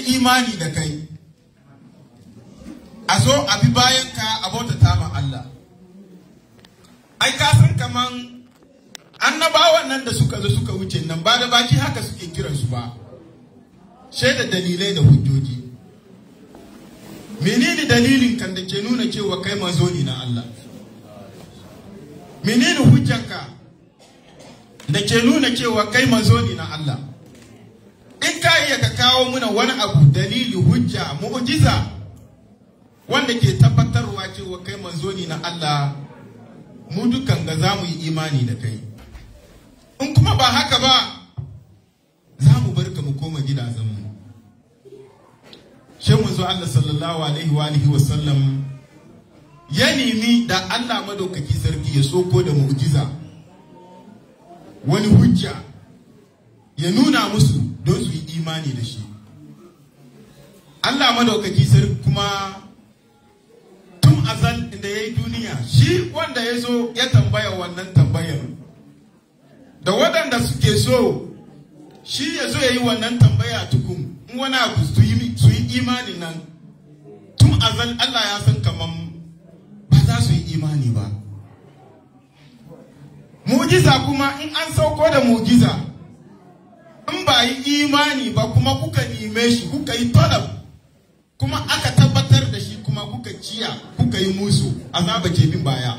yi imani da kai a zo a bi bayan ka a bautata ma Allah ai ka san kaman annabawan nan da suka zo suka wuce nan ba da baki haka suke kiransu ba shaida dalilai da hujjoji menene dalilin kan da ke nuna cewa kai manzo ne na Allah menene hujjanka da ke nuna cewa kai manzo ne na Allah in ka iya ka kawo muna wani abu dalili hujja mu'jiza wanda ke tabbatarwa cewa kai manzo ne na Allah mu dukan ga za mu yi imani da kai in kuma ba haka ba za mu bar ka mu koma gidajenmu shi manzo Allah sallallahu alaihi wa alihi wa sallam ya nemi da Allah madaukaki sarki ya soko da mu'jiza wani hujja ya nuna musu don su yi imani da shi Allah madaukaki sarki kuma tun azal da ya yi duniya shi wanda ya zo ya tambaya wannan tambayar da waɗanda suke so shi ya zo ya yi wannan tambaya tukun in wani abu su yi imani nan tun azal Allah ya san kaman ba za su yi imani ba mujiza kuma in an sauko da mujiza in ba yi imani ba kuma kuka nime shi kuka yi talab kuma aka tabbatar da shi kuma kuka ciya kuka yi musu azaba ke bin baya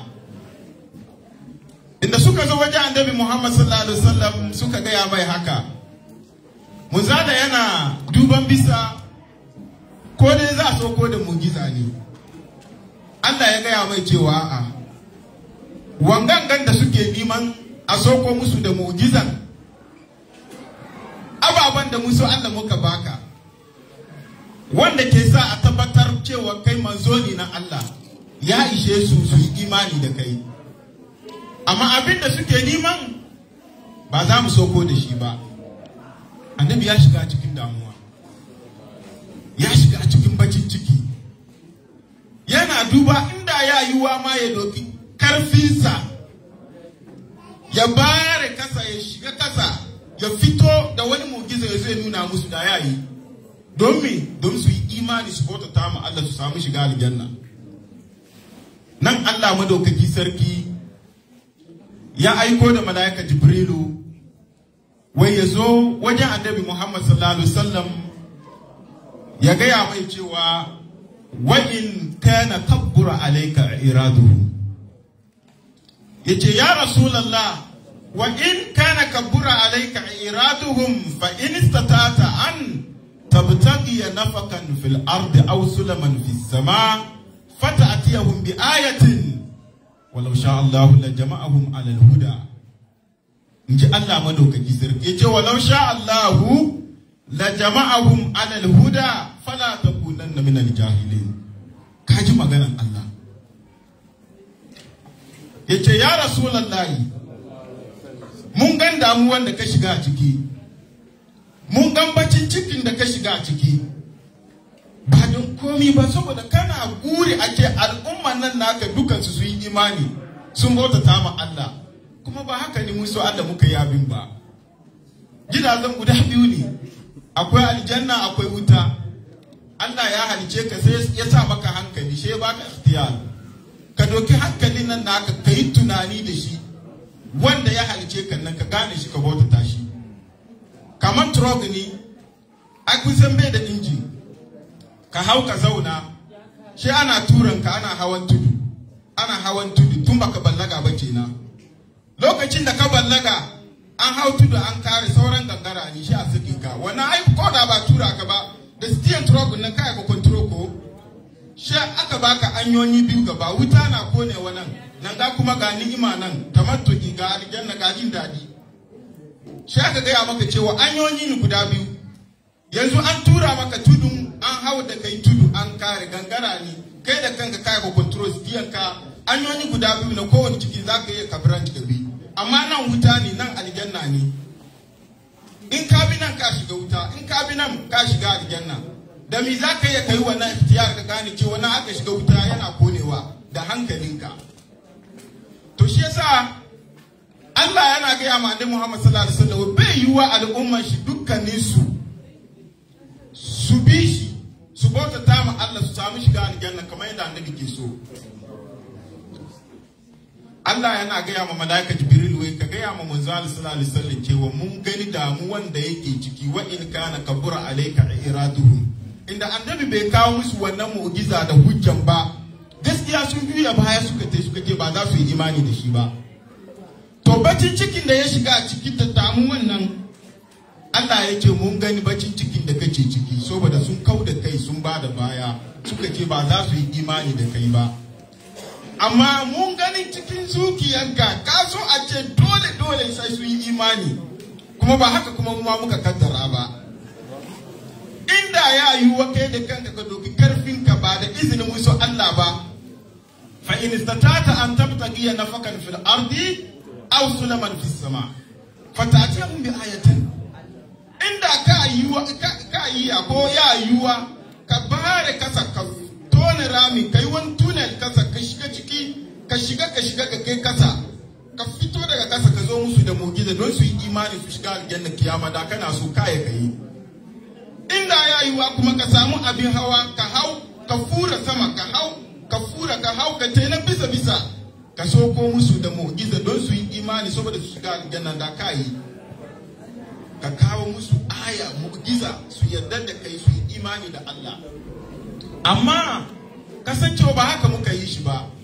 inda suka zo wajen annabi Muhammad sallallahu alaihi wasallam suka gaya mai haka muzada yana duban bisa ko dai za a sauko da mujiza ne Allah ya gaya mai cewa a wangangan da suke neman a sauko musu da mujizan ababen da musu Allah muka baka wanda ke sa a tabbatar cewa kai manzo ne na Allah ya ishe su su yi imani da kai amma abin da suke neman ba za mu sauko da shi ba annabi ya shiga cikin damuwa ya shiga cikin bacin ciki yana duba inda ya yi wa ma ya doki karfinsa ya bare kasa ya shiga kasa ya fito da wani mugiza ya zai nuna musu da ya yi don me don su yi imani su bauta ta ma Allah su samu shiga aljanna nan Allah madaukaki sarki ya aiko da mala'ika jibrilu wai ya zo wajen annabi Muhammad sallallahu alaihi wasallam ya gaya mai cewa wa in kana kabbura alayka iraduhu yace ya rasulullah wa in kana kabbura alayka iraduhum fa in istata'ta an tabtaghi nafakan fil ardi aw sulaman fis sama fata'tiyahum bi ayatin walau sha Allah la jama'ahum ala al-huda in ji Allah madaukaki sarki ya ce walau sha Allahu la jama'ahum alal huda fala takunanna min al-jahilin kaji maganan Allah ya ce ya rasulullahi mun gan damuwan da ka shiga a ciki mun gan bacin cikin da ka shiga a ciki ba don komi ba saboda kana guri ake al'umman nan naka dukansu su yi imani sun bautata ma Allah kuma ba haka ne musu Allah muka yi abin ba gidajen guda biyu ne akwai aljanna akwai wuta Allah ya halice ka sai ya sa maka hankali shi ya baka ikhtiyar ka doki hankalin nan naka ka yi tunani da shi wanda ya halice ka nan ka gane shi ka bautata shi kamar trog ne a kusan bai da injin ka hau ka zauna shi ana turan ka ana hawan tudu ana hawan tudu tun baka ballaga ba kenan lokacin da ka ballaga an hau tudu an kare sauran gangara ne shi a sake ka wannan ai ko da ba tura ka ba da stiyan truck nan kai ka control ko shi aka baka anyoyi biyu gaba wuta na kone wannan nan ga kuma ga ni'ima nan tamattuki ga aljanna ga jin daɗi shi aka gaya maka cewa anyoyi ne guda biyu yanzu an tura maka tudun an hau da kai tudu an kare gangara ne kai da kanka kai ka control stiyan ka anyoyi guda biyu na kowane ciki za ka iya ka branch ka bi amma nan wuta ne nan aljanna ne in ka bi nan ka shiga wuta in ka bi nan ka shiga aljanna da me za ka iya kai wannan ihtiyar ka gane cewa na aka shiga wuta yana konewa da hankalinka to shi yasa Allah yana gaya ma annabi Muhammad sallallahu alaihi wasallam bai yiwa al'umman shi dukkanin su su su bi shi su bautata ma Allah su samu shiga aljanna kamar yadda annabi ke so Allah yana gaya ma malaika Jibril wai ka gaya ma manzo Allah sallallahu alaihi wasallam cewa mun gani damuwan da yake ciki wa in kana kabura alayka iraduhum inda annabi bai kawo musu wannan mu'jiza da hujjan ba gaskiya sun juya baya suka tai suka ce ba za su yi imani da shi ba to bacin cikin da ya shiga a cikin da damuwan nan Allah ya ce mun gani bacin cikin da kake ciki saboda sun kau da kai sun ba da baya suka ce ba za su yi imani da kai ba amma mun gani cikin zuciyanka ka so a ce dole dole sai sun yi imani kuma ba haka kuma mu ma muka kaddara ba inda ya yi wa kai da kanka ka doki karfinka ba da izinin musu Allah ba fa in istata'ta an tabtaghiya nafakan fil ardi aw sulaman fis sama fata'tihum bi ayatin inda ka yi wa ka yi ko ya yi wa ka bare kasa ka tone rami kai wani tunnel kasa ka shiga ciki ka shiga ka shiga ka kai kasa ka fito daga kasa ka zo musu da mugiza don su yi imani su shiga aljanna kiyama da kana so kaya ka yi inda ya yi wa kuma ka samu abin hawa ka hau ka fura sama ka hau ka fura ka hau ka na bisa bisa ka soko musu da mugiza don su yi imani saboda su shiga aljanna da ka yi ka kawo musu aya mugiza su yarda da kai su yi imani da Allah amma kasancewa ba haka muka yi shi ba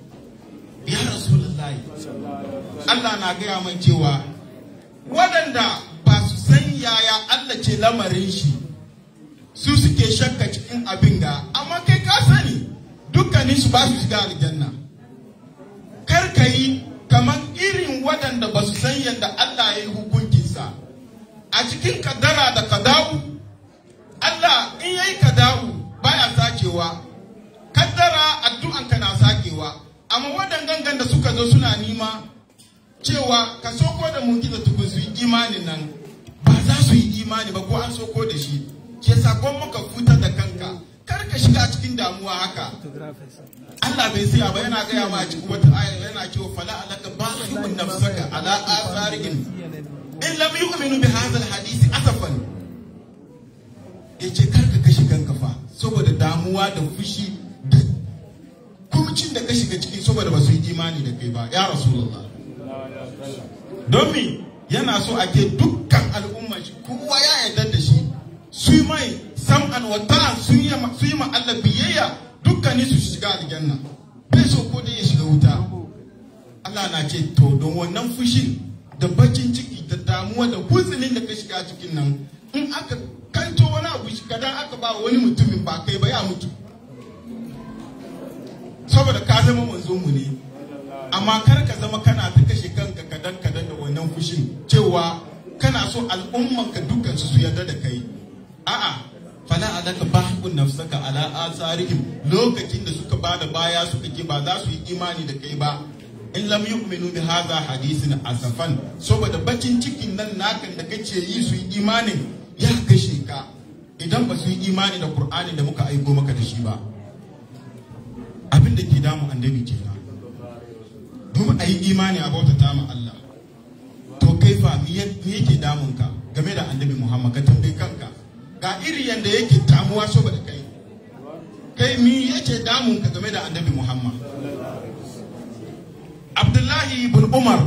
ya rasulullahi Allah na gaya man cewa waɗanda ba su san yaya Allah ce lamarin shi su suke shakka cikin abin ga amma kai ka sani dukkanin su ba su shiga aljanna kar ka yi kamar irin waɗanda ba su san yadda Allah ya yi hukuncinsa a cikin kadara da kadawu Allah in yayi kadawu baya sakewa kaddara addu'anka na sakewa amma waɗannan da suka zo suna nima cewa ka soko da mugiza tukun su yi imanin nan ba za su yi imani ba ko an soko da shi ke sakon maka fitar da kanka kar ka shiga cikin damuwa haka Allah bai saya ba yana gaya ma cikin wata aya yana cewa fala alaka ba'ihun nafsaka ala atharihim in lam yu'minu bi hadha alhadith asafan yace kar ka kashe kanka fa saboda damuwa da fushi da kumcin da ka shiga ciki saboda ba su yi imani da kai ba ya rasulullah domin yana so a ke dukkan al'umma shi kowa ya yarda da shi su yi mai sam'an wa ta'an su yi ma Allah biyayya dukkanin su shiga aljanna bai so ko da ya shiga wuta Allah na ce to don wannan fushin da bakin ciki da damuwa da huzulin da ka shiga cikin nan in aka kanto wani abu shi kadan aka ba wani mutumin ba kai ba ya mutu saboda ka zama manzo mu ne amma kar ka zama kana ta kashe kanka kadan kadan da wannan fushin cewa kana so al'umman ka dukkan su su yarda da kai a'a fala alaka bahqun nafsaka ala asarihim lokacin da suka bada baya suka ce ba za su yi imani da kai ba in lam yu'minu bi hadha hadisin asafan saboda bakin cikin nan nakan da kace yi su yi imanin ya kashe ka idan ba su yi imani da qur'ani da muka aiko maka da shi ba abin da ke damu annabi kenan domin a yi imani a bautata ma Allah to kai fa me yake damun ka game da annabi Muhammad ka tambayi kanka ga iri yanda yake damuwa saboda kai kai me yake damun ka game da annabi Muhammad Abdullahi ibn Umar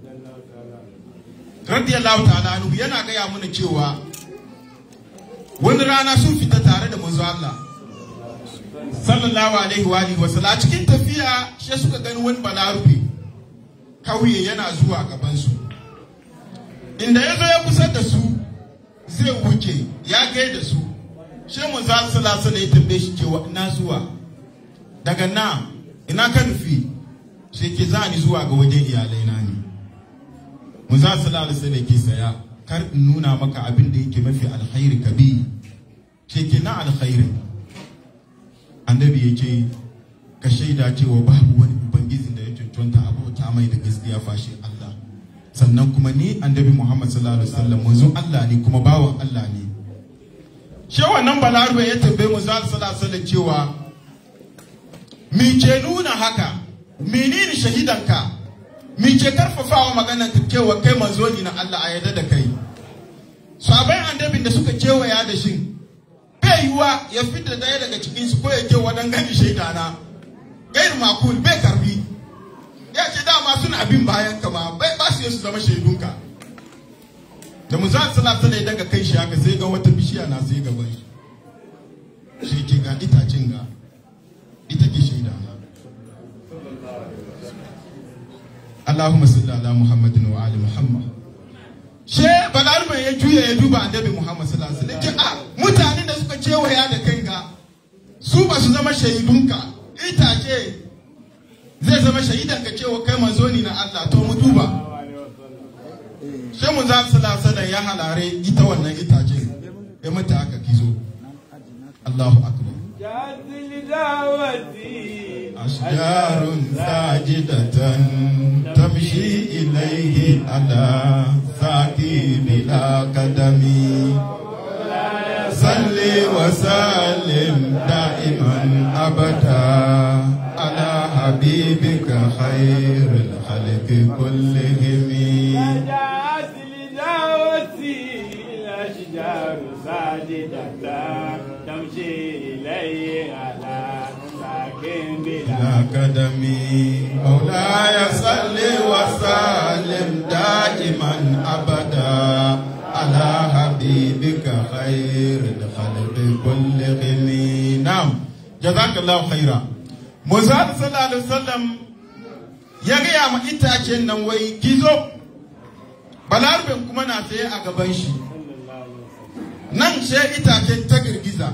radiyallahu ta'ala anhu yana gaya mana cewa wani rana sun fita tare da manzo Allah sallallahu alaihi wa alihi wasallam cikin tafiya shi suka gani wani balarufe kauye yana zuwa gaban su inda ya zo ya kusa da su zai wuce ya gai da su shi manzo sallallahu alaihi ya tambaye shi cewa ina zuwa daga na ina ka nufi sai ke za ni zuwa ga wajen iyalai na ne manzo sallallahu alaihi wasallam ke saya kar in nuna maka abin da yake mafi alkhairi kabi ke ke na alkhairin annabi ya ce ka shaida cewa babu wani ubangijin da ya cancanta abota mai da gaskiya fashe Allah sannan kuma ni annabi Muhammad sallallahu alaihi wasallam manzon Allah ne kuma bawan Allah ne shi wannan balarube ya tambaye mu sallallahu alaihi wasallam cewa mi ke nuna haka menene shahidanka mi ke karfafawa maganar ka cewa kai manzo ne na Allah a yarda da kai sabai annabin da suka kewaya da shi bai bai yiwa ya fita daya daga cikin su ko ya ke wadan gani shaida na gair makul bai karbi ya ce dama suna bin bayan ka ma bai ba su su zama shaidunka da mu za su na sana daga kai shi haka sai ga wata bishiya na sai gaban shi shi ke ga itacin ga ita ke shaida na Allahumma salli ala Muhammadin wa ali Muhammad she balarban ya juya ya duba annabi Muhammad sallallahu alaihi wasallam a mutanen da suka cewaya da kai ga su ba su zama shaidunka itace zai zama shaidan ka cewa kai manzo ne na Allah to mu duba sai mun za su lasa ya halare ita wannan itace ya mata aka kizo Allahu akbar أشجار ساجدة تمشي إليه على ساق بلا قدم صل وسلم دائما أبدا على حبيبك خير الخلق كلهم الأشجار ساجدة تمشي إليه على ساكن بلا قدم مولاي صل وسلم دائما أبدا على حبيبك خير الخلق كلهم نعم جزاك الله خيرا Muzad sallallahu alaihi wasallam ya gaya ma itacen nan wai gizo balarbin kuma na tsaye a gaban shi nan sai itacen ta girgiza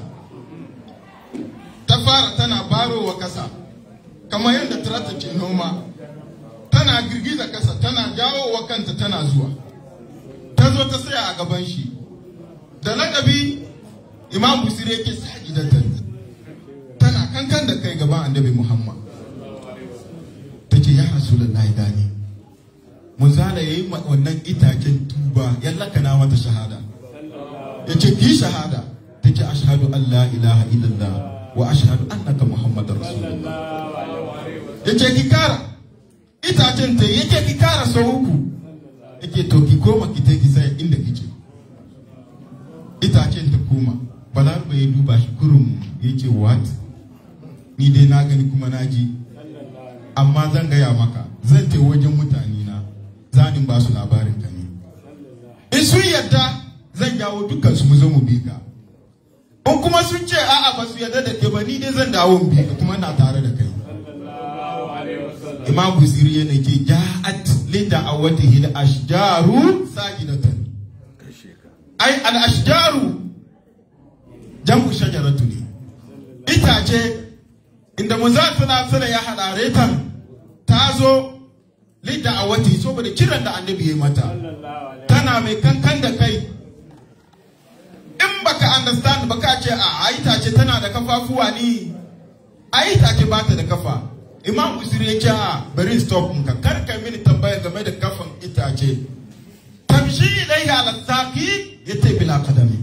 ta fara tana barowa kasa kamar yadda tarata ke noma tana girgiza kasa tana jawowa kanta tana zuwa ta zo ta tsaya a gaban shi da lakabi imam busiri yake sa gidatan tana kankan da kai gaban annabi muhammad ta ce ya rasulullahi gani mun zala yayi wannan itacen tuba ya lakana mata shahada ya ce ki shahada ta ce ashhadu an la ilaha illallah wa ashhadu annaka muhammadar rasulullah ya ce ki kara itacen ta yake ki kara sau uku yake to ki koma ki ta ki sai inda kike itacen ta koma balar bai duba shi kurum ya ce what ni dai na gani kuma na ji amma zan gaya maka zan te wajen mutane na zanin ba su labarin ka ne in sun yadda zan jawo dukkan su mu zo mu bi ka in kuma sun ce a'a ba su yadda da ke ba ni dai zan dawo mu bi ka kuma na tare da kai imam busiri yana ke ja'at lida awatihi al ashjaru sajidatan ai al ashjaru jam'u shajaratu ne itace inda manzon sallallahu ya hadare ta ta zo lidda a wati saboda kiran da annabi ya mata tana mai kankan da kai in baka understand baka ce a itace tana da kafafuwa ni a itace ba ta da kafa imam usiri ya ce a bari stop ka kar ka mini tambaya game da kafan itace tamshi ilaiha ala saki yace bila kadami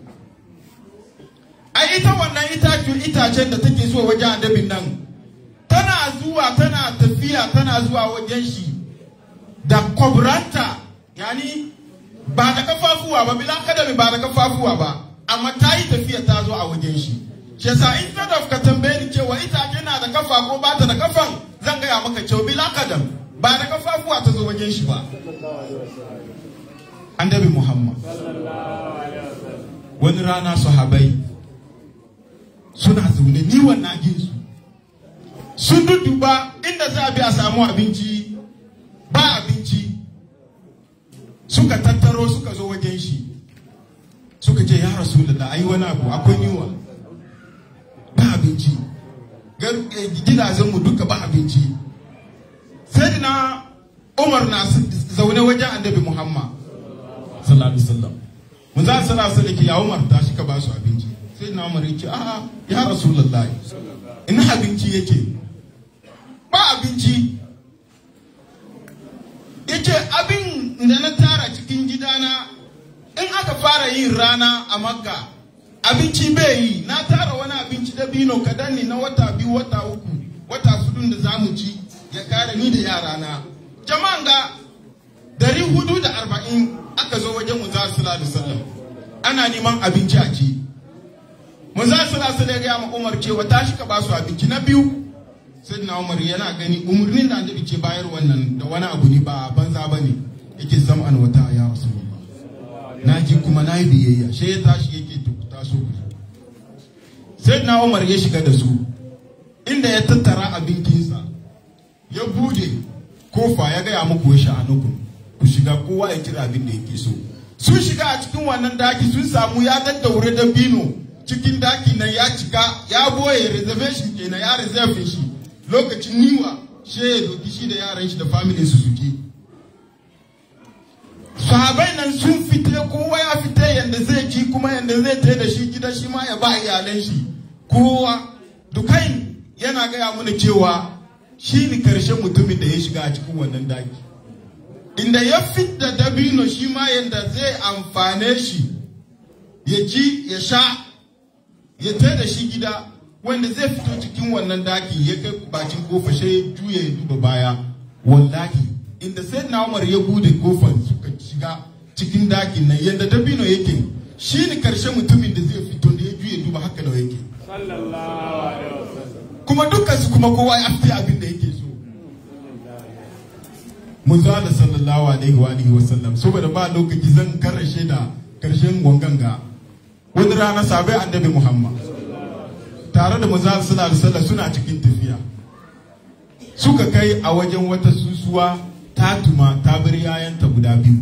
ai ita wannan itacen itacen da take zuwa wajen annabin nan tana zuwa tana tafiya tana zuwa wajen shi da kwabranta yani ba da kafafuwa ba bila kadami ba da kafafuwa ba amma ta yi tafiya ta zo a wajen shi shi yasa instead of ka tambaye ni cewa itace na da kafa ko ba ta da kafan zan gaya maka cewa bila kadam ba da kafafuwa ta zo wajen shi ba annabi muhammad wani rana sahabai suna zaune ni wannan ginsu sun dudduba inda za a bi a samu abinci ba abinci suka tattaro suka zo wajen shi suka ce ya rasu da ai wani abu akwai yiwa ba abinci gidajenmu duka ba abinci sai na umar na zaune wajen annabi muhammad sallallahu alaihi wasallam mun za sallallahu alaihi wasallam ya umar tashi ka ba su abinci sai na umar yake a'a ya rasulullahi ina abinci yake ba abinci yace abin da na tara cikin gidana in aka fara yin rana a makka abinci bai yi na tara wani abinci da bino kadan ne na wata biyu wata uku wata hudun da zamu ci ya kare ni da yarana jama'an ga dari hudu da arba'in aka zo wajen mu za su sallallahu ana neman abinci a ci manzo sallallahu alaihi wasallam ya ma Umar cewa tashi ka ba su abinci na biyu sayyidina Umar yana gani umurnin da annabi ke bayar wannan da wani abu ne ba banza bane yake zam'an wata ya rasulullah na ji kuma na yi biyayya sai ya tashi yake tukuta so ku sayyidina Umar ya shiga da su inda ya tattara abincinsa ya bude kofa ya gaya muku ya sha'anuku ku shiga kowa ya kira abin da yake so sun shiga a cikin wannan daki sun samu ya daddaure da bino cikin daki nan ya cika ya boye reservation kenan ya reserve shi lokacin niwa she ya doki shi da yaran shi da family su suke sahabai nan sun fite kowa ya fite yanda zai ci kuma yanda zai tai da shi gida shi ma ya ba iyalan shi kowa dukain yana gaya mana cewa shi ne karshen mutumin da ya shiga a cikin wannan daki inda ya fidda dabino shi ma yanda zai amfane shi ya ci ya sha ya tai da shi gida wanda zai fito cikin wannan daki ya kai bakin kofa sai ya juya ya duba baya wallahi inda sai na umar ya bude kofar suka shiga cikin dakin nan yanda dabino yake shi ne karshen mutumin da zai fito da ya juya duba haka da yake sallallahu alaihi wasallam kuma dukkan su kuma kowa ya fi abin da yake so mun zo da sallallahu alaihi wa alihi wasallam saboda ba lokaci zan karashe da karshen wanganga wani rana sabai annabi muhammad tare da manzo sallallahu alaihi wasallam suna cikin tafiya suka kai a wajen wata susuwa ta tuma ta bar yayanta guda biyu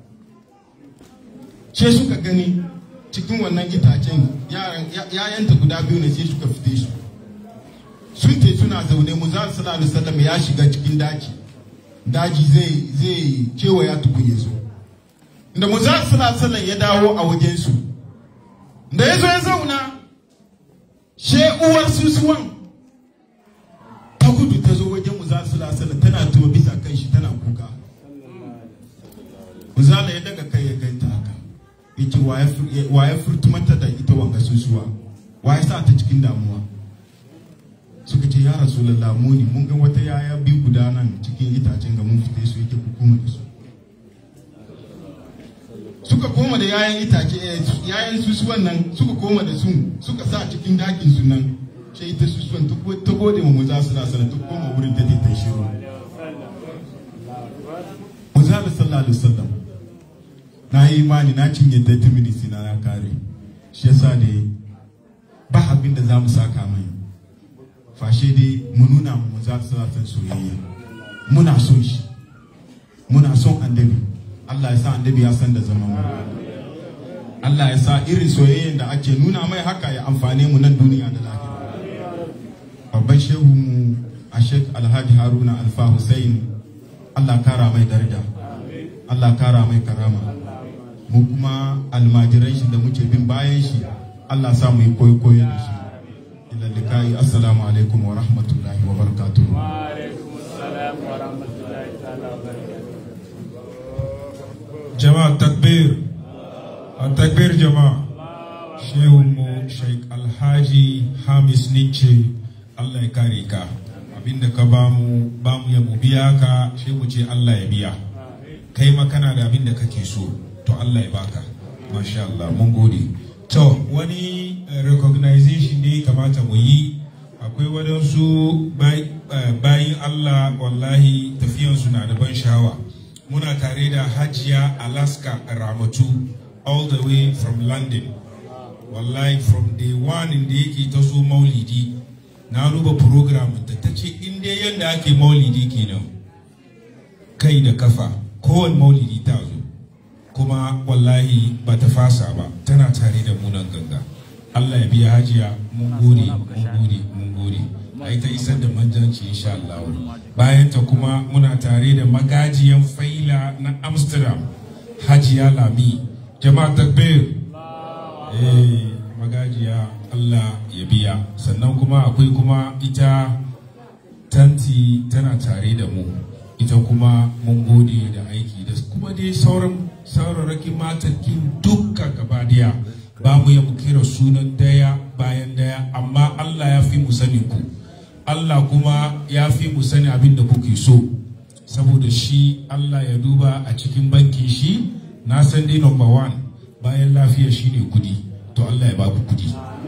sai suka gani cikin wannan itacen yayanta guda biyu ne sai suka fite su sun te suna zaune mu za su alaihi wasallam ya shiga cikin daji daji zai zai kewaya tukun ya zo da mu za su alaihi ya dawo a wajen su da ya zo ya zauna she uwar susuwan ta gudu ta zo wajen mu za su alaihi tana tuba bisa kan shi tana kuka Uzala ya daga kai ya ganta haka yace wa ya furtumanta da ita wanga susuwa wa ya sa ta cikin damuwa suka ce ya rasulallah mu ne mun ga wata yaya bi guda nan cikin itacen ga mun fite su yake hukuma da su suka koma da yayan itace yayan susuwan nan suka koma da su suka sa cikin dakin su nan sai ita susuwan ta gode ma muza su sana ta koma wurin ta ta shiru muza da sallallahu alaihi wasallam na yi imani na cinye 30 minutes na na kare shi yasa ne ba abin da za mu saka mai fashe dai mu nuna mu za su san soyayya muna son shi muna son annabi Allah ya sa annabi ya san da zaman mu Allah ya sa irin soyayyen da ake nuna mai haka ya amfane mu nan duniya da lahira babban shehu mu a Sheikh Alhaji Haruna Alfa Hussein Allah kara mai daraja Allah kara mai karama mu kuma almajiran shi da muke bin bayan shi Allah sa mu yi koyo koyo da shi ila likai assalamu alaikum wa rahmatullahi wa barakatuh wa alaikum assalam wa rahmatullahi ta'ala wa barakatuh jama'a takbir a takbir jama'a shehunmu sheik alhaji hamis nice allah ya kare ka abinda ka bamu bamu ya mu biya ka shi mu ce allah ya biya kai ma kana da abinda kake so to allah ya baka masha allah mun gode to wani eh, recognition ne kamata mu yi akwai wadansu bay- eh, bayin allah wallahi tafiyansu na da ban sha'awa muna tare da hajiya alaska ramatu all the way from london wallahi from day one inda yake ta zo maulidi na duba program ta ta ce inda yadda ake maulidi kenan kai da kafa kowane maulidi ta zo kuma wallahi ba ta fasa ba tana tare da munan ganga Allah ya biya hajiya mun gode mun gode mun gode a ita isar da manjanci insha Allah bayan ta kuma muna tare da magajiyan faila na Amsterdam hajiya lami jama'a takbir eh magajiya Allah ya biya sannan kuma akwai kuma ita tanti tana tare da mu ita kuma mun gode da aiki da kuma dai sauran saurarakin matakin dukka gaba daya ba mu ya mu kira sunan daya bayan daya amma Allah ya fi mu sanin ku Allah kuma ya fi mu sani abin da kuke so saboda shi Allah ya duba a cikin bankin shi na san dai number one bayan lafiya shine kudi to Allah ya ba ku kudi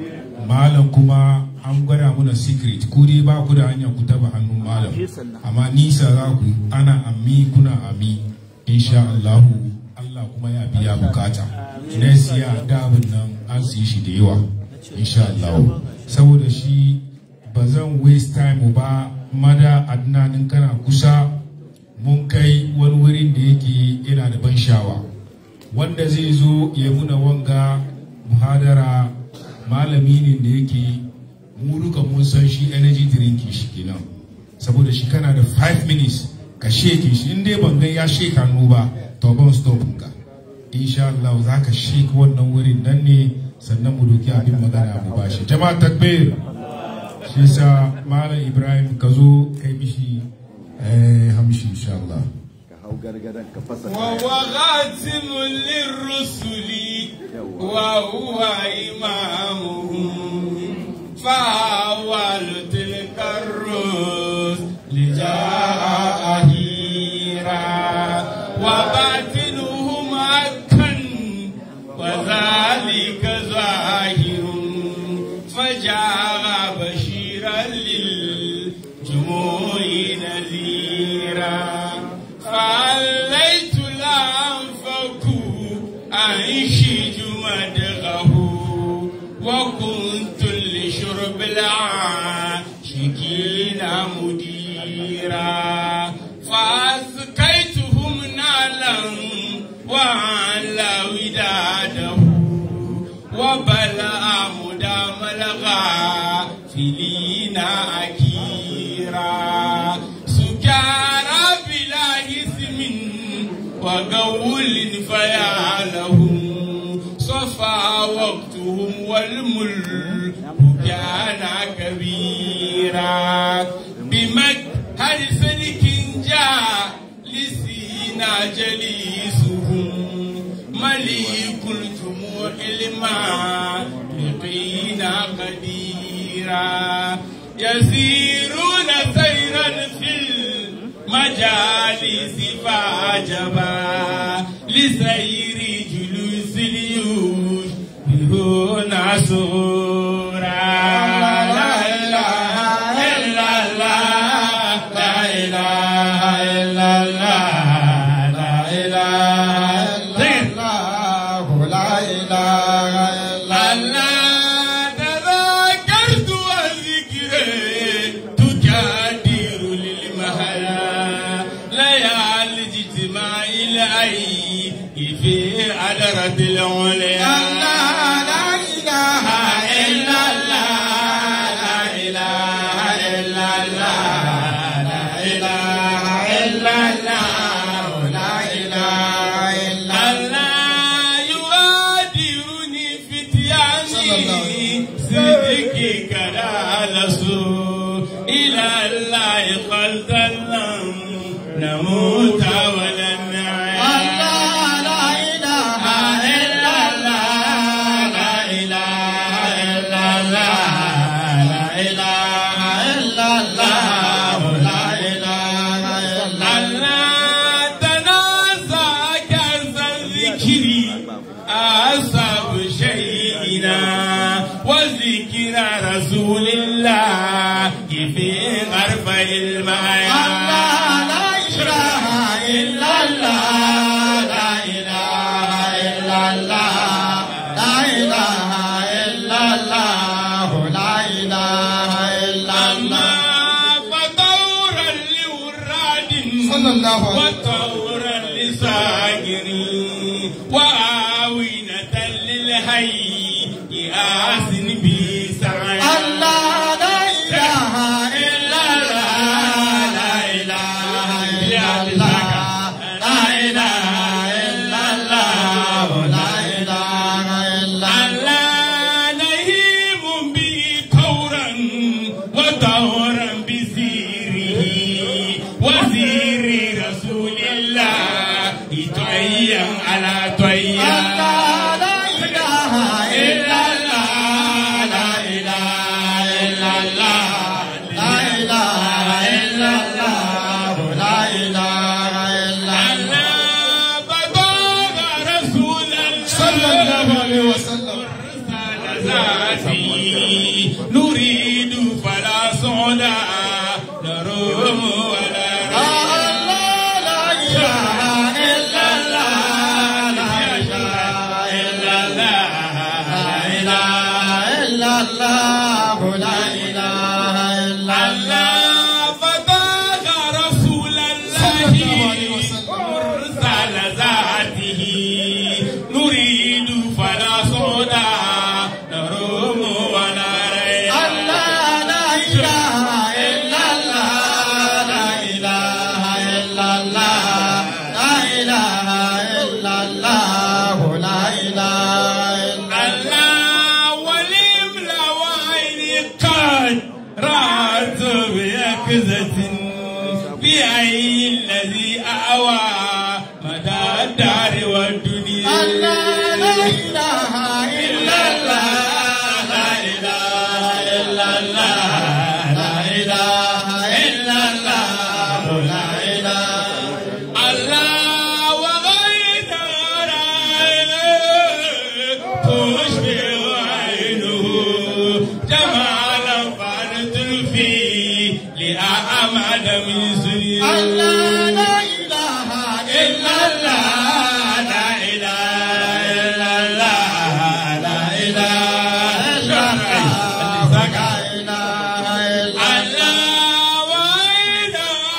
malam kuma an gwada muna secret ku dai ba ku da hanya ku taba hannun malam amma nisa za ku ana ammi kuna ammi insha Allah Allah kuma ya biya bukata next year dabin nan an su yi shi da yawa insha Allah saboda shi ba zan waste time ba mada adnanin kana kusa mun kai wani wurin da yake yana da ban shawa wanda zai zo ya muna wanga muhadara malami ne da yake mu duka mun san shi energy drink shi kenan saboda shi kana da 5 minutes ka sheke shi in dai ban gan ya sheka hannu ba to ban stop ka insha Allah za ka shake wannan wurin nan ne sannan mu doki abin magana mu bashi jama'a takbir shi sa malam ibrahim ka zo kai mishi eh hamshi insha Allah وهو خاتم للرسل وهو إمامهم فأول تلك الرسل جاء أهيرا وباطنهم أكن وذلك ظاهر فجاء بشيرا للجموع نذيرا فعليت الأنفق أنشج مدغه وكنت لشرب العاشقين مديرا فأسقيتهم نالا وعلى وداده وبلع مدام الغافلين أكيرا سكارى بلا اسم وقول فيعلهم صفى وقتهم والملك كان كبيرا بمجهر سلك جاء لسينا جليسهم مليك الجموع المعلقين قديرا يسيرون سيرا في المجالس فعجبا لسير جلوس اليوش هنا سورا لا إله إلا الله لا إله إلا الله لا إله إلا الله تذكرت والذكر تجادر للمهلا ليالي اجتماع الأي في عدرة العليا لا إله إلا الله لا إله إلا الله لا إله إلا الله لا إله إلا الله يؤديني فتياني صدقك لا لسوء إلى الله خلدا نموت ولن نعيش لا إله إلا الله لا إله إلا الله لا إله إلا الله لا إله إلا الله تنازع كأس الذكر أصاب شيئنا وذكر رسول الله في غرف الماء لا إله إلا الله لا إله إلا الله لا إله إلا الله لا إله إلا الله فطورا لوراد صلى الله عليه وطورا لساجرين وآوينة للهي آسن بسعي الله لا إله إلا الله لا إله نريد فلا صعدا نروم ولا الله فتاك رسول الله مرسل ذاته نريد فلا صعدا نروم ولا ريا الله ولم لوين قد رأت بيكزة بأي الذي أعوى مدى الدار والدنيا الله وغير عينه تشبه عينه جمالا فانت في لأعمد من سنين إلا الله لا إله إلا الله لا إله إلا الله الله وعين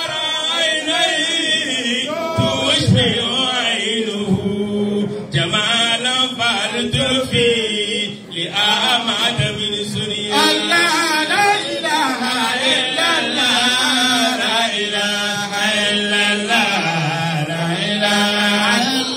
عينيه تشبه عينه جمالا فالتفي لأعمد من سنين الله لا إله إلا الله لا إله إلا الله لا إله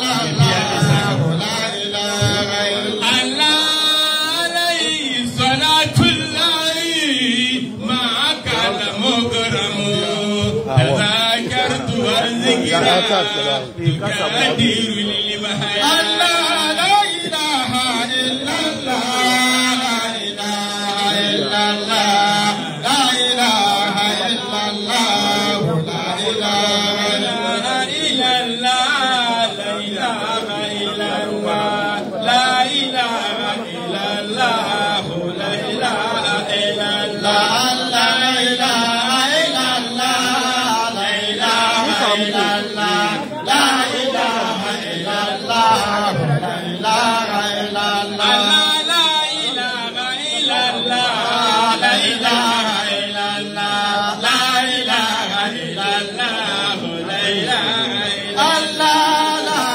الله عليه صلاة الله ما كان مكرم تذاكرت والذكرى تكادر للمهيا الله لا إله إلا الله لا إله إلا الله لا إله إلا الله لا إله إلا الله لا إله إلا الله لا إله إلا الله لا إله إلا الله لا إله إلا الله لا إله إلا الله لا إله إلا الله لا إله إلا الله لا إله إلا الله لا إله إلا الله لا إله إلا الله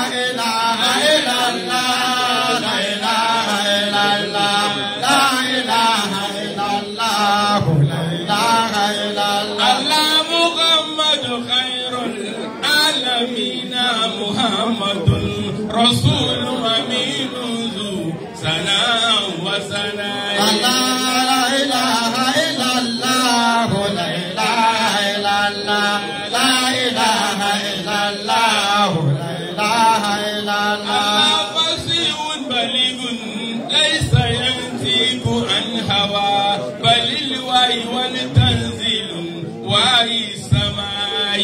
الله محمد خير العالمين محمد رسول أمين ذو سناء وسناء الله فصيح بليغ ليس ينطق عن هوى بل الوحي والتنزيل وحي السماء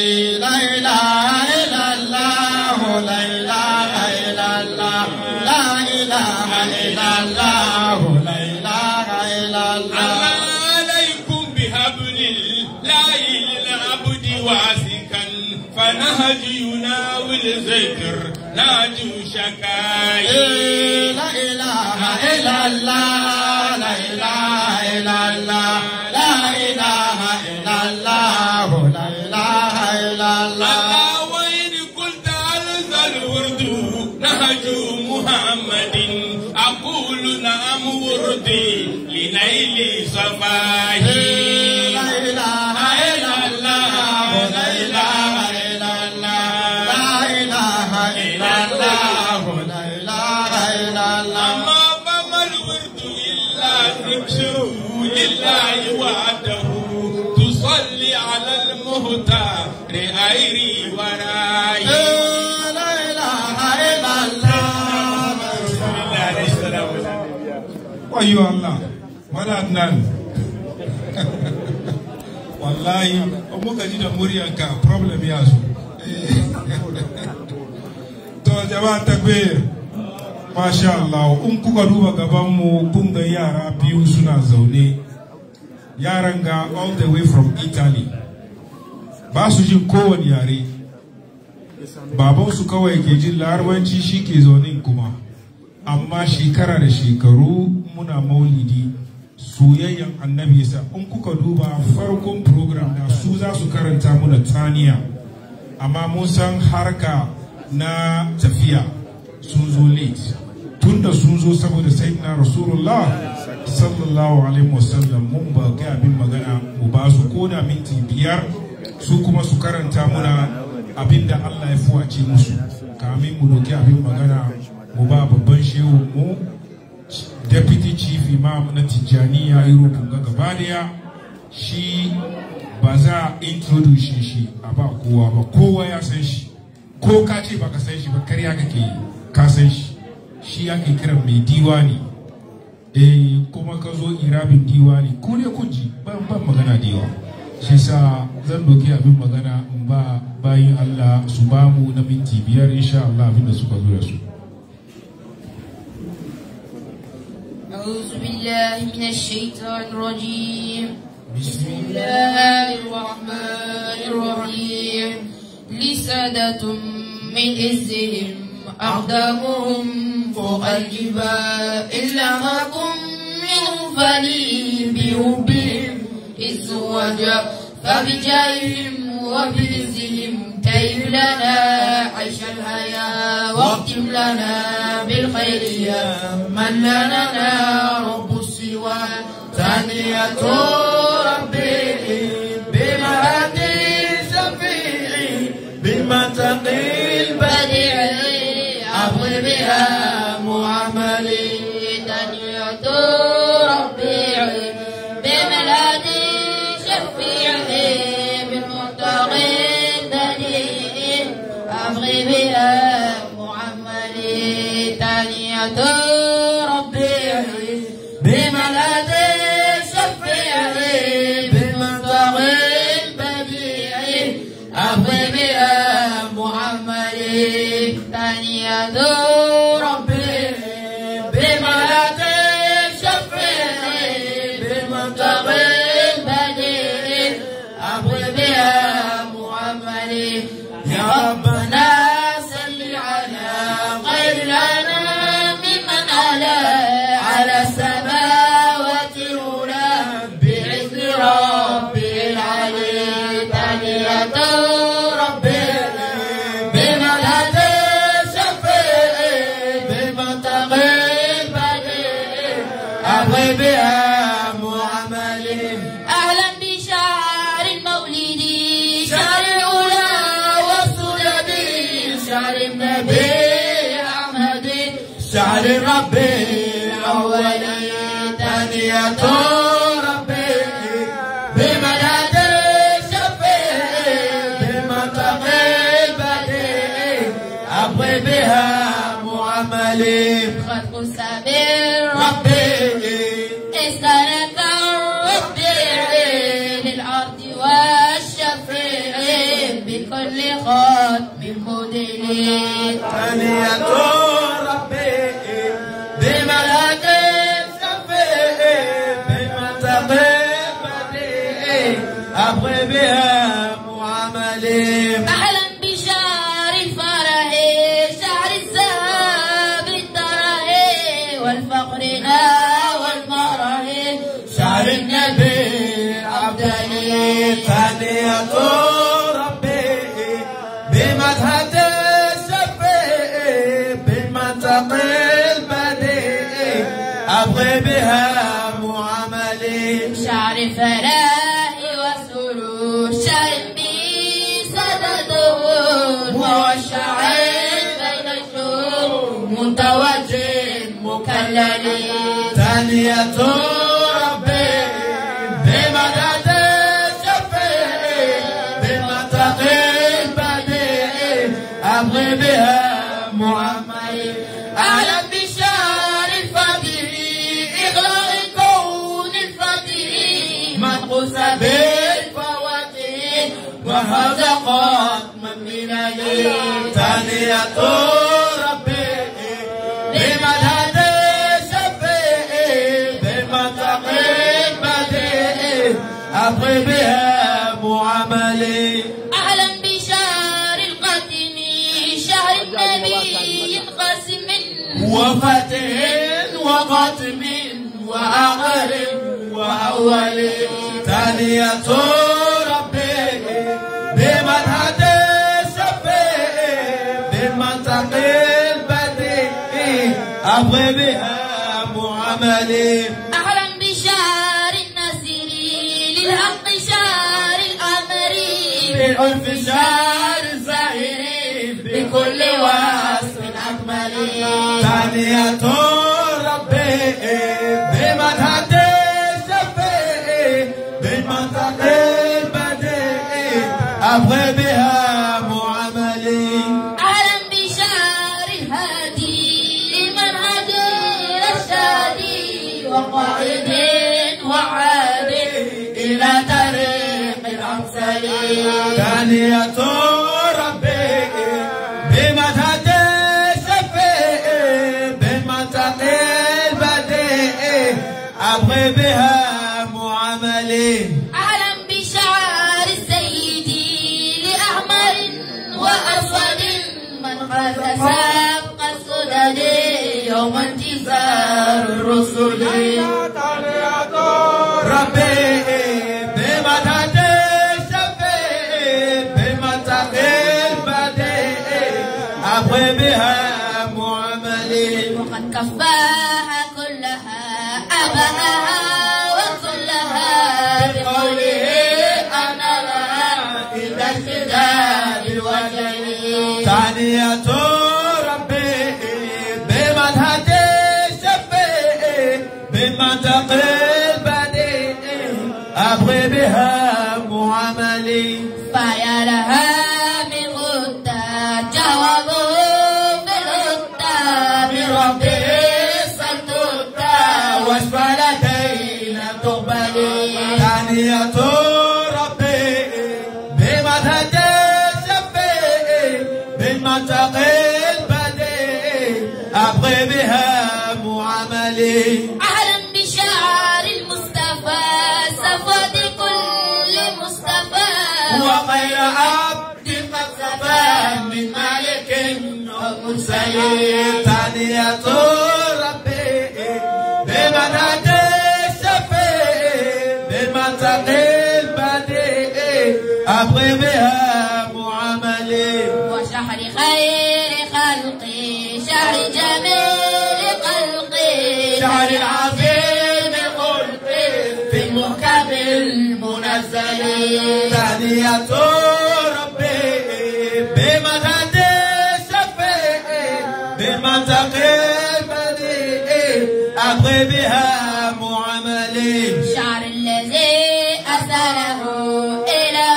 الله عليكم بحبل الله للعبد واسكا فنهج يناول ذكر ناجو شكاي لا إله إلا الله لا إله إلا الله لا إله إلا الله لا إله إلا الله الله وإن قلت ألز الورد نهج محمد أقول نعم وردي لنيل صفاه لا إله إلا الله لا إله إلا الله لا إله إلا الله لا إله إلا الله أما فما الورد إلا ذكره لله وحده تصلي على المهتار غيري وراي لا إله إلا الله wayo Allah wala nan wallahi in muka ji da muryanka problem ya zo to jama'a takbir Masha Allah, in kuka duba gabanmu kun ga yara biyu suna zaune. Yaran ga all the way from Italy. Ba su jin kowane yare. Babansu kawai ke jin larabanci shi ke zaune kuma. Amma shekara da shekaru muna maulidi soyayyen annabi yasa in kuka duba farkon program na su za su karanta muna taniya. Amma mun san harka na tafiya sun zo late. tunda sun zo saboda sayyidina rasulullah sallallahu alaihi wasallam mun ba ga abin magana mu ba su koda minti biyar su kuma su karanta muna abin da Allah ya fuwace musu kamin mu doki abin magana mu ba babban shehu mu deputy chief imam na tijjaniya europe ga gaba daya shi ba za a introduce shi a ba kowa ba kowa ya san shi ko ka ce baka san shi ba karya kake yi ka san shi shi ake kiran mai diwani eh kuma ka zo irabin diwani ko ne kun ji ban ban magana da yawa shi sa zan doki abin magana in ba bayin Allah su ba mu na minti biyar insha Allah abin da suka zo da su أعوذ بالله من الشيطان الرجيم بسم الله الرحمن الرحيم لسادة من عزهم أقدامهم فوق الجبال إلا ما كن منهم فلي بربهم إذ وجاء فبجاههم وبعزهم كيف لنا عيش الحياة واختم لنا بالخير يا من لنا رب السوى ثانية ربي بمهدي شفيعي بالمتقي البديع أبغي بها معاملي دنيا ربيعي بملادي شفيعي بالمتقي البديع أبغي بها معاملي دنيا ربيعي بملادي شفيعي بالمتقي البديع أبغي بها معاملي ثانية ربي بملك شفيعي بالمنطقي البديع أبغي بها معاملي يا ربنا صل على خير لنا ممن على على السماوات الأولى بعز ربي العلي ثانية ربي بملك شفيعي بالمنطقي البديع أبغي بها معاملي أهلا بشعر المولد شعر الأولى والسنة شعر النبي أحمد شعر ربي الأول ثانية ربي بمدد شفيعي بمنطقي البديع أبغي بها معاملي خلق السبيل ربي استند ربي للأرض والشفيع بكل ختم مدلي ثانية ربي بملك شفيع بمنطقي بديع أبغي بها معاملي أهلا بشهر الفرح شهر الذهب الدرح والفقر والمرح شهر النبي عبدالي ثانية ربي بمدحة الشفيع بالمنطق البديع أبغي بها معاملي شعر فرح وسرور شعر بي سدده موشع بين الشهور متوجه مكلل ثانية ربي بمدد الشفيع بالمنطق البديع أبغي بها معاملي أهلا بشهر الفضل إغلاق الكون الفضل منقوص بالفواتين وهذا قد من لي ثانية ربي بما أبغي بها معاملي أهلا بشهر القاتم شهر النبي قاسم وفتح وقتم وآخر وأول ثانية ربي بمدحة الشفيع بمنطق البديع أبغي بها معاملي أهلا بشهر النصر للحق شهر الأمر بالألف شهر الزهير بكل وصف أكمل ثانية ربي بمدحة الشفيع بالمنطق البديع أبغي بها معاملي أهلا بشهر الهادي لمنهج الرشادي وقائد وعاد إلى طريق الأمثال ثانية ربي بمدحة الشفيع بالمنطق البديع أبغي بها معاملي أهلا بشعار السيد لأحمر وأسود من قاد سابق السدد يوم انتصار الرسل ربي بمدحة الشفيع بالمنطق البديع أبغي بها معاملي وقد كفاها كلها أباها وكلها بقوله أنا لها إذا اشتداد الوجل ثانية ربي بمدحة الشفيع بالمنطق البديع أبغي بها معاملي فيا لها من غدة جوابه بالغدة من ربه صدقة واشفى لدينا تقبلي ثانية ربي بمدحة الشفيع بالمنطق البديع أبغي بها معاملي أهلا بشعار المصطفى صفوة كل مصطفى وخير عبد قد سبى من مالك ومرسل ثانية ربي بمنهج الشفيع بالمنطق البديع أبغي بها معاملي وشهر خير خلقي شهر جميل خلقي شهر العظيم الخلق في المحكم المنزل ثانية ربي بمدد الشفيع بمنطق البديع أبغي بها معاملي شعر الذي أسره إلى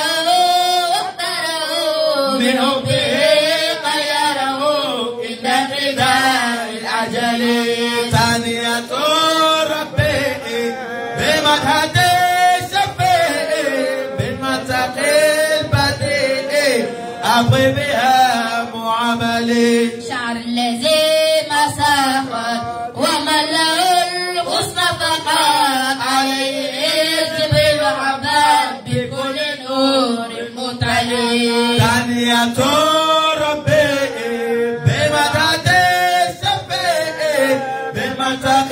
واختاره من حبه غيره إن فداء الأجل ثانية ربي بمدحة الشفيع بالمنطق البديع أبغي بها معاملي شعر الذي مساخر ومن له الحسن فقط عليه جبريل عباد بكل نور متعلي ثانية ربي بمدحة الشفيع بالمنطق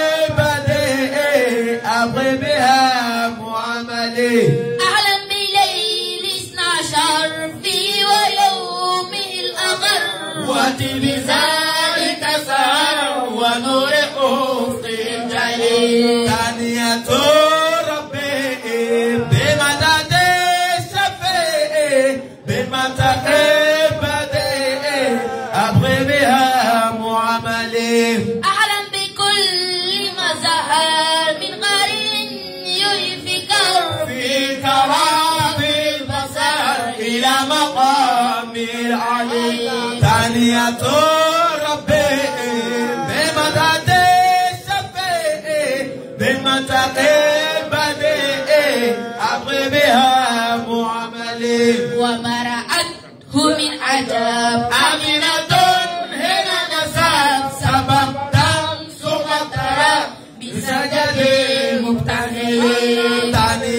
البديع أبغي بها معاملي أهلا بليل اثنا عشر في ويومه الأغر وأتي بذلك سهر ونور أفق جليل ثانية ربي بمدد الشفيع بالمنطق البديع أبغي بها معاملي أعلم بكل ما ظهر من قرين يلفي كرب في كرام البصر إلى مقام العلي ثانية ربي بمدد الشفيع بالمنطق البديع أبغي بها معاملي وما رأته من عجب أمينة هنا نسب سبب دم سقطرة بسجد المبتهل ثانية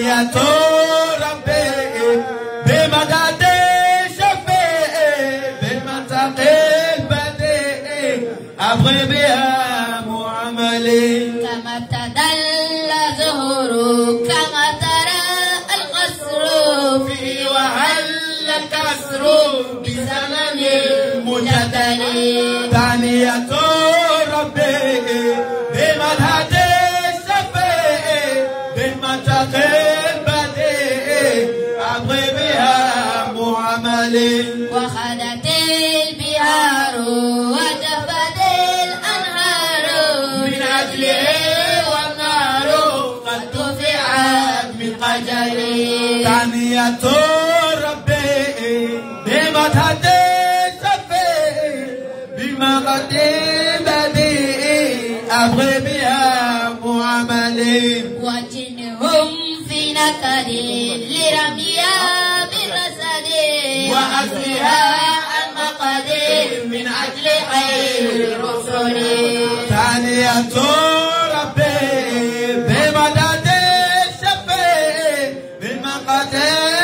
ثانية ربي بمدد شفيع بالمنطق البديع أبغي بها معاملي كما تدل زهره كما ترى القصر في وهل الكسر بزمن المجدل ثانية ربي بمدد الشفيع بالمنطق البديع أبغي بها معاملي وخدت البهار وجفت الأنهار من أجله والنار قد دفعت من قجري ثانية ربي بمدد الشفيع بما قد بديع أبغي بها معاملي وجنهم في نكد لرميها بالرسد وأسرها عن مقد من أجل خير الرسل ثانية ربي بمدد الشفيع بالمقد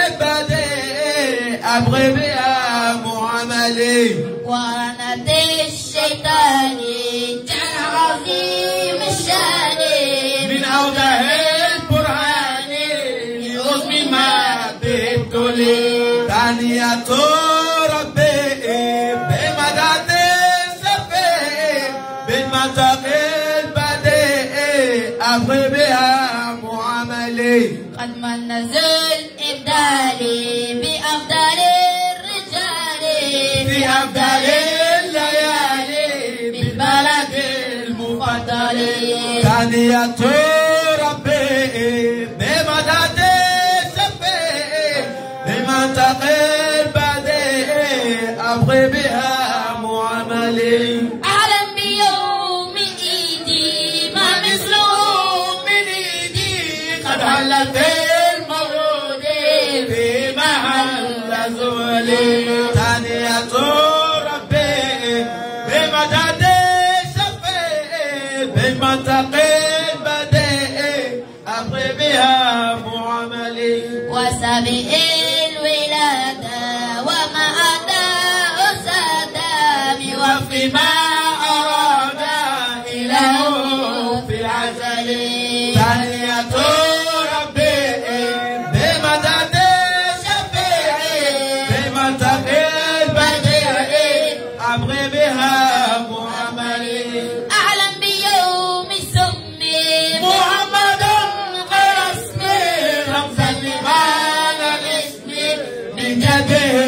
بديع أبغي بها معاملي وعنت الشيطان جعل عظيم الشان من أوجه البرهان لأزم ما بابتلي ثانية ربي بمدد الشفيع بالمنطق البديع أبغي بها معاملي قد من نزل إبدالي بأفضل الرجال في أفضل الليالي بالبلد المفضل ثانية ربي بمدد الشفيع بمنطق البديع أبغي بها معاملي أعلم بيوم إيدي ما مثله من ايدي قد هلت المولود في محل زولي ثانية ربي بمدد الشفيع بالمنطق البديع أبغي بها معاملي وسبئ الولادة وما أتى أسادة وفي ما أراد إله في العسل ثانية ربي بمدد الشفيع بمنطق البديع أبغي بها معاملي أعلم بيوم سمي محمد غير اسمي رمزا لمعنى الاسم من جده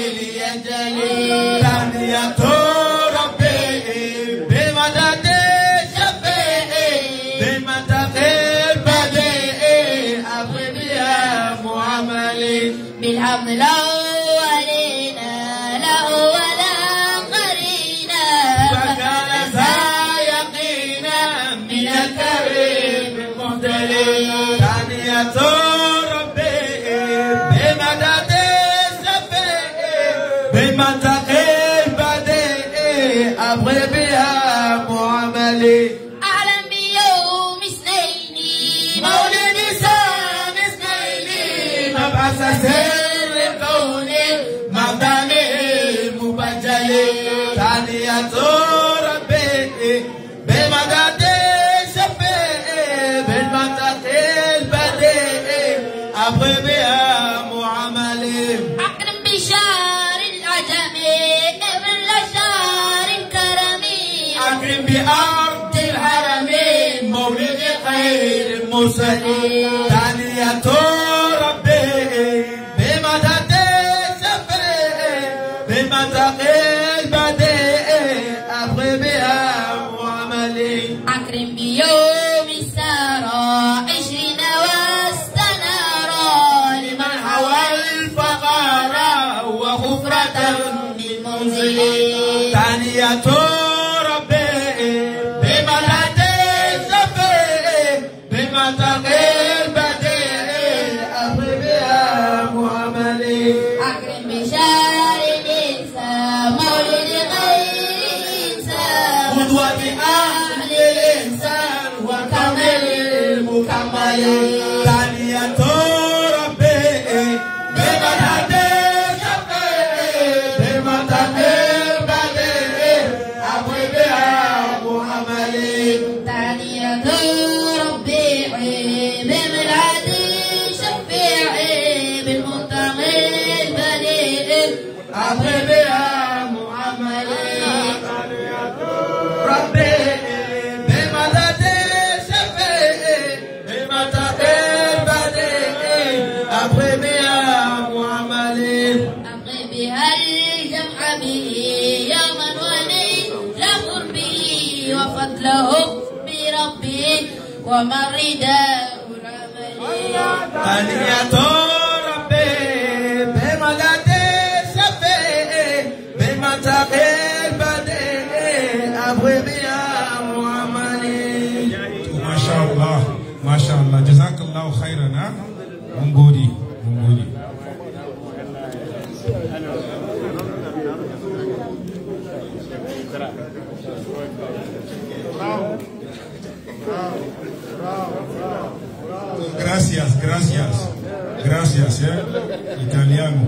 ليجلي ثانية ربي بمدد الشفيع بمنطق البديع أبغي بها معاملي بالحمد الأولين له ولا قرينا فكان ذا يقينا من الكريم المهتدي ثانية ربي بمدد الشفيع بمنطق البديع أبغي بها معاملي أعلم بيوم اثنين مولد سام اسماعيلي مبعث سر الكون مقدم المبجل ثانية ربي بمدد الشفيع بالمنطق البديع أبغي بها معاملي أكرم بشار العجم ابن لشار كرمي أكرم بأرض الحرمين مولد خير المرسلين ثانية ربي بمدد الشفيع بمنطق البديع أبغي بها معاملي أكرم بيوم السارة عشرين واستنارا لمن هوى الفقر وخفرة بالمنزل ثانية ربي بمدد الشفيع بمنطق البديع أبغي بها معاملي أكرم بشار الإنسان مولد غير الإنسان قدوة أهل الإنسان وكمل المكمل ثانية وما الرداء رملي تانية ربي بما تسبي بما تقل بدي أبغي بيا محمد Masha Allah, Masha Allah, jazakallahu khairan ha? Mun gode, mun gode. Gracias, gracias, gracias, eh? Italiano.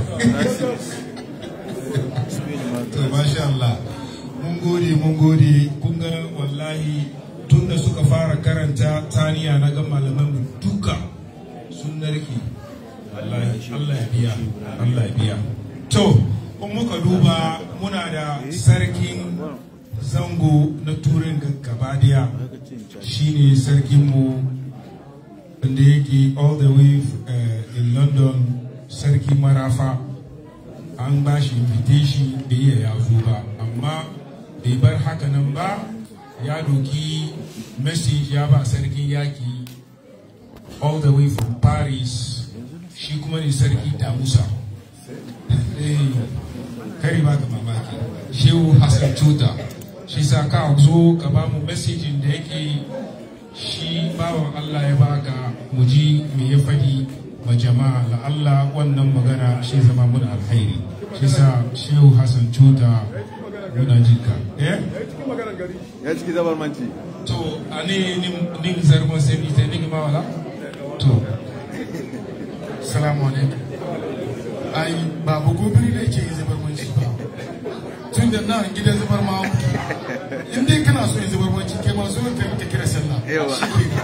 to masha Allah mun gode mun gode kun ga wallahi tun da suka fara karanta taniya na ga malaman mu duka sun narke wallahi Allah ya biya Allah ya biya to in muka duba muna da sarkin zango na turin gaba daya shine sarkin mu wanda yake all the way uh, in London sarki marafa an ba shi invitation da iya ya zo ba amma bai bar haka nan ba ya doki message ya ba sarkin yaki all the way from paris shi kuma ne sarki damusa Eh, kari ba ka mamaki shehu hassan cuta shi sa ka zo ka ba mu messaging da yake shi bawan allah ya baka mu ji me ya faɗi ma jama'a la Allah wannan magana shi zama mun alkhairi shi sa shehu hassan cuta muna jinka eh ya ciki zabar manci to ani nim nim zargon sai ni te ni ma wala to Salamu alaikum. Ai, babu gobiri da yake yin zubar manci ba. Tun da nan gidan zubar ma muke. In dai kana so yin zubar manci, kai ma so ka ka kira sallah. Yawa. Shi ke.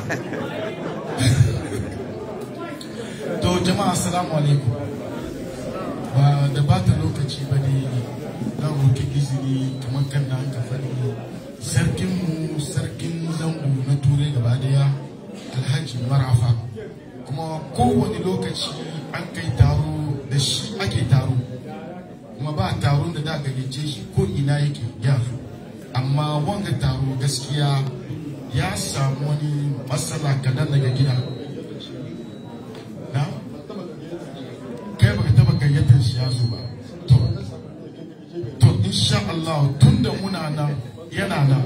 To jama'a assalamu alaikum. Ba da ba ta lokaci ba ne na roki izini kamar kan da aka faɗi. Sarkinmu sarkin zango na turai gaba daya Alhaji Marafa. kuma kowane lokaci an kai taro da shi ake taro kuma ba taron da da gayyace shi ko ina yake ya zo amma wanga taro gaskiya ya samu wani matsala kadan daga gida na kai baka taba gayyatar shi ya zo ba to to insha Allah tunda muna nan yana nan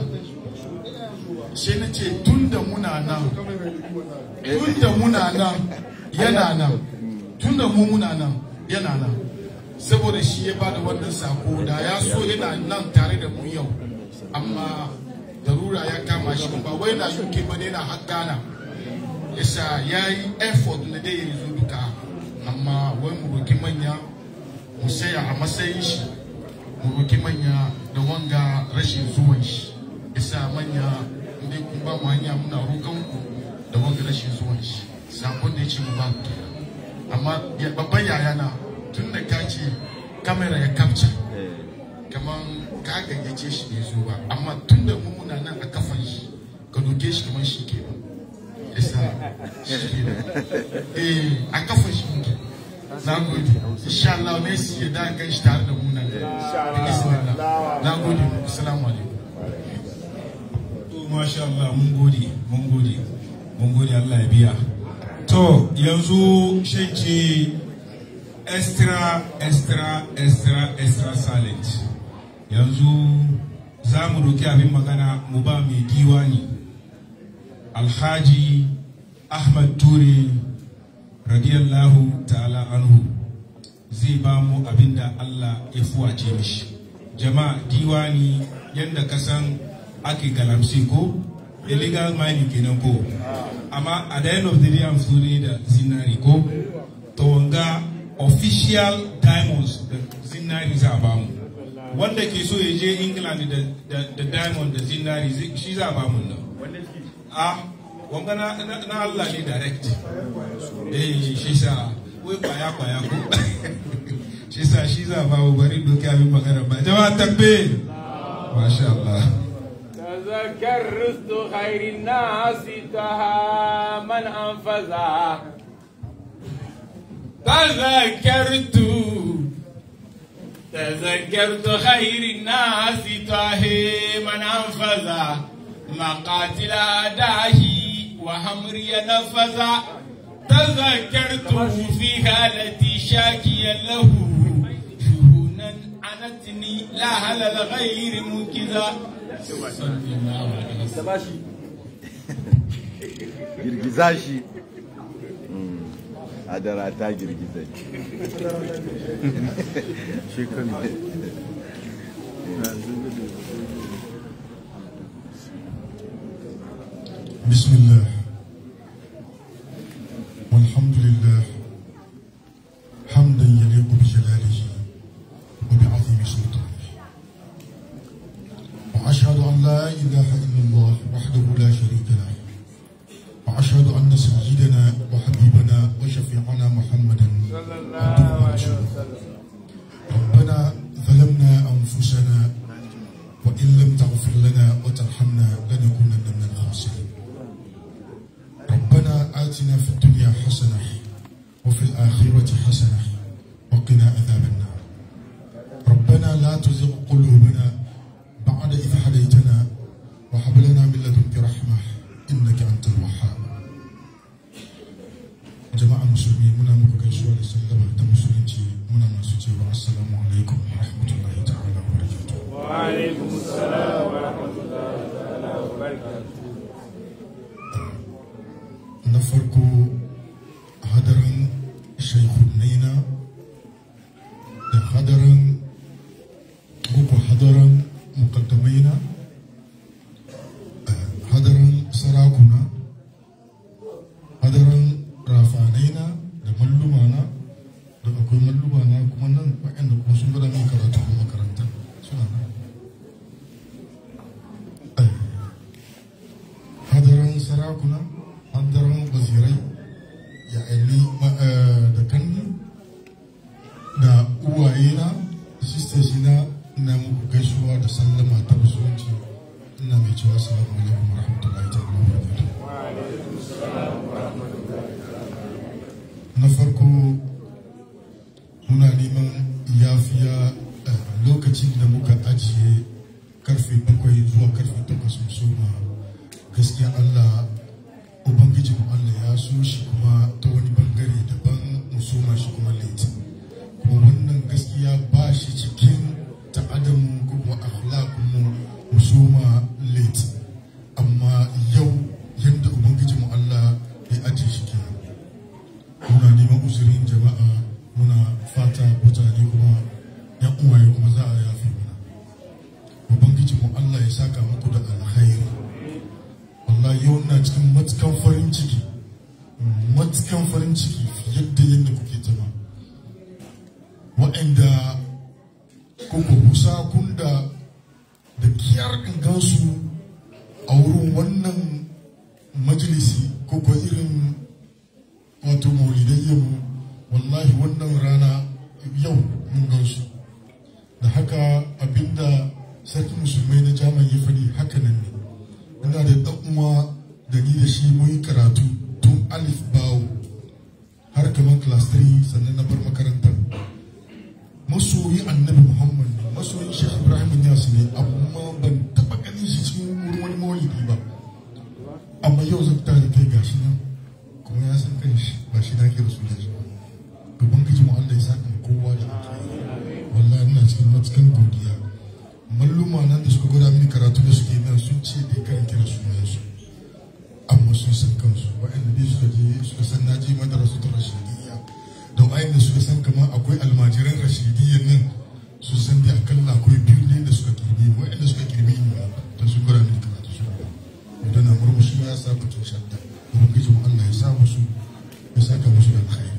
sai na ce tunda muna nan tunda muna nan yana nan tunda mu muna nan yana nan saboda shi ya bada wannan sako da ya so yana nan tare da mu yau amma darura ya kama shi ba wai na UK ba ne na har Ghana yasa ya yi effort na dai ya zo duka amma wai mu roki manya mu saya a matsayin shi mu roki manya da wanga rashin zuwan shi yasa manya inda kun ba mu hanya muna roƙon ku da wanga rashin zuwan shi sakon da ya ce mu ba ku kenan amma ya- babban yayana tun da ka ce kamera ya kapca kamar ka gayyace shi bai zo ba amma tun da mu muna nan a kafan shi ka doke shi kamar shi ke nan yasa shi ke nan eh a kafan shi muke na gode insha Allah ne su ya da gan shi tare da mu nan da bismillah na gode assalamu alaikum To, masha Allah mun gode mun gode mun gode Allah ya biya to yanzu shan ce extra extra extra extra silent yanzu za mu roki abin magana mu ba mai diwani alhaji ahmad ture radiyallahu ta'ala anhu zai ba mu abin da Allah ya fuwace mishi jama'a diwani yadda ka san ake galamsi ko illegal mining kenan ko amma at the end of the day an fito ne da zinari ko to wanga official diamonds da zinari za a ba mu wanda ke so ya je england da, da, da diamond da zinari zai- shi za a ba mu nan a wanga na, na, na Allah ne direct eh shi sa wai kwaya kwaya ko shi sa shi za a ba mu bari doki abin magana ba jama'a takbir masha Allah تذكر رزق خير الناس تها من أنفذها تذكرت تذكرت خير الناس تاه من أنفذ مقاتل أداه وحمري نفذ تذكرته في حالتي شاكيا له شهونا عنتني لا هل الغير منكذا صلى الله عليه وسلم girgiza shi Mm. adara ta girgiza shi kan بسم الله والحمد لله حمدا يليق بجلاله وبعظيم سلطانه واشهد ان لا اله الا الله وحده لا شريك له واشهد ان سيدنا وحبيبنا وشفيعنا محمدا عبده ورسوله ربنا ظلمنا انفسنا وان لم تغفر لنا وترحمنا لنكونن من الخاسرين ربنا آتنا في الدنيا حسنة وفي الآخرة حسنة وقنا عذاب النار ربنا لا تزغ قلوبنا بعد إذ هديتنا وهب لنا من لدنك رحمة إنك أنت الوهاب جماعة المسلمين منا مكوكيشوا لسلمة تمسلمتي منا مسوتي والسلام عليكم ورحمة الله تعالى وبركاته وعليكم السلام ورحمة الله تعالى وبركاته na farko hadarin shaikunaina da hadarin uku hadarin mukaddamaina eh, hadarin sarakuna hadarin rafanaina da mallumana da akwai mallumana kuma nan waɗanda kuma sun gada min karatu a makaranta suna nan Eh, hadarin sarakuna hadarin wazirai ya aini da kanni da uwayena sisters na ina muku gaisuwa da sallama ta musulunci ina mai cewa salamu alaikum wa rahmatullahi ta'ala wa barakatuh na farko muna neman yafiya eh, lokacin da muka ajiye karfe bakwai zuwa karfe takwas mu soma gaskiya Allah ubangiji mu Allah ya so shi kuma ta wani bangare daban mu soma shi kuma late kuma wannan gaskiya ba shi cikin ta'adamu ko kuma akhlaqun mu mu soma late amma yau yadda ubangiji mu Allah ya ajiye shi kenan muna neman uzurin jama'a muna fata mutane kuma yan uwaye kuma za a yafe mana ubangiji mu Allah ya saka muku da alkhairi wallahi yau na cikin matukan farin ciki matukan farin ciki fiye da yadda kuke zama waɗanda kuka kusa kun da da kiyar in gansu a wurin wannan majalisi ko ko irin wato maulidayyanmu wallahi wannan rana yau mun gansu da haka abinda sarki musulmai na jaman ya faɗi haka nan ne ina da ɗan uwa da ni da shi mun yi karatu tun alif bawo har kamar class 3 sannan na bar makarantar masoyi annabi muhammad ne masoyin shekh ibrahim yas ne amma ban taɓa ganin shi cikin wurin wani maulidi ba amma yau zan tare kai gashi nan kuma ya san kan shi ba shi na kira sunan shi ba ubangiji mu Allah ya saka kowa da alkhairi wallahi ina cikin matukan godiya malluma nan da suka gwada mini karatu da suke nan sun ce dai kan kira sunan su amma sun san kansu wa'anda dai suka je suka san na je madrasa ta rashidiyya da wa'anda suka san kamar akwai almajiran rashidiyyan nan sun san dai akalla akwai biyu ne da suka kirbe ni wa'anda suka kirbe ni da sun gwada mini karatu su idan na murmushi ya sa fitin shadda ubangiji mu Allah ya sa musu ya saka musu da alkhairi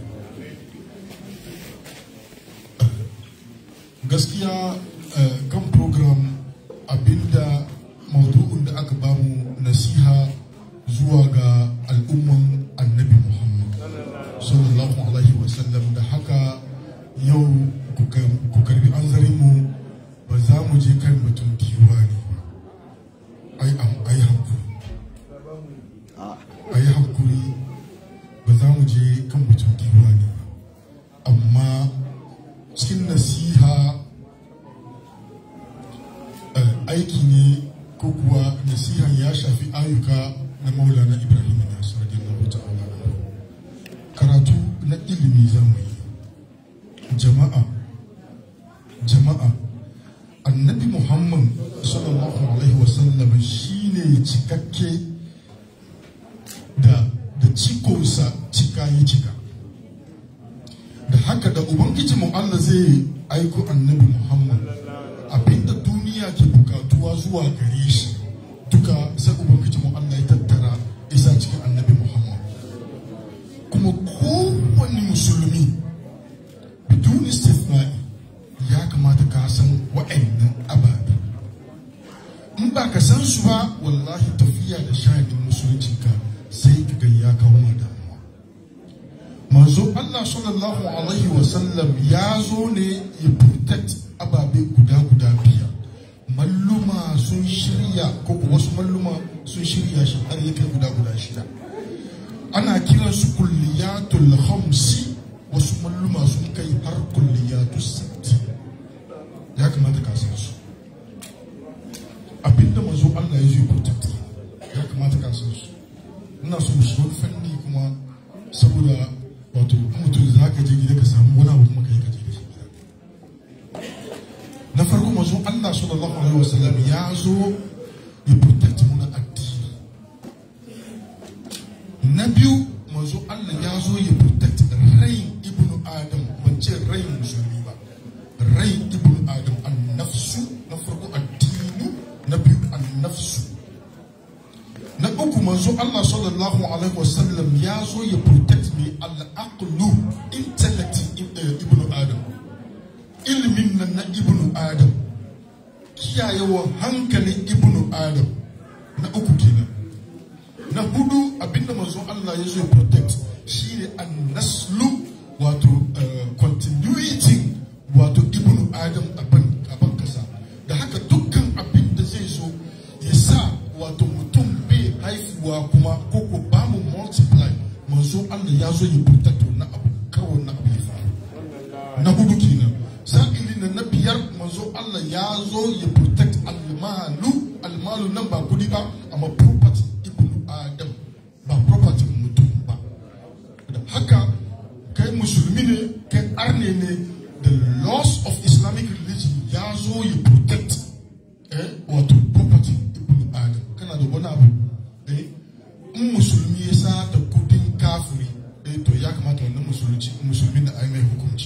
gaskiya eh, kan program abinda maudu'un da aka bamu nasiha zuwa ga al'umman annabi muhammad sallallahu alaihi wasallam da haka yau ku kar- ku karbi an mu ba za mu je kan mutum diwani ba ai am ai hankuri ai hankuri ba za mu je kan mutum diwani ba amma cikin nasiha eh, aiki ne ko kuwa nasihan ya shafi ayyuka na maulana ibrahim nasir radiyallahu ta'ala anhu. karatu na ilimi za mu yi jama'a jama'a annabi muhammad sallallahu alaihi wasallam shine cikakke da da cikonsa cika ya cika da haka da ubangiji mu Allah zai aiko annabi muhammad abinda duniya ke bukatuwa zuwa gare shi duka sai ubangiji mu Allah ya tattara isa cikin annabi muhammad kuma kowane musulmi bidun istithna'i ya kamata ka san wa'annan ababe in ba ka san su ba wallahi tafiya da sha'anin musulunci ka sai ka ga ya kawo ma damuwa manzo Allah sallallahu alaihi wa sallam ya zo ne ya protect ababe guda guda biyar malluma sun shirya ko kuwa wasu malluma sun shirya shi har ya kai guda guda shida ana kiransu kulliyatul khamsi wasu malluma sun kai har kulliyatu sitti ya kamata ka san su abinda manzo Allah ya zo protect ya kamata ka san su ina so mu shiga fanni kuma saboda wato mutum za ka je gida ka samu wani abu kuma ka yi ka je da shi gida na farko manzo Allah sallallahu alaihi wasallam ya zo ya protect mu na addini na biyu manzo Allah ya zo ya protect rain ibnu adam ban ce rain musulmi ba rain ibnu adam an nafsu na farko addini na biyu an nafsu na uku manzo Allah sallallahu alaihi wasallam ya zo ya protect me al-aqlu intellect ibnu adam ilimin nan na ibnu adam kiyayewa hankalin ibnu adam na uku kenan na hudu abinda manzo Allah ya zo ya protect shine an-naslu wato uh, continuity wato ibnu adam a ban a ban kasa da haka dukkan abin da zai zo ya sa wato mutum bai haifuwa kuma ko ko ba mu multiply manzo Allah ya zo ya protect na abu kawai na abu ya faru na hudu kenan sa'ili na na biyar manzo Allah ya zo ya protect almalu almalu nan ba kudi ba amma property ibnu adam ba property mutum ba da haka kai musulmi ne kai arne ne the laws of islamic religion ya zo ya protect eh, wato property ibnu adam kana da wani abu eh, in musulmi ya sa da kudin kafiri eh, to ya kamata wannan musulunci musulmi da ai mai hukunci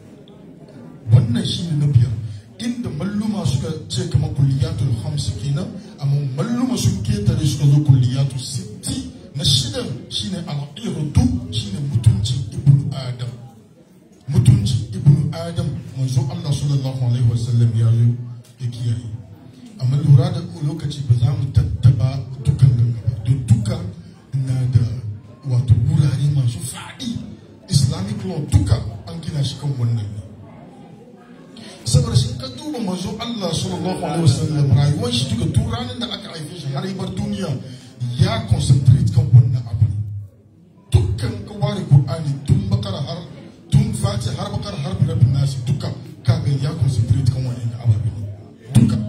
wannan shine na biyar inda malluma suka ce kamar kulliyatul hamsi kenan amma malluma sun ketare suka zo kulliyatul sitti na shidan shine al'irdu shine mutuncin ibnu adam mutuncin ibnu adam manzo Allah sallallahu alaihi wasallam ya zo ya kiyaye amma lura da lokaci ba za mu tattaba dukan gaba don duka na da wato wurare masu faɗi islamic law duka an gina shi kan wannan ne saboda shi ka duba manzo Allah sallallahu alaihi wasallam rayuwar shi duka tun ranar da aka haife shi har ya bar duniya ya concentrate kan wannan abu dukkan ka ware Qur'ani tun bakara har tun fati har bakara har birabin nasi duka kaga ya concentrate kan wannan ababe ne duka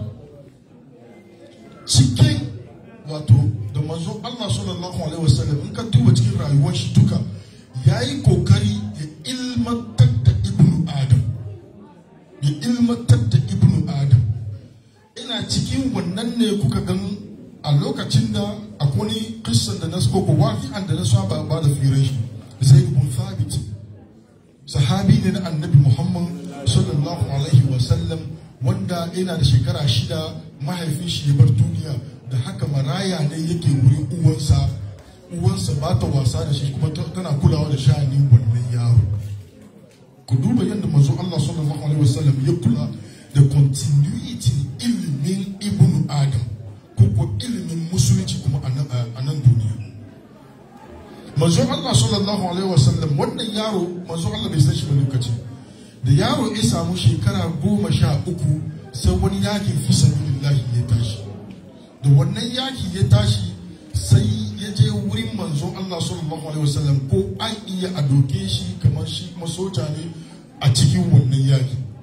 cikin wato da manzo Allah sallallahu alaihi wasallam in ka duba cikin rayuwar shi duka yayi kokari ya ilmantar da ibnu adam ya ilmantar da ibnu adam ina cikin wannan ne kuka gan a lokacin da akwai wani kissan da na koko wafi'an da na saba ba da firin shi zai ibn thabit sahabi ne na annabi muhammad sallallahu alaihi wasallam wanda yana da shekara shida mahaifin shi ya bar duniya da haka maraya ne yake wurin uwansa uwansa ba ta wasa da shi kuma tana kulawa da sha'anin wannan yaro ku duba yadda manzo Allah sallallahu alaihi wasallam ya kula da continuity ilimin ibnu adam ko ko ilimin musulunci kuma a nan duniya manzo Allah sallallahu alaihi wasallam wannan yaro manzo Allah bai san shi ba lokaci da yaro ya samu shekara goma sha uku sai wani yaki fi sabilillahi ya tashi da wannan yaki ya tashi sai ya je wurin manzo Allah sallallahu alaihi wasallam ko an iya a doke shi kamar shi kuma soja ne a cikin wannan yaki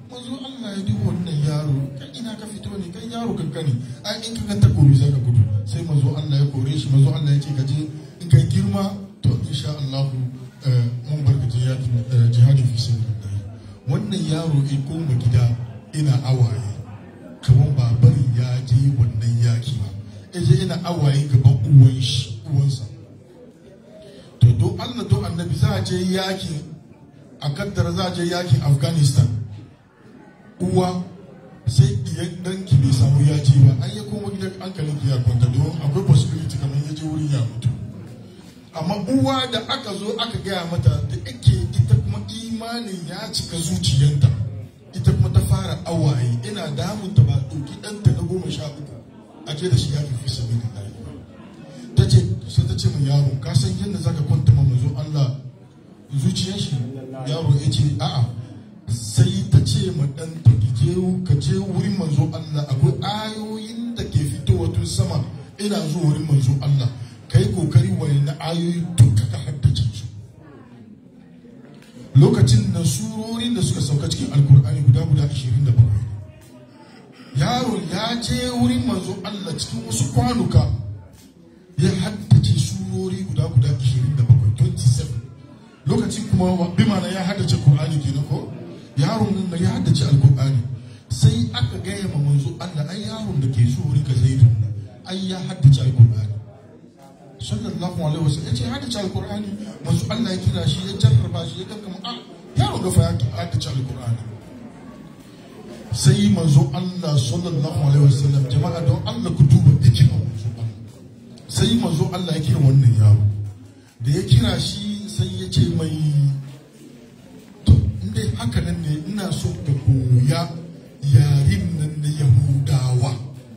manzo Allah ya duba wannan yaro kai ina ka fito ne kai yaro kankani ai in ka ga takobi za ka gudu sai manzo Allah ya kore shi manzo Allah ya ce ka je in kai girma to insha Allah eh, mun barka jihadi eh, jihadi fi sabilillah wannan yaro in koma gida ina awaye kaman ba bari ya je wannan yaki ba ya je ina awaye gaban uwan shi uwansa to do Allah do annabi za a je yaki a kaddara za a je yakin Afghanistan uwa sai iyan danki bai samu ya ce ba an ya koma gidan hankalin ki ya kwanta don akwai possibility kamar ya je wurin ya mutu amma uwa da aka zo aka gaya mata da ake ita kuma imanin ya cika zuciyanta ita kuma ta fara awaye ina damunta ba ɗauki ɗanta na goma sha uku a je da shi ya fi sabi da ta ce sai ta ce mu yaro ka san yadda zaka kwanta ma mazo Allah zuciyar shi yaro ya ce a'a sai ta ce ma ɗanta ki je ka je wurin manzo Allah akwai ayoyin da ke fitowa tun sama ina zuwa wurin manzo Allah kai kokari wani na ayoyi duka ka haddace su lokacin da surorin da suka sauka cikin alkur'ani guda guda 27 yaro ya je wurin manzo Allah cikin wasu kwanuka ya haddace surori guda guda 27 27 lokacin kuma bi mana ya haddace Qur'ani kenan ko yaron nan da ya haddace alkur'ani sai aka gaya ma manzo Allah ai yaron da ke so wurin ka zaidu ai ya haddace alkur'ani sallallahu alaihi wasallam yace haddace alkur'ani manzo Allah ya kira shi ya jarraba shi ya kankama a yaron ga fa ya haddace alkur'ani sai manzo Allah sallallahu alaihi wasallam jama'a don Allah ku duba hikimar manzo Allah sai manzo Allah ya kira wannan yaro da ya kira shi sai ya ce mai to inda haka nan ne ina so ka koya yarin nan na yahudawa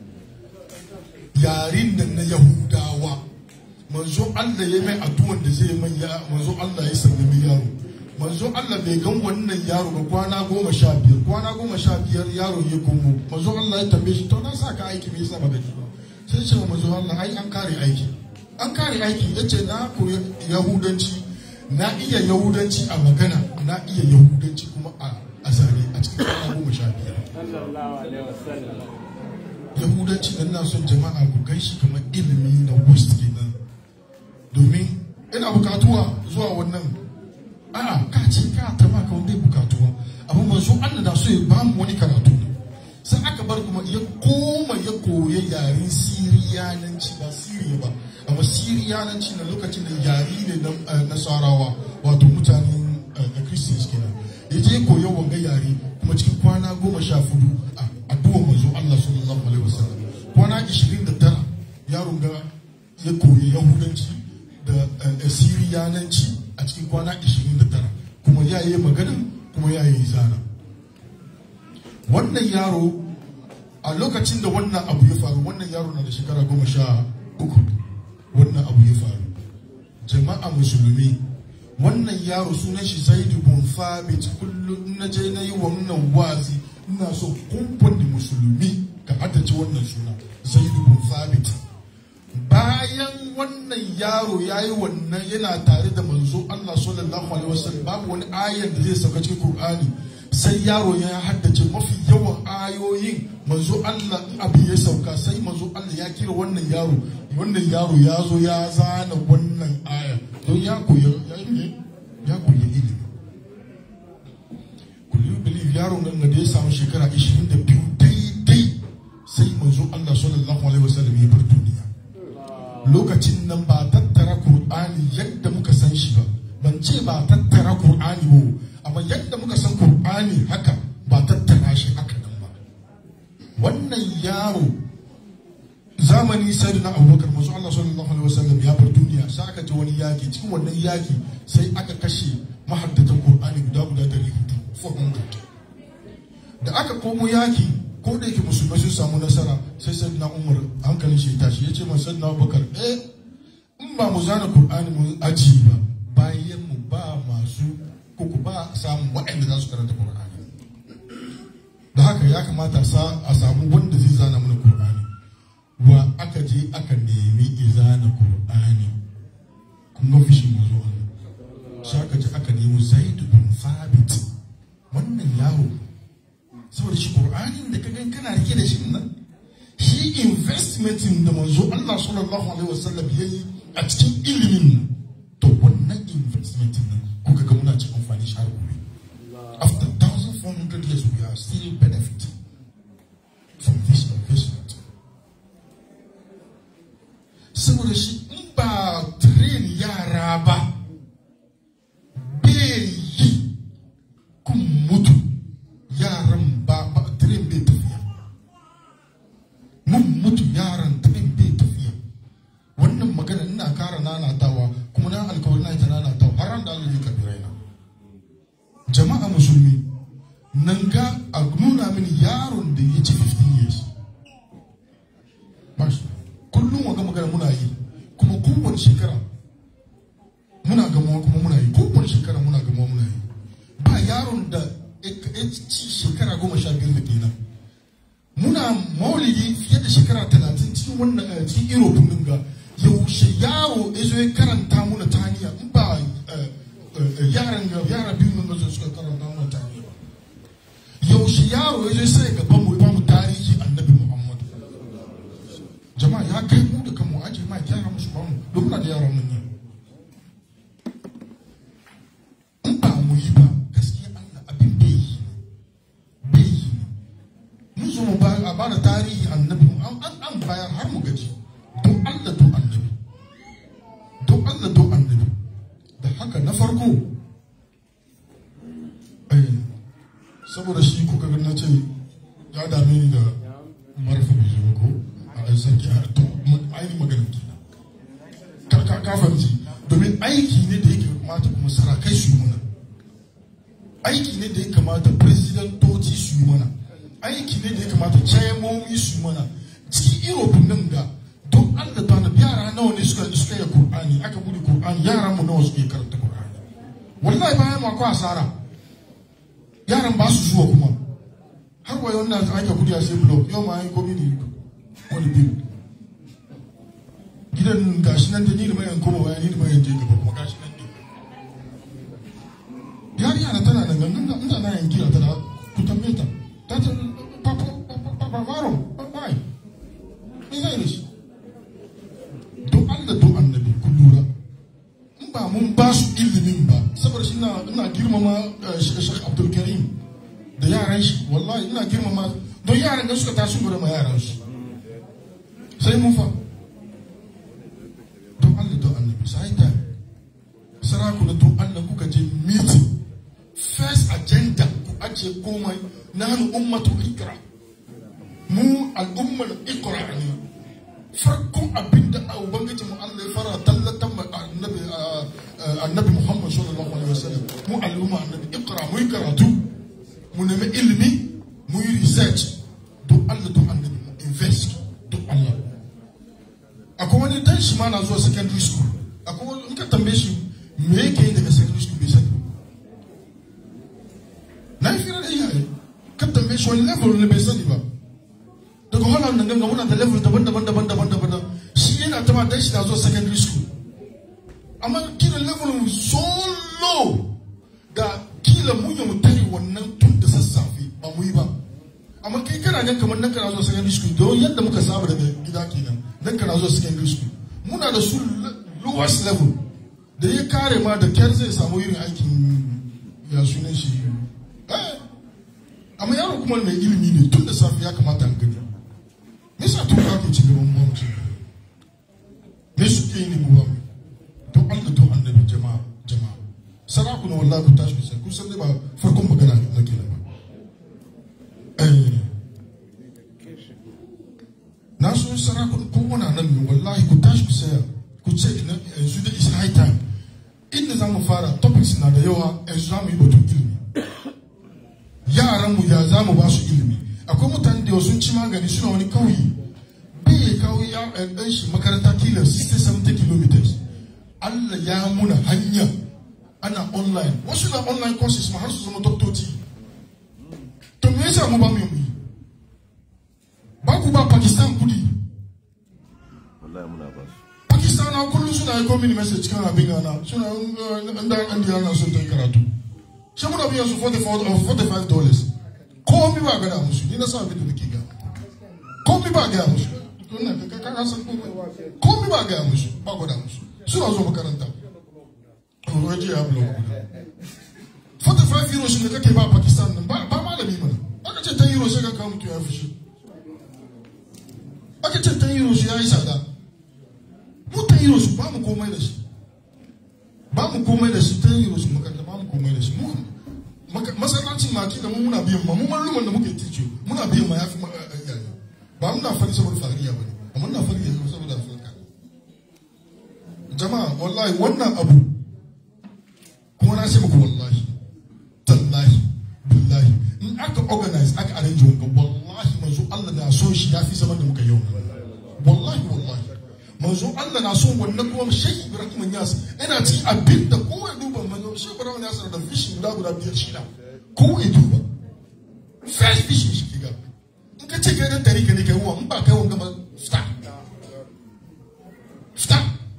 yarin nan na yahudawa manzo Allah ya mai addu'an da zai mai ya manzo Allah ya sallami yaro manzo Allah bai gan wannan yaro ba kwana goma sha biyar kwana goma sha biyar yaro ya komo manzo Allah ya tambaye shi to na sa ka aiki me yasa ba gaji ba sai ce manzo Allah ai an kare aiki an kare aiki yace na koyi yahudanci na iya yahudanci a magana na iya yahudanci kuma a a zane a cikin kwana goma sha biyar sallallahu alaihi wasallam yahudanci da ina son jama'a ku gaishi kamar ilimi na west kenan domin ina bukatuwa zuwa wannan a'a ka ce ka ta ba ka wanda bukatuwa amma manzo Allah da so ya ba mu wani karatu ne sai aka bar kuma ya koma ya koya yaren siriyananci ba siriya ba amma siriyananci na lokacin da yari ne na eh, nasarawa wato mutanen eh, christians kenan ya je koya wanga yare kuma cikin kwana goma sha fudu a addu'ar manzo Allah sallallahu alaihi wasallam kwana 29 yaron ga ya koyi yahudanci da eh, siriyananci a cikin kwana 29 kuma ya yi magana kuma ya yi zana wannan yaro a lokacin da wannan abu ya faru wannan yaro na da shekara goma sha uku wannan abu ya faru jama'a musulmi wannan yaro sunan shi zaidu bin thabit kullum in na je na yi wannan wazi ina so kumfani musulmi ka haddace wannan suna zaidu bin thabit bayan wannan yaro ya yi wannan yana tare da manzo Allah sallallahu alaihi wasallam babu wani ayan da zai sauka cikin Qur'ani sai yaro ya haddace mafi yawan ayoyin manzo Allah in abin ya sauka sai manzo Allah ya kira wannan yaro wannan yaro ya zo ya zana wannan aya don ya koyi ya yi ya koyi ilimi kullu believe yaron nan da ya samu shekara 22 daidai sai manzo Allah sallallahu alaihi wasallam ya bar duniya lokacin nan ba tattara Kur'ani yadda muka san shi ba ban ce ba tattara Kur'ani ba amma yadda muka san Kur'ani haka ba tattara shi haka nan ba wannan yaro zamani sai na abubakar masu Allah sallallahu alaihi wasallam ya bar duniya sai aka ji wani yaki cikin wannan yaki sai aka kashe mahaddatan Kur'ani guda guda dari hudu 400 da aka komo yaki ko da yake musulmai sun samu nasara sai sai na umar hankalin shi ya tashi ya ce masa na bakar eh in ba mu zana qur'ani mu aji ba bayan mu ba masu kuku ba samun waɗanda za su karanta qur'ani da haka ya kamata a samu wanda zai zana mana qur'ani wa aka je aka nemi izana qur'ani kun ga fishin mazo sai aka je aka nemi zaid bin thabit wannan yaro saboda shi qur'anin da ka gan kana rike da shi nan shi investmentin da manzo Allah sallallahu alaihi wasallam yayi a cikin ilimin nan to wannan investmentin nan kuka ga muna cikin amfani shi har gobe after 1400 years we are still benefiting from this investment saboda shi in ba train yara ba bai yi kun mutu yaran ba ba train bai tafiya mun mutu yaran train bai tafiya wannan magana ina kara nanatawa kuma na alkawari na ita nanatawa har ran da Allah ya karbi raina jama'a musulmi nan ga a nuna mini yaron da ya ci 15 years Mashi, kullum waga magana muna yi kuma kowane shekara muna gamuwa kuma muna yi kowane shekara muna gamuwa muna yi ba yaron da ya ci shekara goma sha biyar da kenan muna maulidi fiye da shekara talatin cikin wannan eh, cikin europe din ga yaushe yaro ya zo ya karanta muna taniya in ba eh, eh, yaran ga yara biyu nan da suka karanta muna taniya ba yaushe yaro ya zo sai gaban mu ya ba mu tarihi annabi muhammad jama'a ya kai mu da kanmu aje ma gyara musu ba mu don muna da yaran mun yi in ba mu yi ba gaskiya Allah abin bai yi bai yi mun zo mu ba a bada tarihi annabi an an an bayar har mu gaji don Allah don annabi don Allah don annabi da haka na farko eh saboda shi kuka ga na ce ya dame ni da marfa bai zo ko a ɗan sarki a to ainihin maganin kenan ka ka ka fahimci domin aiki ne da yake kamata kuma sarakai su yi mana aiki ne da ya kamata presidentoci su yi mana aiki ne da ya kamata chairmomi su yi mana cikin europe nan ga don allah ta nabi yara nawa ne suka suka yi qur'ani aka bude qur'ani yaran mu nawa suke karanta qur'ani wallahi bayan ma ko asara yaran ba su zuwa kuma har wa yau na ake kudi a sai blog yau ma yi komi ne wani biyu gidan gashi nan da ni da mayan koma baya ni da mayan je gaba kuma gashi nan ne yariya na tana da gangan da ina na yanki a tana ku tambaye ta ta ce papa papa faro why me zai da shi don Allah don annabi ku lura in ba mun ba su ilimin ba saboda shi ina ina girmama eh, Sheikh Abdul Karim da yaran shi wallahi ina girmama don yaran da suka tashi gure ma yaran su sai mun fa don Allah don annabi sai ta sarakuna don Allah kuka je meeting first agenda ku ajiye komai nanu ummatu ikra mu al'ummar ikra ne farkon abinda a ubangiji mu Allah ya fara tallatan ma annabi ah, ah, annabi Muhammad sallallahu alaihi wasallam mu al'umma annabi ikra mu yi karatu mu nemi ilimi mu yi research don Allah don annabi mu invest don Allah akwai wani dan shi ma na zuwa secondary school akwai wani in ka tambaye shi me yake yi daga secondary school bai sani ba. na yi fira da iyaye ka tambaye shi wani level ne bai sani ba daga holland nan ganga muna da level daban-daban daban-daban daban shi yana ta ma dan shi na zuwa secondary school amma kila level so low da kila mu ya mu tare wannan tun da sassafe ba mu yi ba amma kai kana gan kamar nan kana zuwa secondary school don yadda muka saba daga gida kenan nan kana zuwa secondary school muna da su lowest level da ya kare ma da kyar zai samu irin aikin ya sunan shi eh amma yaro kuma mai ilimi ne tun da safe ya kamata an gani me yasa tun ka ke ci gaban mu mu ci gaba? me suke yi ne mu ba mu don Allah don annabi jama'a jama'a sarakuna wallahi ku tashi ku sai kun san dai ba farkon magana na kenan ba eh na so sarakun kowane nan ne wallahi ku tashi ku saya ku ce na yanzu da is high time inda za mu fara topics na da yawa yanzu za mu yi batun ilimi yaran mu ya za mu ba su ilimi akwai mutane da sun ci magani suna wani kauye bai ya kawo ya ɗan shi makaranta kila 60-70 kilometers Allah ya muna hanya ana online wasu na online courses ma har su zama doktoci to me yasa mu ba mu yi mu yi ba ku ba Pakistan kudi wallahi muna ba su Pakistan na kullum suna yi mini message kan abin gana suna inda an diya na sun ta yi karatu shi muna biyan su 44 or 45 dollars komi ba gada musu ni na sa abin da nake ga komi ba gaya musu wannan ka ka ka san komai komi ba gaya musu ba gwada musu suna zo makaranta waje ya bulo 45 euros da kake ba Pakistan nan ba ba malami mana aka ce 10 euros sai ka kawo mutu ya fushi aka ce 10 euros ya yi tsada mu 10 euros ba mu komai da shi ba mu komai da shi 10 euros makaranta ba mu komai da shi mu maka- masallacin maki da mu muna biyan ma mu malluman da muke tice muna biyan ma yafi ma- eh, eh, iyaye ba muna fari saboda fariya bane amma muna fari yanzu saboda alfarka jama'a wallahi wannan abu kuma na ce muku wallahi tallahi billahi in aka organize aka arrange wanga wallahi manzo Allah na so shi yafi zaman da muka yi yau wallahi wallahi manzo Allah na so wannan kuma Sheikh Ibrahim Yas yana ci abin da kowa ya duba manzo Sheikh Ibrahim Yas da fishi guda guda biyar shida kowa ya duba fresh fishi shi kiga in ka ce kai dan tare ka ne kai wa in ba kai wanga ba fita fita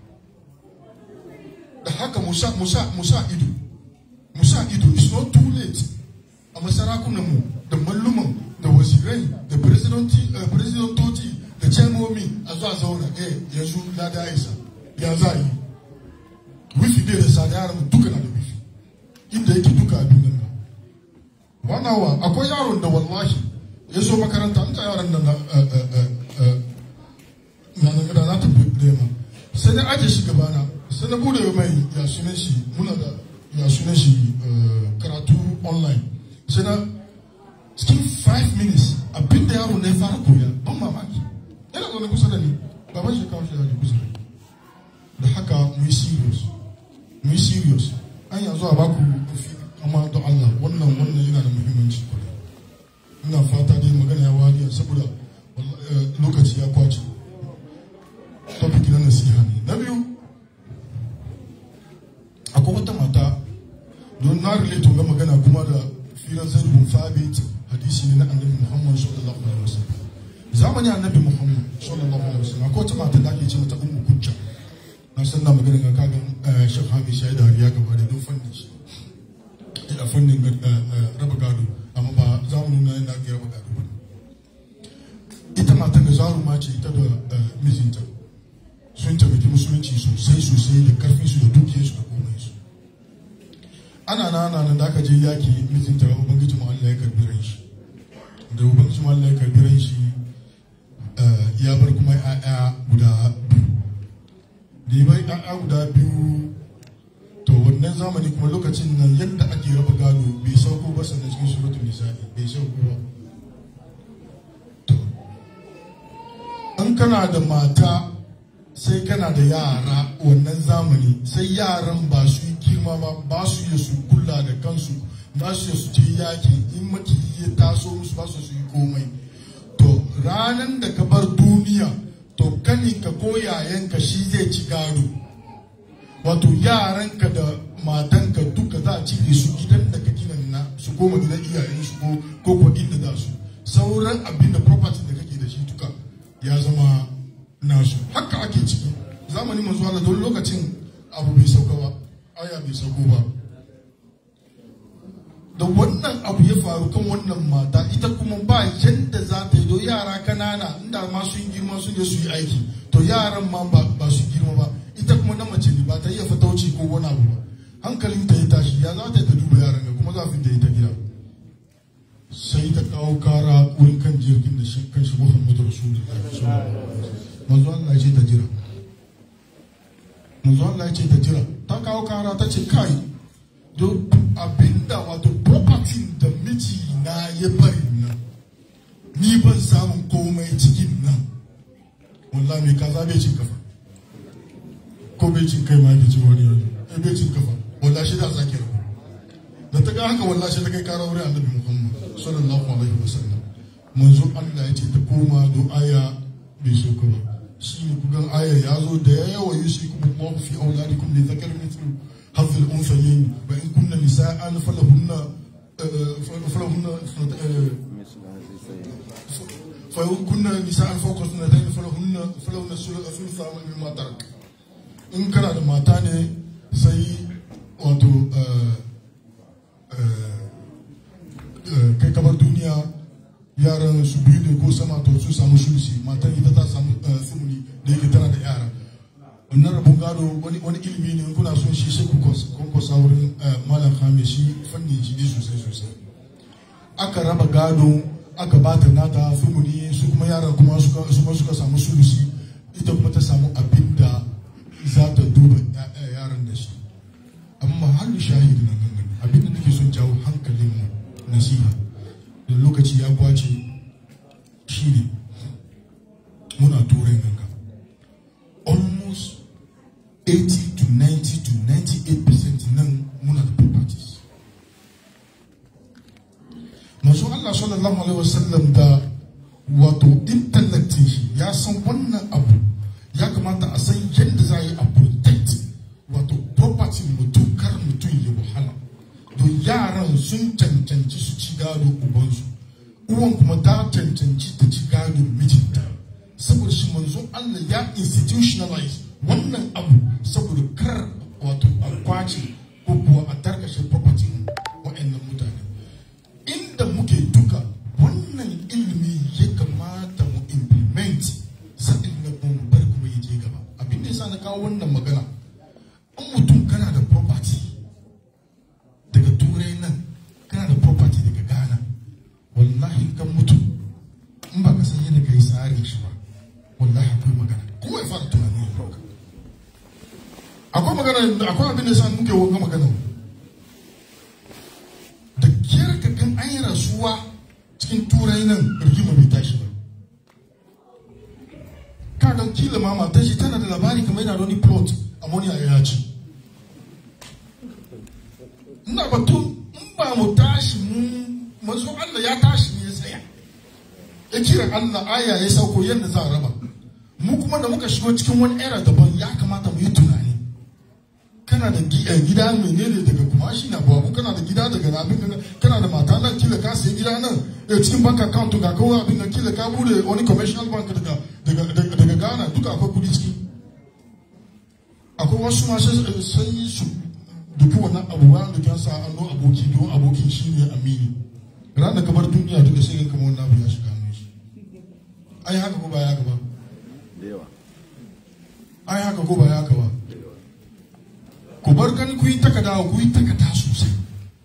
da haka musa musa musa ido musa ido it's not too late a masarakunan mu da malluman da wasirai da presidentoci eh, presidentoci da chairmomi a zuwa zauna eh yanzu na da isa ya za a yi wifi bai da sa da yaran mu duka na da wifi inda yake duka a duniya nan one hour akwai yaron da wallahi ya zo makaranta an ta yaran nan na eh, eh, eh, eh, na na gada na tafi nema sai na aje shi gabana sai na bude mai ya sunan shi muna da ya sunan shi eh, karatu online sai na cikin 5 minutes abin da yaro na ya fara koya ban mamaki yana zaune kusa da ni baban shi kawo shi da kusa da ni da haka mu yi serious mu yi serious an yanzu a baku kofi amma don Allah wannan wannan yana da muhimmanci kwarai ina fata dai magana ya wariya saboda walla- eh, lokaci ya kwace topic na nasiha ne na biyu akwai wata mata don na relate ga magana kuma da firar zaid bin thabit hadisi ne na annabi muhammad sallallahu alaihi wasallam zamani annabi muhammad sallallahu alaihi wasallam akwai wata mata da ake ce mata ummu kujja na san na magana ga kaga eh, shek hamish ya yi dariya gaba da don fannin shi a fannin eh, eh, raba gado amma ba za mu nuna yadda ake raba gado ba ita matan da zaruma ce ita da eh, mijinta sun taimaki musulunci sosai sosai da karfin su da dukiyar su da komai su ana na ana nan da aka je yaki mijinta ubangiji mu Allah ya karbi ran shi da ubangiji mu Allah ya karbi ran shi eh, ya bar kuma ƴaƴa guda biyu da ya bar ƴaƴa guda biyu to wannan zamani kuma lokacin nan yadda ake raba gado bai sauko ba sannan cikin suratul nisa'i bai sauko ba to in kana da mata sai kana da yara wannan zamani sai yaran ba su yi girma ba ba su iya su kula da kansu ba su iya su je yaki in makiyi ya taso musu ba su su yi komai to ranan da ka bar duniya to kaninka ko yayanka shi zai ci gado wato yaranka da matanka duka za a cire su gidan da ka gina na su koma gidan iyayen su ko ko ko inda za su sauran abin da property da kake da shi duka ya zama nasu haka ake ciki zamanin manzo Allah don lokacin abu bai sauka ba aya bai sauko ba da wannan abu ya faru kan wannan mata ita kuma ba yadda za ta yi do yara kanana inda ma sun girma sun je su yi aiki to yaran ma ba ba su girma ba ita kuma na mace ne ba ta iya fatauci ko wani abu ba hankalin ta ya tashi ya za ta yi ta duba yaran ga kuma za ta yi ta gida sai ta kawo kara wurin kan jirgin da shi kan shi Muhammadu Rasulullahi sallallahu alaihi wasallam manzo Allah ya ce ta jira manzo Allah ya ce ta jira ta kawo kara ta ce kai don abinda wato property da miji na ya bari nan ni ban samun komai cikin nan wallahi mai kaza bai cin kafa ko bai cin kai ma bai cin wani yanzu eh bai cin kafa wallahi shi da sake rabu da ta ga haka wallahi shi ta kai kara wurin annabi Muhammad sallallahu alaihi wasallam manzo Allah ya ce ta koma do aya bai so ka ba shi ne kugan aya ya zo da ya yawa yusi kuma kuma fi auladikum li zakar mithlu hadh al unthayayn wa in kunna nisa'an falahunna falahunna fa in kunna nisa'an fawqa sunnatayn falahunna falahunna thulutha mimma tarak in kana da mata ne sai wato kai kamar duniya biyu ne ko sama to su samu sulusi matan ita ta samu sumuni da yake tana da yara wannan rabon gado wani wani ilimi ne in kuna son shi sai ku kwankwasa wurin malam hame shi fannin shi ne sosai sosai aka raba gado aka ba ta nata sumuni su kuma yara kuma suka suka suka samu sulusi ita kuma ta samu abin da za ta duba yaran da shi amma halin shahidi na nan abin da nake son jawo hankalin mu nasiha da lokaci ya kwace shi ne muna turai nan ga almost 80 to 90 to 98 percent nan muna da properties masu Allah sallallahu alaihi wasallam da wato intellect shi ya san wannan abu ya kamata a san yadda za a yi a protect wato property mutum kar mutum ya wahala don yaran sun cancanci su ci gado ubansu uwan kuma ta cancanci ta ci gado mijinta saboda shi manzo Allah ya institutionalize wannan abu saboda kar wato a kwace ko kuwa a tarkashe property wa'annan mutane inda muke duka wannan ilimi ya kamata mu implement sa'in na kuma mu bar kuma ya je gaba abin da yasa na kawo wannan magana in mutum kana da property daga turai nan kana da property daga ghana wallahi kan mutu in ba ka san yadda ka yi tsarin shi ba wallahi akwai magana kuma ya fara tunani ya roka akwai magana akwai abin da sa muke wanga magana da kiyar ka kan an yi rasuwa cikin turai nan rigima bai tashi ba ka ga kila ma matar shi tana da labari kamar yana da wani plot ammonia ya ci ina batu in ba mu tashi mun manzo Allah ya tashi ne ya tsaya ya kira Allah aya ya sauko yadda za a raba mu kuma da muka shigo cikin wani era daban ya kamata mu yi tunani kana da gida menene daga kumashi na babu kana da gida daga abin da kana da mata nan kila ka sayi gida nan da cikin bank account ga kawai abin da kila ka bude wani commercial bank daga daga daga Ghana duka akwai kudi ciki akwai wasu ma sai yi su duki wannan abu ba da kyan sa anno aboki don abokin shi ne amini ran da kamar duniya duka sai kamar wannan abu ya shiga hannun shi ai haka ko ba ya haka ba da yawa ai haka ko ba ya haka ba ku bar gani ku yi takada ku yi takada sosai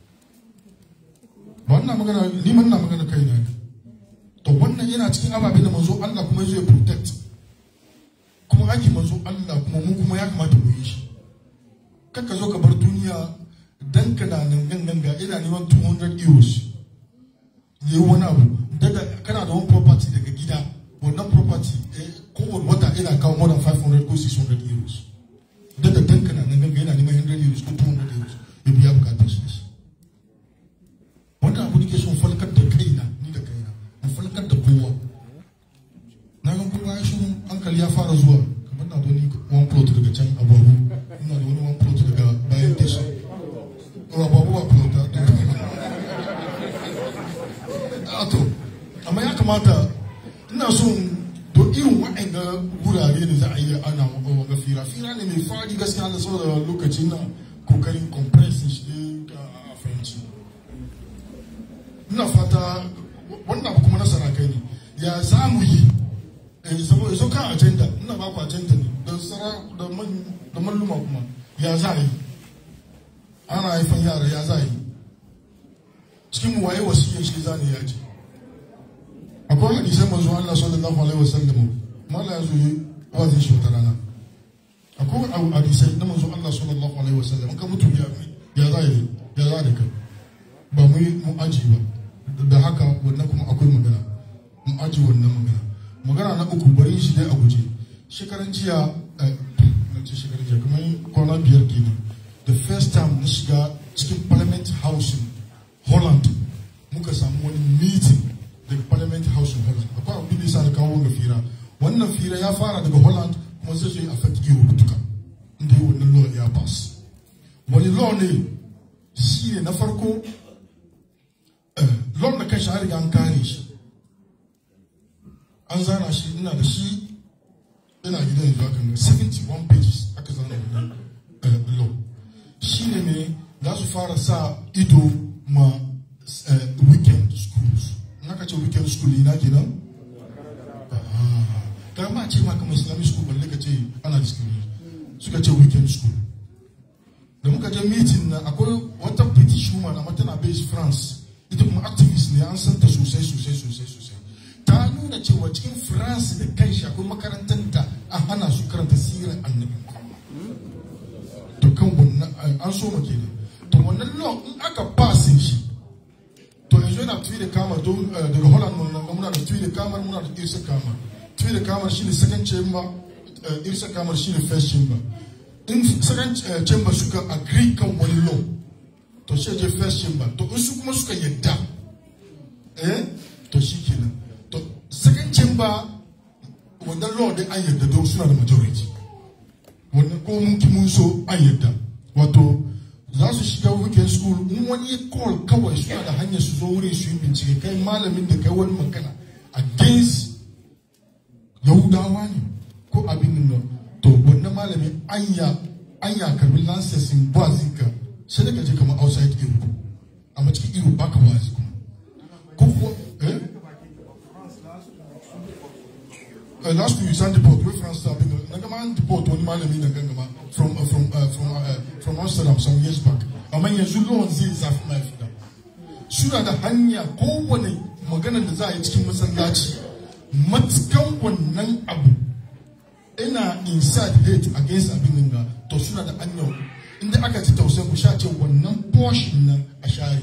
ba wannan magana ni man na magana kai ne to wannan yana cikin ababen da manzo Allah kuma zai protect kuma ake manzo Allah kuma mu kuma ya kamata mu yi shi kaka zo ka bar duniya dan ka na nan gangan ga ina neman 200 euros yayi wani abu daga kana da wani property daga gida wannan property eh, kowane wata ina kawo more than 500 ko 600 euros daga dan ka na nan gangan yana neman 100 euros ko 200 euros ya biya bukatar shi da shi wannan abu nake son falkar da kaina ni da kaina in falkar da kowa na ga kowa ya shi hankali ya fara zuwa kamar na da wani one plot daga can ababu ina da wani one plot daga bayan tasha ko ababu ba plot ta da a to amma ya kamata ina son to irin waɗanda wurare ne za a yi ana wanga fira fira ne mai fadi gaskiya da saboda lokacin na kokarin compressing shi ne ga fahimci ina fata wannan abu kuma nasara kai ne ya za mu yi saboda so kan agenda ina ba ku agenda ne da sara da man da malluma kuma ya za yi ana haifan yara ya za yi cikin mu waye wasiyar shi za ne ya ce akwai hadisai manzo Allah sallallahu alaihi wasallam mala ya zo yi wazin shi wata rana akwai hadisai na manzo Allah sallallahu alaihi wasallam ka mutu ya ya za yi ya za da kai ba mu yi mu aji ba da haka wannan kuma akwai magana mu aji wannan magana magana na uku bari shi dai a guje shekaran jiya na ce shekaran jiya kamar kwana biyar kenan the first time na shiga cikin parliament house in holland muka samu wani meeting daga parliament house in holland akwai abin da yasa na kawo wanga fira wannan fira ya fara daga holland kuma zai zo affect europe duka inda yi wannan law ya pass wani law ne shi ne na farko law da kan shi an riga an kare shi an zana shi ina da shi ina gidan yanzu akan 71 pages aka zana wannan law shi ne ne za su fara sa ido ma weekend schools in aka ce weekend school ina kenan ga ma ce ma kamar islamic school balle ka ce ana discrimination suka ce weekend school da muka je meeting na akwai wata british woman amma tana based france ita kuma activist ne an san ta sosai sosai sosai sosai ta nuna cewa cikin france da kai shi akwai makarantar da an hana su karanta sirar annabi to kan wannan an so ma kenan to wannan law in aka pasin shi to yanzu yana tuyi da kamar don daga holland mun nan muna da tuyi da kamar muna da irsa kamar tuyi da kamar shine second chamber irsa kamar shine first chamber in second chamber suka agree kan wani law to shi je first chamber to in su kuma suka yadda eh to shi kenan to second chamber wannan law dai an yadda don suna da majority wannan ko mun ki mun so an yadda wato za su shiga weekend school in wani ya call kawai suna da hanyar su zo wurin su yi bincike kai malamin da kai wani magana against yahudawa ne ko abin nan to wannan malamin anya anya karbi lancesin wazin ka sai daga je kamar outside europe amma cikin europe baka wazi kuma ko kuwa eh uh, last week Sunday deport wey France start big na gama an deport wani malami na gangama from uh, from uh, from uh, from Amsterdam some years back amma yanzu lawan zai zafi mai fita suna da hanya kowane maganar da za a yi cikin masallaci matukan wannan abu ina inside hate against abin nan ga to suna da hanya inda aka ci tausayin ku sha ce wannan portion nan a share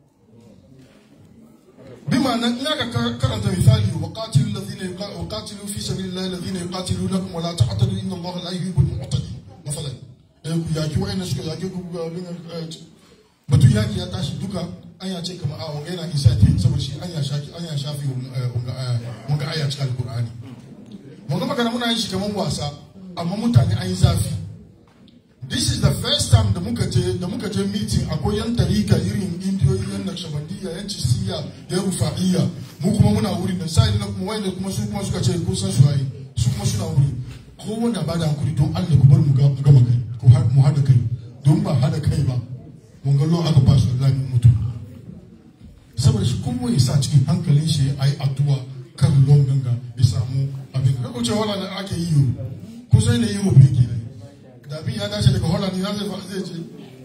بما ان هناك كرنت مثالي وقاتلوا الذين وقاتلوا في سبيل الله الذين يقاتلونكم ولا تعتدوا ان الله لا يحب المعتدين مثلا yaki wa'annan suka yaki batun yaki ya tashi duka an ya ce kamar a wanga yana isa ta saboda shi an ya shafi an ya shafi wanga aya cikin alkur'ani wanga magana muna yin shi kamar wasa amma mutane an yi zafi this is the first time da muka je da muka je meeting akwai yan tarika irin indiyoyi yan nakshabandiyya yan cisiya yan rufa'iyya mu kuma muna wuri da sai na kuma wanda kuma su kuma suka ce kun san su waye su kuma suna wuri ko wanda ba da hankuri don Allah ku bar mu ga gama kai ko mu hada kai don ba hada kai ba mun ga lo aka ba su Allah mun mutu saboda shi kuma ya sa cikin hankalin shi ayi addu'a kan lon ganga ya samu abin da ko ce wala da ake yi yo ko sai ne yi mu fiki ne da abin ya dace daga holland ya zai zai ce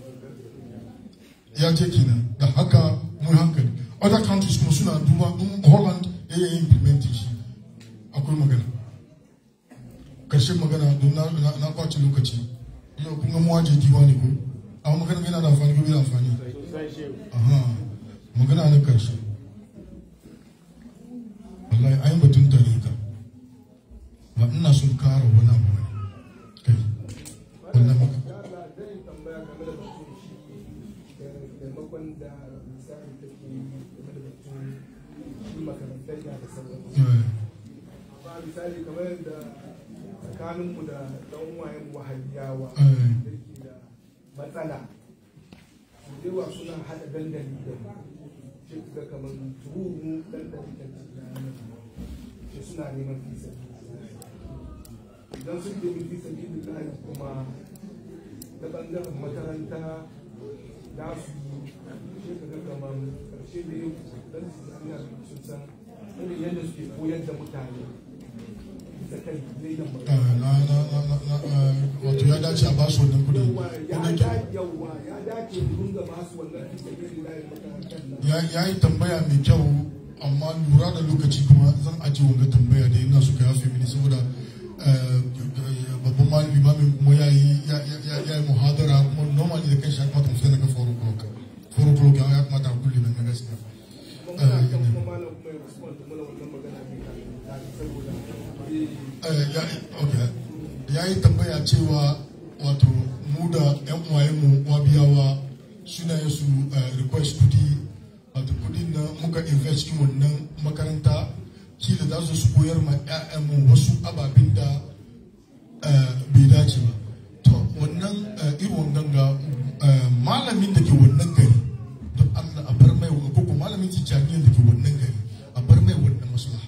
ya ce kenan da haka mun hankali other countries kuma suna duba in holland ya yi implementing shi akwai magana karshen magana don na, na, na kwace lokaci yau kun ga muwaje diwa ne ko amma magana yana da amfani ko bai da amfani aha magana na karshe wallahi ayin batun tarika ba ina son kara wani abu ne kai wannan maka maimakon da misali take game da batun shi makarantar da da sauran amma misali kamar da tsakaninmu da ɗan wayan wahabiyawa da ke da matsala su yawa suna haɗa dandali da shi ga kamar turu dandali da shi suna neman fisa idan sun nemi fisa billahi kuma ta ɓangaren makaranta za su yi shi ka kamar karshe da yau dan su zaniya sun san irin yadda suke koyar da mutane da kai zai da wato ya dace a basu wannan kudi yawa ya dace mun ga basu wannan kudi da zai makarantar nan ya yi tambaya mai kyau amma lura da lokaci kuma zan ajiye wanga tambaya da ina suka yafe mini saboda babban malami mamin kuma ya yi ya yi muhadara kuma normally da kan shi ya kamata mu fita daga 4 o'clock 4 o'clock ya kamata a kulle nan gaskiya kuma muna kan kuma malam kuma ya respond mana wannan magana mai tare saboda ya yi tambaya cewa wato mu da yan uwayenmu wabiyawa suna yin su request kudi wato kudin na muka invest cikin wannan makaranta kila za su su koyar ma 'ya'yanmu wasu ababen da bai dace ba to wannan irin ganga malamin da ke wannan gari don allah a bar mai ko ko malamin tijjaniyar da ke wannan gari a bar mai wannan maslaha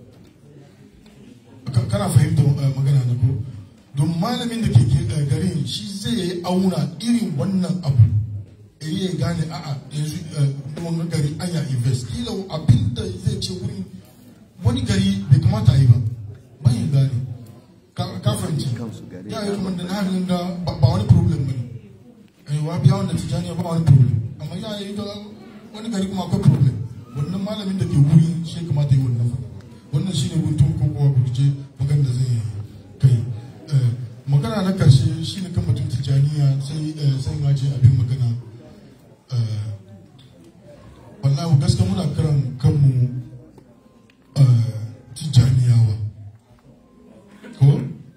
kana fahimta magana na ko don malamin da ke garin shi zai auna irin wannan abu ya gane a'a yanzu wannan gari an ya invest kila abin da zai ce wurin wani gari bai kamata a yi ba bayan gane ka ka fahimci ya yi kuma da na hannun da ba ba wani problem ba ne eh wa biya wanda tijaniya ba wani problem amma ya yi da wani gari kuma akwai problem wannan malamin da ke wuri shi kamata yi wannan fa wannan shine guntun ko kuma burje magana da zai kai Eh, magana na karshe shine kan mutum tijaniya sai eh, sai ma ce abin magana eh, wallahi gaskiya muna kiran kanmu eh, tijaniyawa ko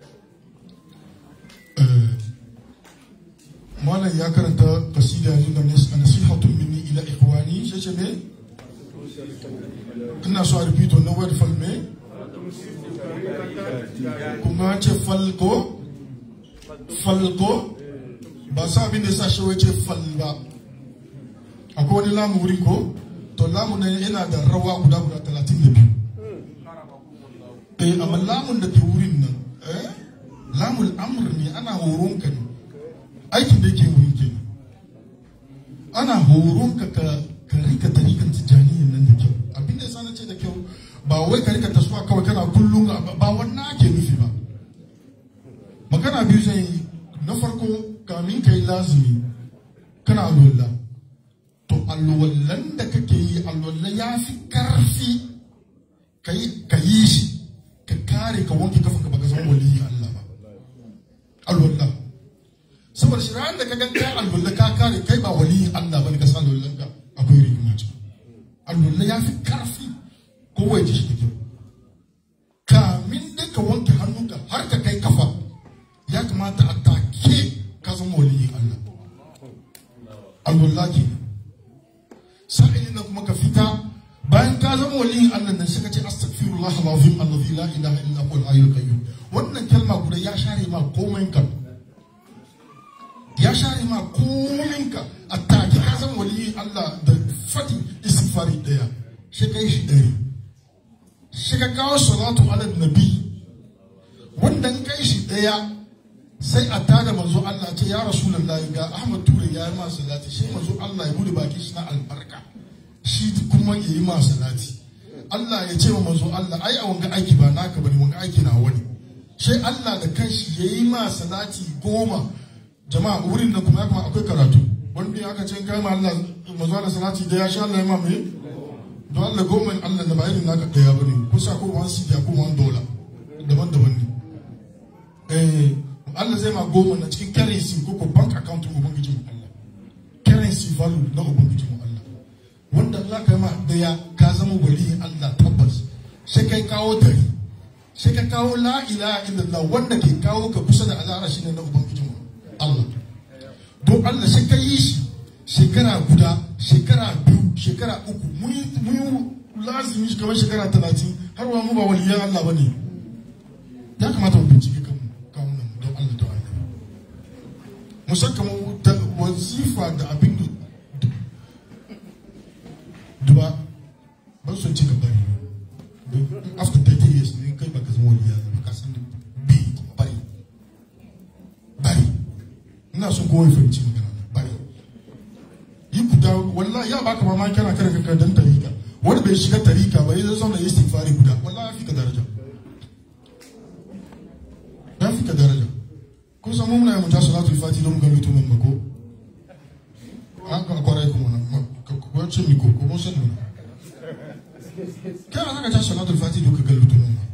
eh, malam ya karanta kasida yanzu da nas- nasihatun minni ila ikhwani shi ce me ina so a repeat wannan word fal me kuma ce falko falko ba sa abin da ya sa shi wai ce fal ba akwai wani lamu wuri ko to lamu ne yana da rawa guda guda talatin da biyu eh amma lamun da ke wurin nan eh lamul amr ne ana horon ka ne aikin da yake wurin ke ana horon ka ka ka rika tarikan tijaniyin nan da kyau abin da yasa na ce da kyau ba wai ka rika taswa kawai kana kullum ba ba wannan ake nufi ba magana biyu zai yi na farko kamin ka yi lazumi kana alwala to alwallan da kake yi alwallan ya fi karfi ka yi ka yi shi ka kare ka wanke kafin ka baka zama waliyi Allah ba alwalla saboda shi ran da ka ganka alwalla ka kare kai ba waliyin Allah bane ka san alwallan ka akwai rigima ce alwalla ya fi karfi ko wai ji shi da kyau kamin dai ka wanke hannunka har ka kai kafa ya kamata a take ka zama waliyin Allah alwalla ke sa'ilin da kuma ka fita bayan ka zama waliyin Allah nan sai ka ce astaghfirullah alazim alladhi la ilaha illa huwa al-hayyul qayyum wannan kalma guda ya share ma komai ka ya share ma komai ka a take ka zama waliyin Allah da fati istighfari daya shi kai shi dari shi ka kawo salatu ala nabi wanda in kai shi daya sai a tada manzo Allah ce ya rasulullahi ga Ahmad Ture ya yi ma salati sai manzo Allah ya bude baki shi na albarka shi kuma ya yi ma salati Allah ya ce wa manzo Allah ai a wanga aiki ba naka bane wanga aiki na wani sai Allah da kanshi ya yi ma salati goma jama'a wurin da kuma ya kuma akwai karatu wanda ya aka ce kai ma Allah manzo Allah salati da ya sha Allah ya ma me don Allah goma Allah da ba irin naka daya bane kusa ko wani sidiya ko wani dola daban-daban ne eh Allah zai ma goma na cikin currency ko ko bank account ko ubangiji mu Allah currency value na ubangiji mu Allah wanda Allah kai ma daya ka zama waliyin Allah tabbas sai kai kawo dari sai ka kawo la ilaha illallah wanda ke kawo ka kusa da azara shine na ubangiji mu Allah don Allah sai ka yi shi shekara guda shekara biyu shekara uku mun yi mun yi lazimi kamar shekara talatin har wa mu ba waliyan Allah bane ya kamata mu bincike kanmu kawunan mu don Allah da annabi mu san kamar ta- wazifa da abin da duba ban son ci gaba ne Don after 30 years ne kai baka zama waliya ba ka san bi bari bari ina son kowa ya fahimci magana na, bari yi guda wallahi ya baka mamaki kana kare kanka dan tarika wani bai shiga tarika ba ya zauna ya istighfari guda wallahi ya fi ka daraja ya fi ka daraja kun san mun muna yi mutu salatul fati don mu ga mutumin mako an ka kwarai kuma na ko ce mi ko ko mun san ne kai an ka ta salatul fati don ka ga mutumin ma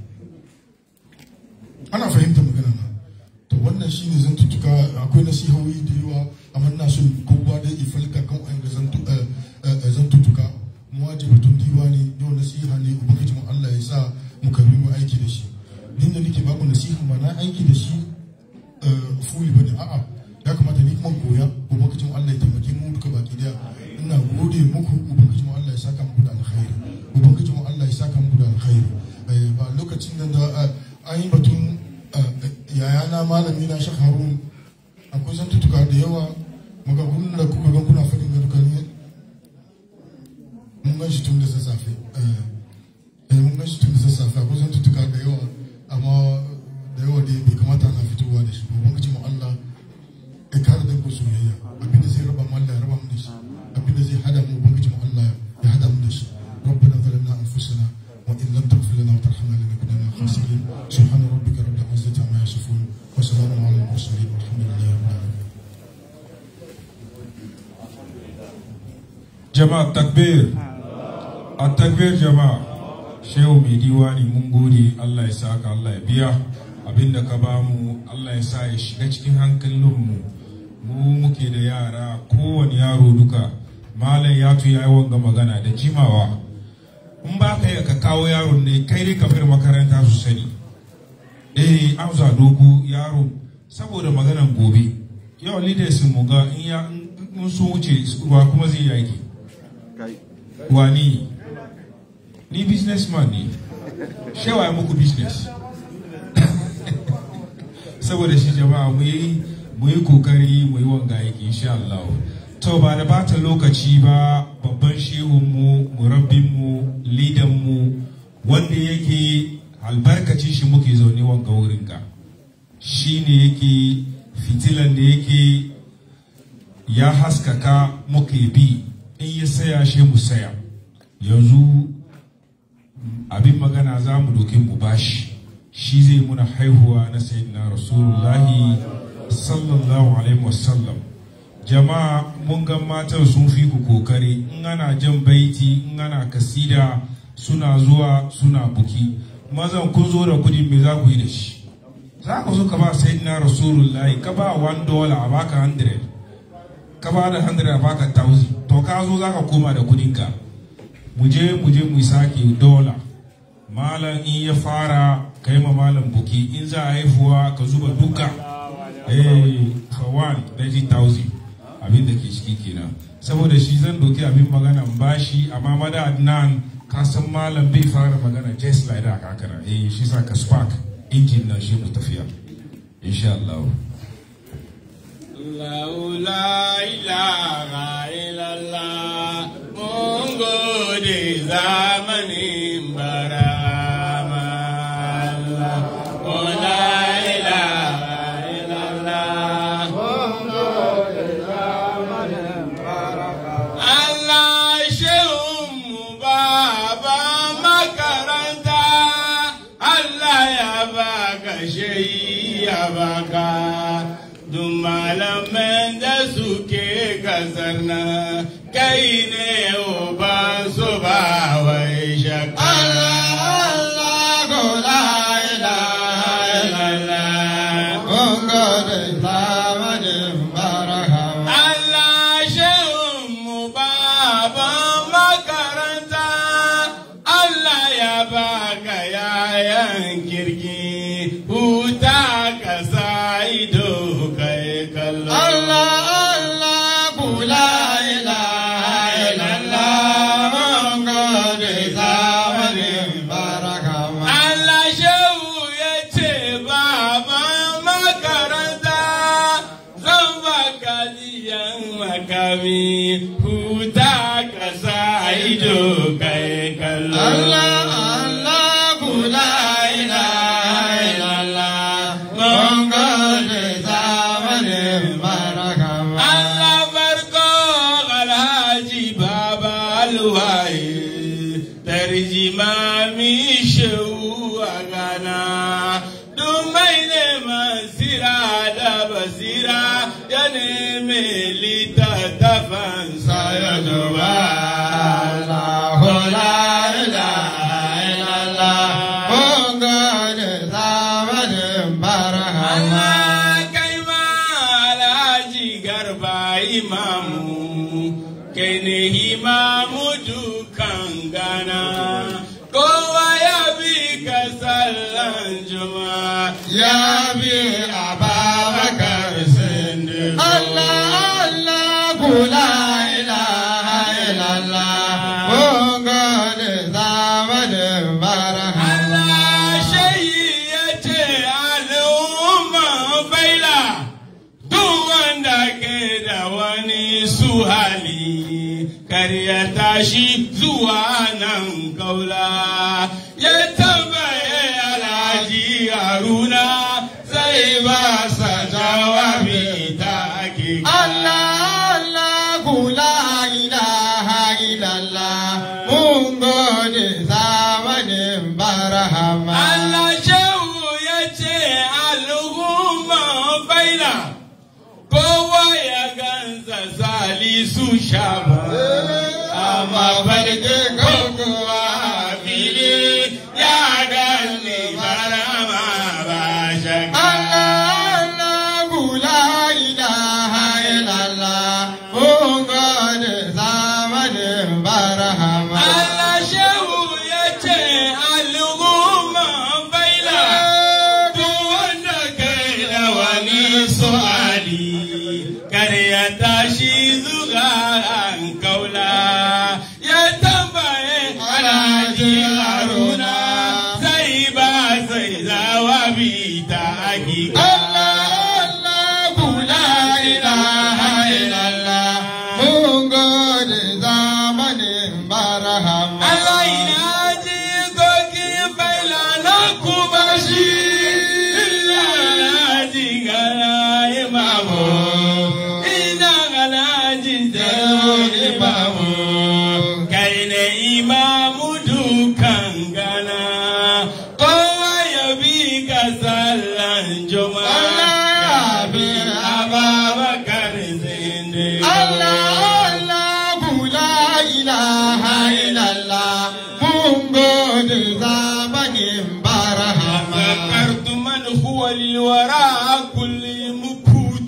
ana fahimtar magana na to wannan shine zan tutuka akwai nasihohi da yawa amma ina son kowa da ya falka kan wa'in da zan tu- eh, eh, eh, zan tutuka mu waje batun diwani yau nasiha ne ubangiji mu Allah ya sa mu karbi mu aiki da shi din da nake baku nasiha ba na aiki da shi eh, fuli bane a'a ya kamata ni kuma koya ubangiji mu Allah ya taimake mu duka baki daya ina gode muku ubangiji mu Allah ya saka muku da alkhairi ubangiji mu Allah ya saka muku da alkhairi Eh, ba lokacin da da eh, an yi batun yayana malami na shek harun akwai zantutuka da yawa magagunan da kuka gan kuna faɗin ga duka ne mun gan shi tun da sassafe eh eh, mun gan shi tun da sassafe akwai zantutuka da yawa amma da yawa dai bai kamata ana fitowa da shi ba ubangiji mu Allah ya kare da ku soyayya abinda zai raba mu Allah ya raba mu da shi abinda zai hada mu ubangiji mu Allah ya hada mu da shi ربنا ظلمنا انفسنا jama'a takbir a takbir jama'a shehu mai diwani mun gode allah ya saka allah ya biya abinda ka ba mu allah ya sa ya shiga cikin hankalinmu mu muke da yara kowane yaro duka malam ya tu ya yi wanga magana da jimawa in ba ka yi ka kawo yaron ne kai dai ka bar makaranta su sani eh an za doku yaro saboda maganan gobe yau leaders mu ga in ya in sun wuce wa kuma zai yaki kai wani ni businessman ne shewa ya muku business saboda shi jama'a mu yi mu yi kokari mu yi wanga yake insha Allah to ba da bata lokaci ba babban shehun mu murabbin mu lidan mu wanda yake albarkacin shi muke zaune wanga wurin ga shine yake fitilan da yake ya haskaka muke bi in ya saya shi mu saya yanzu abin magana za mu doke mu bashi shi zai muna haihuwa na sayyidina rasulullahi sallallahu alaihi wasallam jama'a mun ga matan sun fi ku kokari in ana jan baiti in ana kasida suna zuwa suna buki mazan kun zo da kudi me za ku yi da shi za ku zo ka ba sayyidina rasulullahi ka ba 1 dollar a baka 100 ka ba da 100 a baka 1000 to ka zo za ka koma da kudinka mu je mu je mu sake dola malam in ya fara kai ma malam buki in za a haifuwa ka zuba duka eh for one 90,000 abin da ke ciki kenan saboda shi zan doki abin magana bashi amma mada adnan ka san malam bai fara magana just like that kakara eh shi sa ka spark injin na shi mu tafiya insha Allah Allah la ilaha illallah mun gode zamanin barama Allah oh la ilaha illallah Allah shehunmu baba makaranta Allah ya baka shehi ya baka duk malaman da suke kasar nan kai ne uban su ba wai shakka Allah ko la ilaha illallah Allah shehunmu baban makaranta Allah ya baka yayan kirki huta ka sa ido kai kallo Allah Allah kula ilaha illallah mun gode zamanin baraka Allah shehu ya ce baban makaranta zan baka liyan makami huta ka sa ido kai kallo Allah Allah kula ilaha illallah mun gode zamanin baraka Allah barko alhaji baba alwaye tarjima mi shehu a gana dumai ne masira da basira ya neme littattafan sa ya duba Allahu la ilaha illallah mun gode zamanin baraka Allah kai ma alhaji garba imamu kai ne imamu dukan gana kowa ya bi ka sallan juma'a ya bi ababakar sindigo Allah Allah kula ilaha illallah mun gode zamanin baraka Allah shayi ya ce al'umma faila duk wanda ke da wani su hali kar ya tashi zuwa nan kaula ya tambaye alhaji haruna sai ba sa jawabi ta ake Allah Allah kula ilaha illallah mun gode zamanin barahama Allah shehu ya ce al'umma faila kowa ya gansa salisu shaba mafarki ko kuwa fili ya gani barama ba shakka. Allah shehu ya ce al'umma baila duk wanda kai da wani su'ali kar ya tashi zuga an kaula ya tambaye alhaji haruna sai ba sai zawabi ta hakika. Allah ina ji gogi baila na kuma shi ina ji gana imamu ina gana ji zaro imamu kai ne imamu dukan gana kowa ya bi ka sallan juma'a ya bi ababakar zinde ذكرت من هو للوراء كل مكوت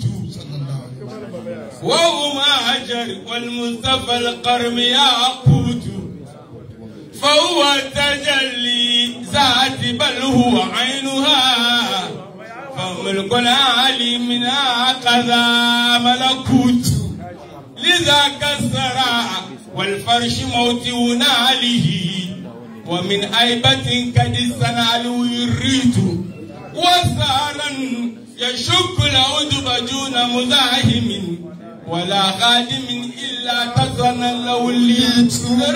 وهو أجر والمصطفى القرم ياقوت فهو تجلي ذات بل هو عينها فملك العالي منها كذا ملكوت لذا كسر والفرش موت ناله ومن أيبة قد سنالو يريت وسارا يشك العود دون مزاحم ولا خادم إلا تصنع له الليت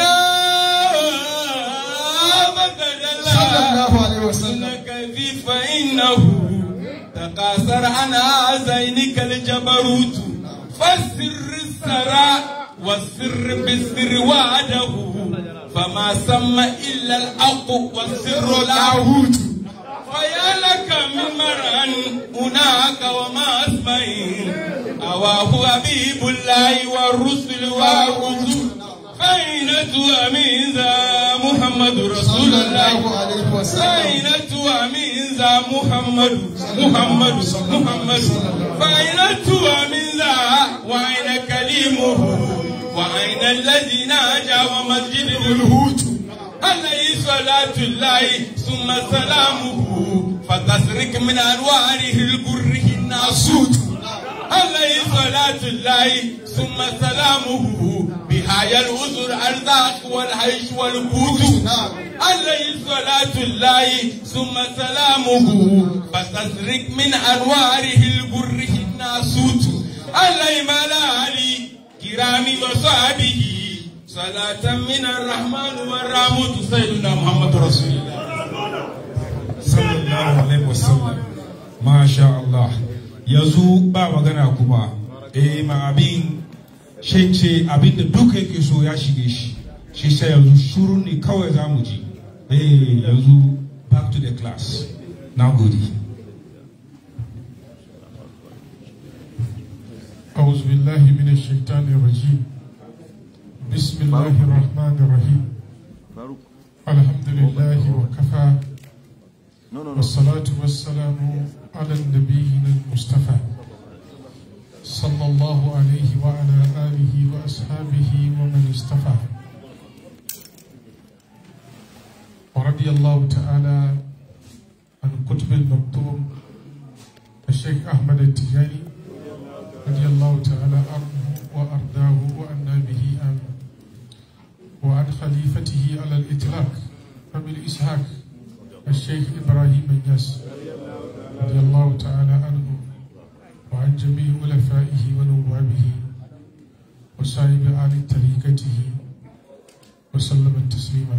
كيف فإنه تقاصر عن عزينك الجبروت فالسر السراء والسر بالسر وعده فما سمى إلا الحق والسر لاهوت فيا لك من مرأ هناك وما أسمعين أواه حبيب الله والرسل والرسل فأين تؤمن ذا محمد رسول الله فأين تؤمن ذا محمد محمد محمد فأين تؤمن ذا وأين كلمه وأين الذي ناجى ومسجد الهوت عليه صلاة الله ثم سلامه فتسرك من أنواره البره الناسوت عليه صلاة الله ثم سلامه بهاي الأذر الذاق والعيش والقوت عليه صلاة الله ثم سلامه فتسرك من أنواره البره الناسوت عليه ملالي كرام وصحبه صلاة من الرحمن والرحمة سيدنا محمد رسول الله sallallahu alaihi wasallam masha Allah yanzu ba magana kuma eh ma abin shi ce abin da duka yake so ya shige shi shi sai yanzu shuru ne kawai za mu ji eh yanzu back to the class na gode أعوذ بالله من الشيطان الرجيم بسم الله الرحمن الرحيم Faruk. الحمد لله وكفى No, no, no. والصلاة والسلام على النبي المصطفى صلى الله عليه وعلى آله وأصحابه ومن اصطفى ورضي الله تعالى عن قطب المكتوم الشيخ أحمد التجاني رضي الله تعالى عنه وأرضاه وأنا به آمين وعن خليفته على الإطلاق أبي الإسحاق الشيخ إبراهيم الياس رضي الله تعالى عنه وعن جميع خلفائه ونوابه وسائر آل طريقته وسلم تسليما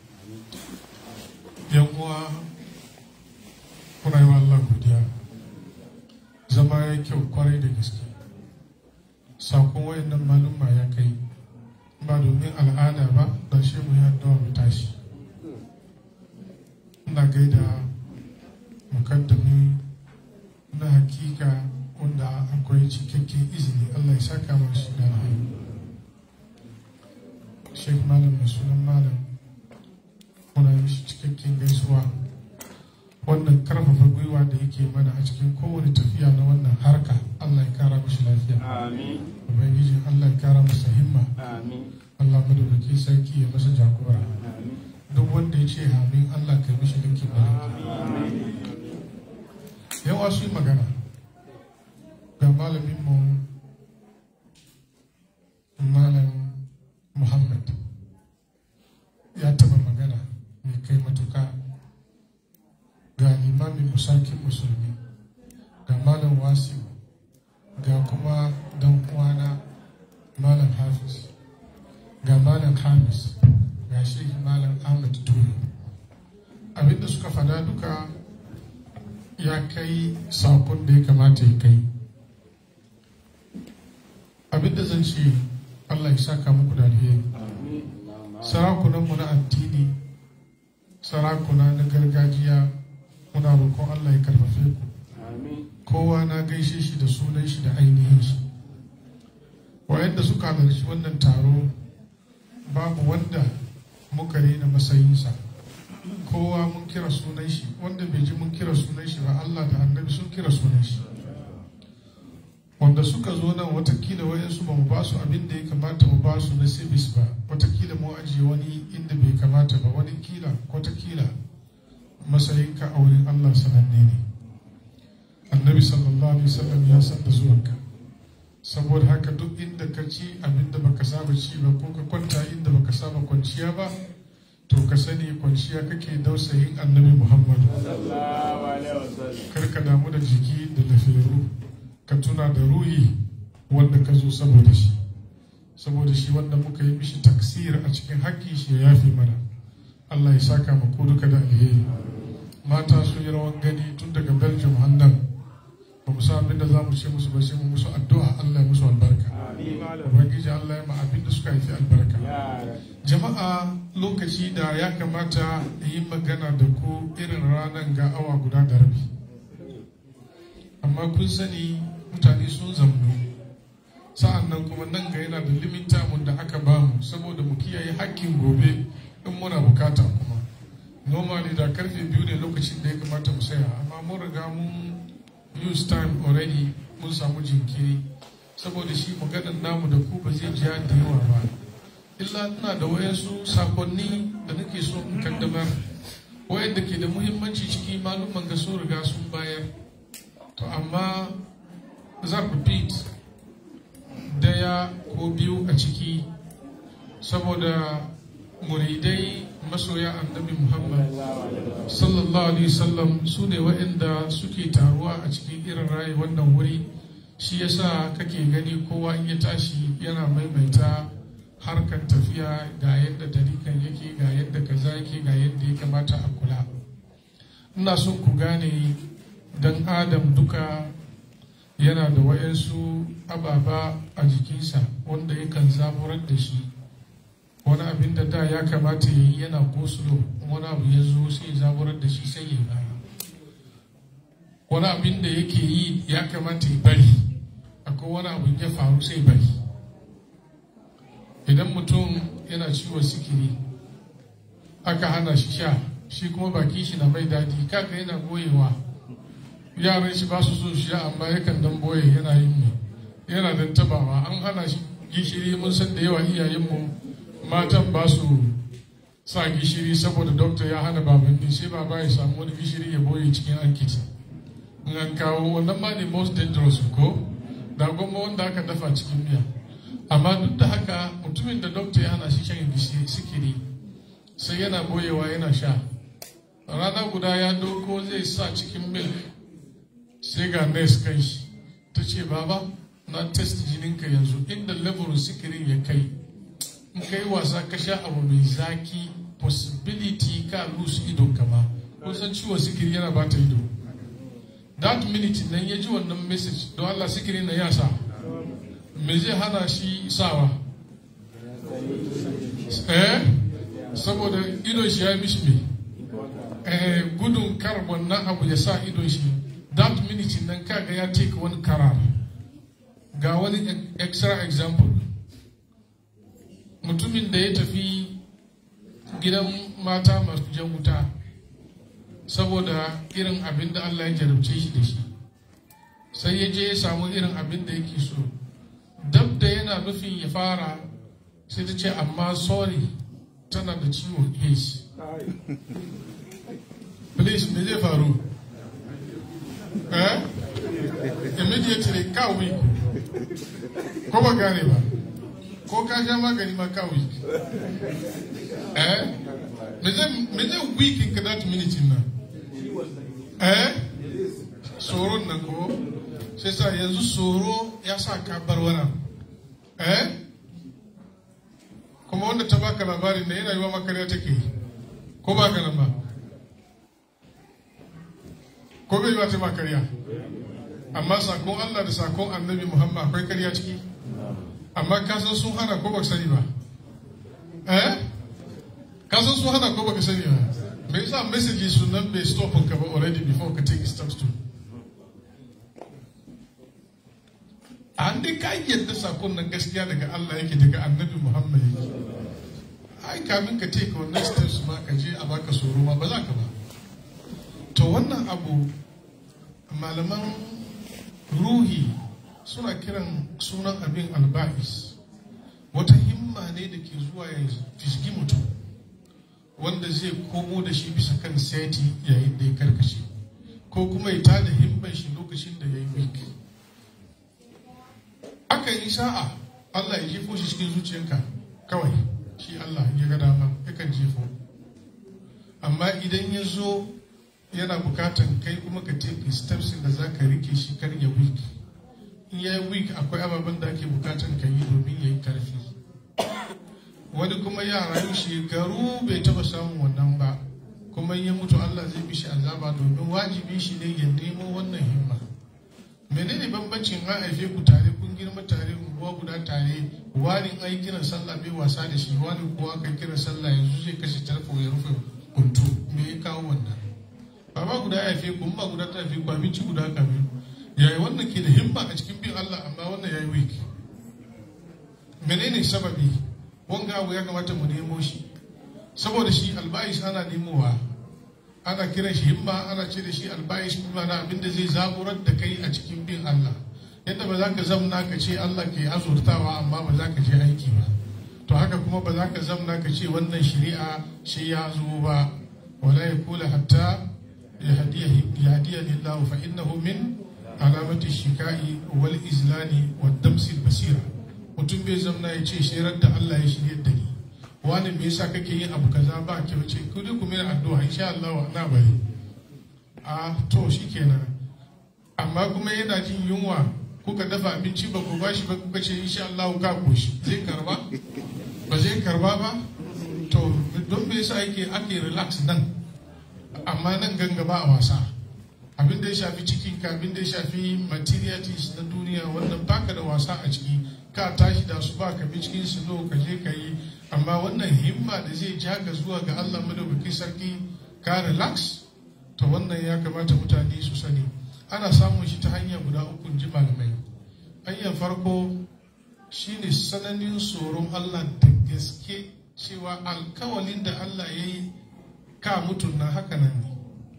يوم muna yi wa Allah godiya zama ya kyau kwarai da gaske sakon wayannan malumma ya kai ba domin al'ada ba da shi mu yi addu'a mu tashi ina gaida mukaddami na hakika wanda akwai cikakken izini Allah ya saka mashi da alheri shi sheikh malam mai sunan malam muna mishi cikakken gaisuwa wannan karfafa gwiwa da yake mana a cikin kowane tafiya na wannan harka allah ya kara mishi lafiya ubangiji allah ya kara masa himma allah madaukaki sarki ya masa jagora duk wanda ya ce amin allah kai mishi dinki malaki yawa su yi magana ga malamin mu malam muhammad ya taba magana mai kai matuka ga limamin musakin musulmi ga malam wasiu ga kuma dan uwana malam hafiz ga malam hamis ga shehi malam ahmad turu abinda suka fada duka ya kai sakon da ya kamata ya kai abinda zan ce allah ya saka muku da alheri sarakunanmu na addini sarakuna na gargajiya muna roƙon allah ya karfafe ku kowa na gaishe shi da sunan shi da ainihin shi wayanda suka halarci wannan taro babu wanda muka rena matsayinsa kowa mun kira sunan shi wanda bai ji mun kira sunan shi ba allah da annabi sun kira sunan shi wanda suka zo nan watakila wayansu ba mu ba su abin da ya kamata mu ba su na sibis ba watakila mu ajiye wani inda bai kamata ba wani kila watakila matsayinka a wurin allah sananne ne annabi sallallahu alaihi wasallam ya san da zuwanka saboda haka duk inda ka ci abin da baka saba ci ba ko ka kwanta inda baka saba kwanciya ba to ka sani kwanciya kake dausayin annabi muhammadu kar ka damu da jiki da lafiyaru ka tuna da ruhi wanda ka zo saboda shi saboda shi wanda muka yi mishi taksir a cikin haƙƙi shi ya yafe mana Allah ya saka mu ko duka da alheri mata sun yi rawan gani tun daga Belgium har nan ba mu san abin da za mu ce musu ba sai mu musu addu'a Allah ya musu albarka ubangiji Allah ya ma abin da suka yi albarka jama'a lokaci da ya kamata yi magana da ku irin ranar ga awa guda da rabi amma kun sani mutane sun zamno sa'an nan kuma nan ga yana da limita mun da aka bamu saboda mu kiyaye hakkin gobe in muna bukata kuma normally da karfe biyu ne lokacin da ya kamata mu saya amma mun riga mun use time already mun samu jinkiri saboda shi maganar namu da ku ba zai jiya da yawa ba illa ina da wayansu sakonni da nake so in kaddamar wayanda ke da muhimmanci ciki malumman ga sun riga sun bayar to amma zan repeat daya ko biyu a ciki saboda muridai masoya annabi muhammad sallallahu alaihi wasallam su ne waɗanda suke taruwa a cikin irin rayu wannan wuri shi yasa kake gani kowa in ya tashi yana maimaita harkar tafiya ga yadda darikan yake ga yadda kaza yake ga yadda ya kamata a kula ina son ku gane dan adam duka yana da wayansu ababa a jikinsa wanda yakan zaburar da shi wani abin da da ya kamata ya yi yana gosulo wani abu ya zo sai zaburar da shi sai ya baya wani abin da yake yi ya kamata ya bari akwai wani abu ya faru sai bari idan mutum yana ciwon sikiri aka hana shi sha shi kuma baki shi na mai daɗi kaka yana goyewa yaran shi ba su so shi amma yakan dan boye yana yin ne yana dan tabawa an hana shi gishiri mun san da yawa iyayenmu matan ba su sa gishiri saboda dokta ya hana babanni sai baba ya samu wani gishiri ya boye cikin ankiti in an kawo wannan ma ne most dangerous ko da goma wanda aka dafa cikin miya amma duk da haka mutumin da dokta ya hana shi shan sikiri sai yana boyewa yana sha rana guda ya doko zai sa cikin milk sai ga nurse kan shi ta ce baba na test jininka yanzu inda level sikirin ya kai in kai wasa ka sha abu mai zaki possibility ka lose idon kama kusan ciwon sikiri yana ba ta ido that minute nan ya ji wannan message don Allah sikiri na ya sa me zai hana shi sawa eh saboda idon shi ya mishi me eh gudun kar wannan abu ya sa idon shi that minute nan kaga ya take wani karar ga wani extra example mutumin da ya tafi gidan mata masu jan wuta saboda irin abin da Allah ya jarabce shi da shi sai ya je ya samu irin abin da yake so dab da yana nufin ya fara sai ta ce amma sorry tana da ciwon AIDS please me zai faru eh immediately ka weak ko ba gane ba ko ka sha magani ma ka weak eh me zai me zai weak in that minute nan eh tsoron nan ko sai sa yanzu tsoro ya sa ka bar wannan eh kuma wanda ta baka labarin da yana yi wa makarya take ko ba ka nan ba ko bai yi wa ta makarya amma sakon Allah da sakon annabi Muhammad akwai karya ciki amma ka san sun hana ko ba sani ba eh ka san sun hana ko ba ka sani ba me yasa message sun nan bai stop ka ba already before ka take steps to an dai ka yadda sakon nan gaskiya daga Allah yake daga annabi Muhammad yake ai kamin ka take wannan steps ma ka je a baka tsoro ma ba za ka ba to wannan abu malaman ruhi suna kiran sunan abin alba'is wata himma ne da ke zuwa ya fisgi mutum wanda zai komo da shi bisa kan seti yayin da ya karkashe ko kuma ya tada himman shi lokacin da ya yi weak aka yi sa'a Allah ya jefo shi cikin zuciyanka kawai shi Allah ya ga dama yakan jefo amma idan ya zo yana bukatan kai kuma ka take steps da za ka rike shi kar ya weak in ya yi weak akwai ababen da ake bukatan ka yi domin ya yi karfi wani kuma ya rayu shekaru bai taba samun wannan ba kuma ya mutu Allah zai bi shi azaba domin wajibi shi ne ya nemo wannan himma menene bambancin an haife ku tare kun girma tare unguwa guda tare wani an yi kiran sallah bai wasa da shi wani kuwa kai kiran sallah yanzu zai kashe tarfo ya rufe kuntu me ya kawo wannan baba guda ya haife ku ba guda ta haife ku abinci guda kamin yayi wannan ke da himma a cikin bin Allah amma wannan yayi weak menene sababi wanga abu ya kamata mu nemo shi saboda shi albayis ana nemowa ana kiran shi himma ana ce da shi albayis kuma na abin da zai zaburar da kai a cikin bin Allah yadda ba za ka zamna ka ce Allah ke azurtawa amma ba za ka je aiki ba to haka kuma ba za ka zamna ka ce wannan shari'a shi ya zo ba wala ya kula hatta ya hadiya lillahu fa innahu min alamati shikai wal izlani wa damsil basira mutum bai zamna ya ce shirar da Allah ya shirye da ni wani me yasa kake yin abu kaza ba ke wace ku dai ku mena addu'a insha Allah na bari a to shikenan amma kuma yana jin yunwa kuka dafa abinci ba ku bashi ba kuka ce insha Allah ka koshi zai karba ba zai karba ba to don me yasa yake ake relax nan amma nan gangaba a wasa abin da ya shafi cikin ka abin da ya shafi materialities na duniya wannan baka da wasa a ciki ka tashi da su ba ka bi cikin su ka je ka yi amma wannan himma da zai ja ka zuwa ga Allah madaukakin sarki ka relax to wannan ya kamata mutane su sani ana samun shi ta hanya guda uku ji malamai hanyar farko shine sananin tsoron Allah da gaske cewa alkawalin da Allah ya yi ka mutu na haka nan ne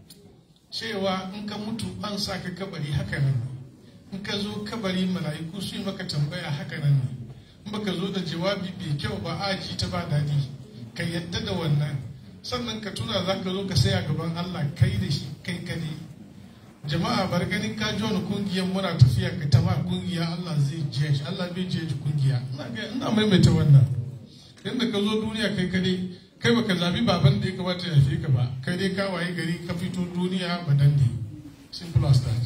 cewa in ka mutu an sa ka kabari haka nan ne in ka zo kabari mala'iku su yi maka tambaya haka nan ne in baka zo da jawabi mai kyau ba aji ta ba daɗi ka yadda da wannan sannan ka tuna za ka zo ka saya gaban Allah kai da shi kai kane jama'a bar ganin ka ji wani kungiyar muna tafiya ka tama kungiya Allah zai je shi Allah bai je kungiya ina maimaita wannan yadda ka zo duniya kai kane kai baka zabi baban da ya kamata ya fi ka ba kai dai ka waye gari ka fito duniya ba dan ne simple as that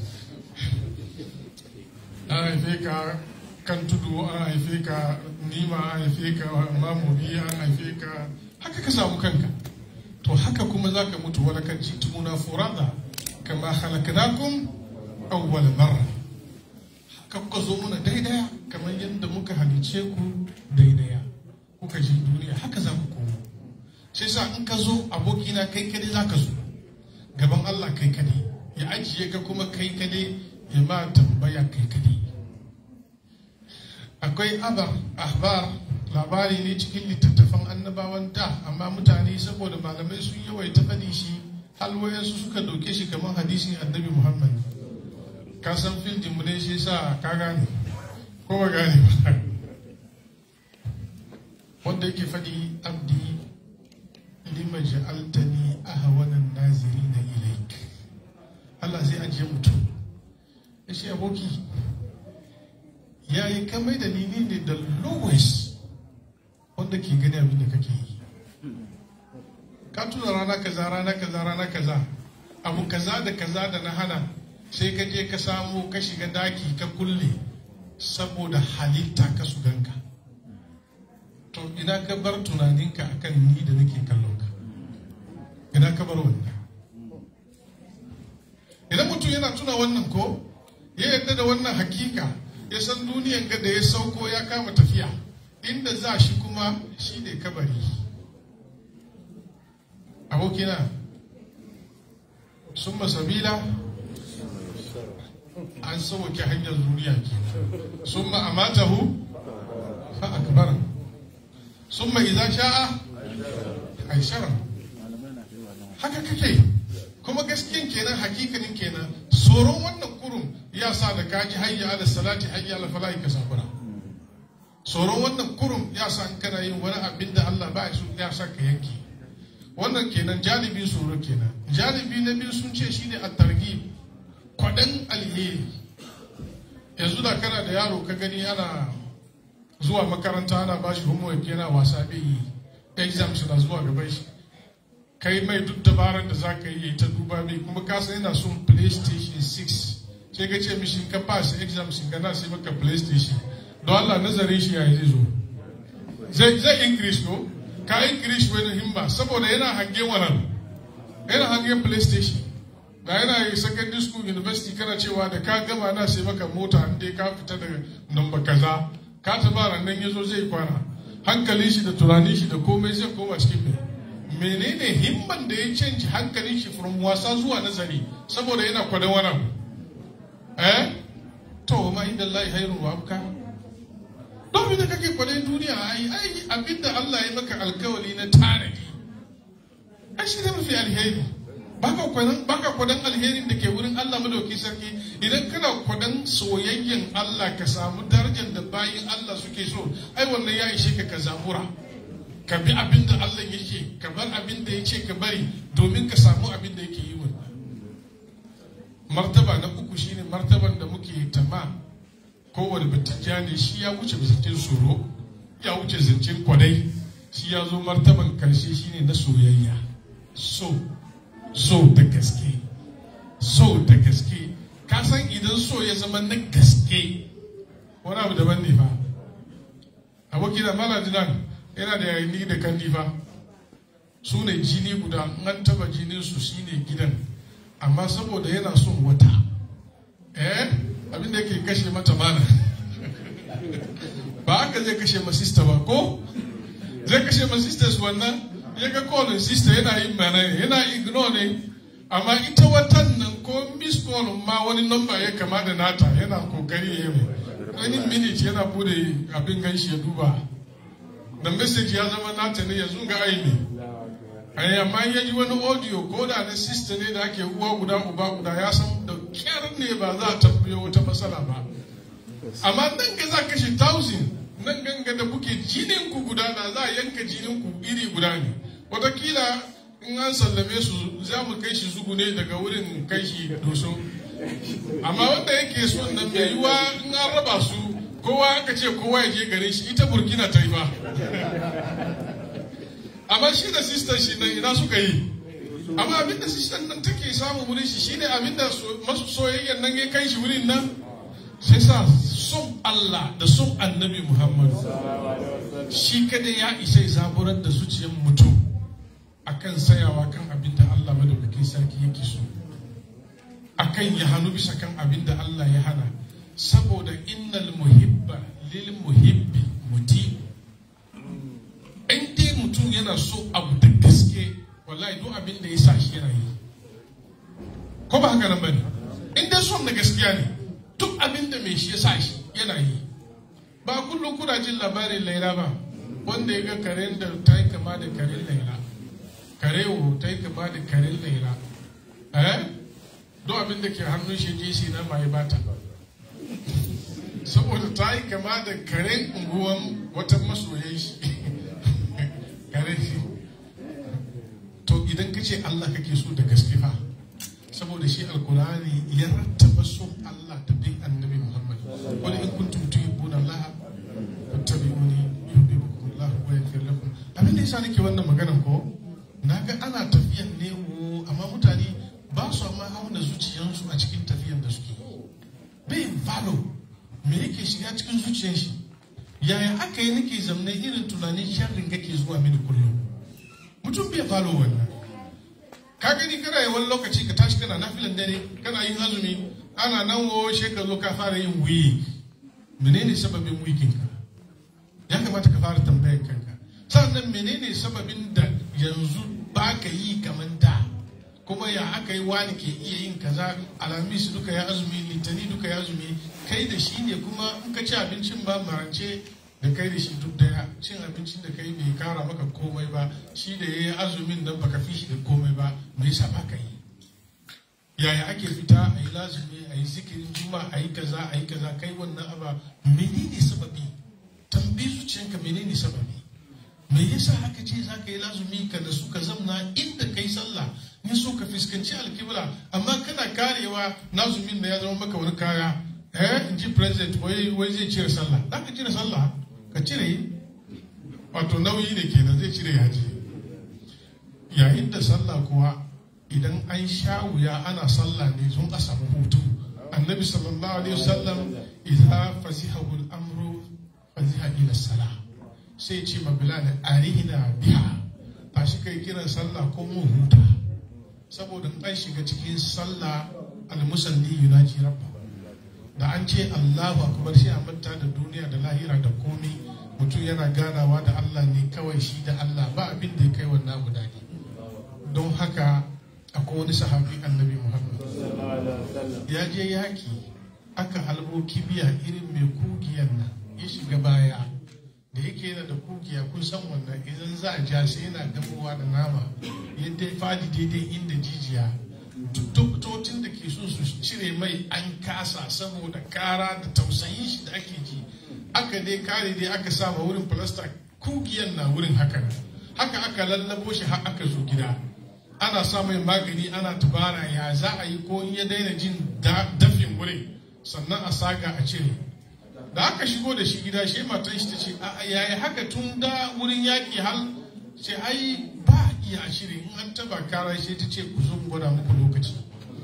an haife ka kan tudu an haife ka nima an haife ka mamobi an haife ka haka ka samu kanka to haka kuma za ka mutu wala kan jitumuna furada kama halaknakum awwal marra haka kuka zo muna daidaya kamar yadda muka halice ku daidaya kuka ji duniya haka za ku koma sai sa in ka zo abokina kai kadai za ka zo gaban Allah kai kadai ya ajiye ka kuma kai kadai ya ma tambaya kai kadai akwai abar ahbar labari ne cikin littattafan annabawan da amma mutane saboda malamai sun yawaita faɗi shi halwayensu suka ɗauke shi kamar hadisin annabi muhammad ka san fildin mu ne shi sa ka gane ko ba gane ba wanda yake faɗi abdi lima ja'altani ahwanan nazirina ilaik Allah zai ajiye mutum ya ce aboki ya yi kamai da ni ne da lowest wanda ke gani abin da kake yi ka tuna rana kaza rana kaza rana kaza abu kaza da kaza da na hana sai ka je ka samu ka shiga daki ka kulle saboda halitta ka su ganka to ina ka bar tunaninka akan ni da nake kallon ka ina ka bar wannan idan mutum yana tuna wannan ko ya yarda da wannan hakika ya san duniyan ga da ya sauko ya kama tafiya inda za shi kuma shi ne kabari abokina sun masabila an sauke hanyar duniya ke sun ma'amatahu fa akbara sun ma iza sha'a aishara haka kake kuma gaskiyan kenan hakikanin kenan tsoron wannan kurun ya sa da kaji hayya ala salati hayya ala falahi ka sabura tsoron wannan kurun ya sa in kana yin wani abin da Allah ba ya so ya sa ka yanke wannan kenan jalibi tsoro kenan jalibi na biyu sun ce shine at-targhib kwadan alheri yanzu da kana da yaro ka gani ana zuwa makaranta ana bashi homework yana wasa bai yi exams na zuwa gaban shi kai mai duk dabarar da za ka yi ta duba mai kuma ka san yana son playstation 6 sai ka ce mishi ka pass exam shi ka na sai maka playstation don Allah nazarin shi yayi zai zo zai zai increase ko ka increase wani himma saboda yana hange wannan yana hange playstation da yana yi secondary school university kana cewa da ka gama na sai maka mota an dai ka fita daga namba kaza ka tabara nan yazo zai kwana hankalin shi da tunanin shi da komai zai koma cikin mai menene himman da ya canji hankalin shi from wasa zuwa nazari saboda yana kwadon wani abu eh to ma inda Allah hayrun wa abka don da kake kwadon duniya ai ai abinda Allah ya maka alkawali na tanadi ai shi ne mafi alheri baka kwadon baka kwadon alherin da ke wurin Allah madauki sarki idan kana kwadon soyayyen Allah ka samu darajar da bayin Allah suke so ai wannan ya ishe ka ka zabura ka bi abin da Allah yake ka bar abin da ya ce ka bari domin ka samu abin da yake yi wa martaba na uku shine martaban da muke tama kowane batijja ne shi ya wuce zancen tsoro ya wuce zancen kwadai shi ya zo martaban karshe shine na soyayya so so da gaske so da gaske ka san idan so ya zama na gaske wani abu daban ne fa abokina maladinan yana da yayi da kandi fa su ne jini guda an taba jinin su shine gidan amma saboda yana son wata eh abin da yake kashe mata mana ba haka zai kashe ma sista ba ko zai kashe ma sisters wannan ya ga kolin sista yana yin mana yana ignore ne amma ita watan nan ko miss call ma wani number ya kama da nata yana kokari ya yi wani minute yana bude abin ganshi ya duba da message ya zama nata ne yanzu ga aini ai amma ya ji wani audio ko da na sister ne da ake uwa guda uba guda ya san da kyar ne ba za a tabbiyo wata matsala ba amma nan ga za kashe thousand nan ganga da kuke jinin ku guda da za a yanka jinin ku iri guda ne watakila in an sallame su za mu kai shi zugu ne daga wurin kai shi doso amma wanda yake son nan mai yiwa in an raba su kowa aka ce kowa ya je gare shi ita burkina ta yi ba amma shi da sistan shi nan ina suka yi amma abinda sistan nan take samu wurin shi shine abinda masu soyayyan nan ya kai shi wurin nan sai sa son Allah da son annabi Muhammad shi kada ya isa ya zaburar da zuciyar mutum akan sayawa kan abinda Allah madaukakin sarki yake so akan ya hannu bisa kan abinda Allah ya hana saboda innal muhibba lil muhibbi muti in dai mutum yana so abu da gaske wallahi duk abin da ya sa shi yana yi ko ba haka nan bane in dai son da gaskiya ne duk abin da mai shi ya sa shi yana yi ba kullum kuna jin labarin laila ba wanda ya ga karen da ta yi kama da karen laila karewo ta yi kama da karen laila eh don abin da ke hannun shi jesi na mai bata saboda ta yi kama da karen unguwan wata masoyan shi karen shi to idan ka ce Allah kake so da gaske fa saboda shi alkurani ya rattaba son Allah da bin annabi Muhammad wani in kuntum tuhibbuna Allah fattabi'uni yuhibbukum Allah wa yaghfir lakum abin da yasa nake wannan maganan ko naga ana tafiyan ne wo amma mutane ba su ma auna zuciyansu a cikin tafiyan da suke bai falo me yake shiga cikin zuciyar shi yaya aka yi nake zamne irin tunanin sharrin kake zuwa mini kullum mutum bai falo wannan ka gani kana yi wani lokaci ka tashi kana nafilan dare kana yin azumi ana nan wo she ka zo ka fara yin wuyi menene sababin wikin ka ya kamata ka fara tambayar kanka sannan menene sababin da yanzu ba ka yi kamar da kuma ya aka yi wani ke iya yin kaza alamis duka ya azumi litani duka ya azumi kai da shi ne kuma in ka ci abincin ba marance da kai da shi duk daya cin abincin da kai bai kara maka komai ba shi da ya yi azumin nan baka fi shi da komai ba me yasa ba ka yi yaya ake fita a yi lazumi a yi zikirin juma a yi kaza a yi kaza kai wannan aba menene sababi tambayi zuciyanka menene sababi me yasa haka ce za ka yi lazumi ka da su ka zamna inda kai sallah in so ka fuskanci alkibla amma kana karewa lazumin da ya zama maka wani kaya eh in ji president wai wai zai cire sallah za ka cire sallah ka cire wato nauyi ne kenan zai cire yaji yayin da sallah kuwa idan an sha wuya ana sallah ne sun a samu hutu annabi sallallahu alaihi wasallam idza fasihahu al-amru faziha ila salah sai ce ma bilal arihna biha tashi kai kiran sallah ko mu huta saboda in an shiga cikin sallah al-musalli yunaji rabba da an ce Allahu akbar sai a manta da duniya da lahira da komai mutum yana ganawa da Allah ne kawai shi da Allah ba abin da ya kai wannan guda ne don haka akwai wani sahabi annabi Muhammad ya je yaki aka halbo kibiya irin mai kugiyan nan ya shiga baya da yake yana da kugiya kun san wannan idan za a ja sai yana gamowa da nama yadda ya fadi daidai inda jijiya doktocin da ke so su cire mai an kasa saboda kara da tausayin shi da ake ji aka dai kare dai aka sama wurin filasta kugiyan na wurin haka haka aka lallabo shi har aka zo gida ana sa mai magani ana tubara ya za a yi ko in ya daina jin dafin wurin sannan a saga a cire da aka shigo da shi gida shi matan shi ta ce a yayi haka tun da wurin yaƙi hal ce ai ba iya shiri in an taba kara shi ta ce ku zo gwada muku lokaci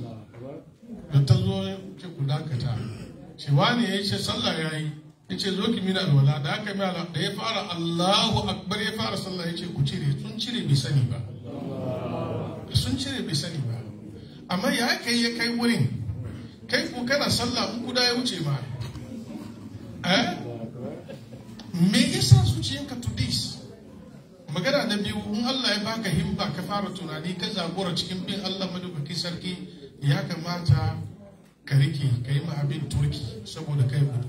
da ta zo ce ku dakata ce wani ya ce sallah ya yi ya ce zo ki mina alwala da aka yi ala da ya fara allahu akbar ya fara sallah ya ce ku cire sun cire bai sani ba sun cire bai sani ba amma ya kai ya kai wurin kai ku kana sallah in kuda ya wuce ma eh me yasa zuciyanka to this magana na biyu in Allah ya baka himba ka fara tunani ka zagora cikin bin Allah madaukakin sarki ya kamata ka rike ka yi abin turki saboda kai gudu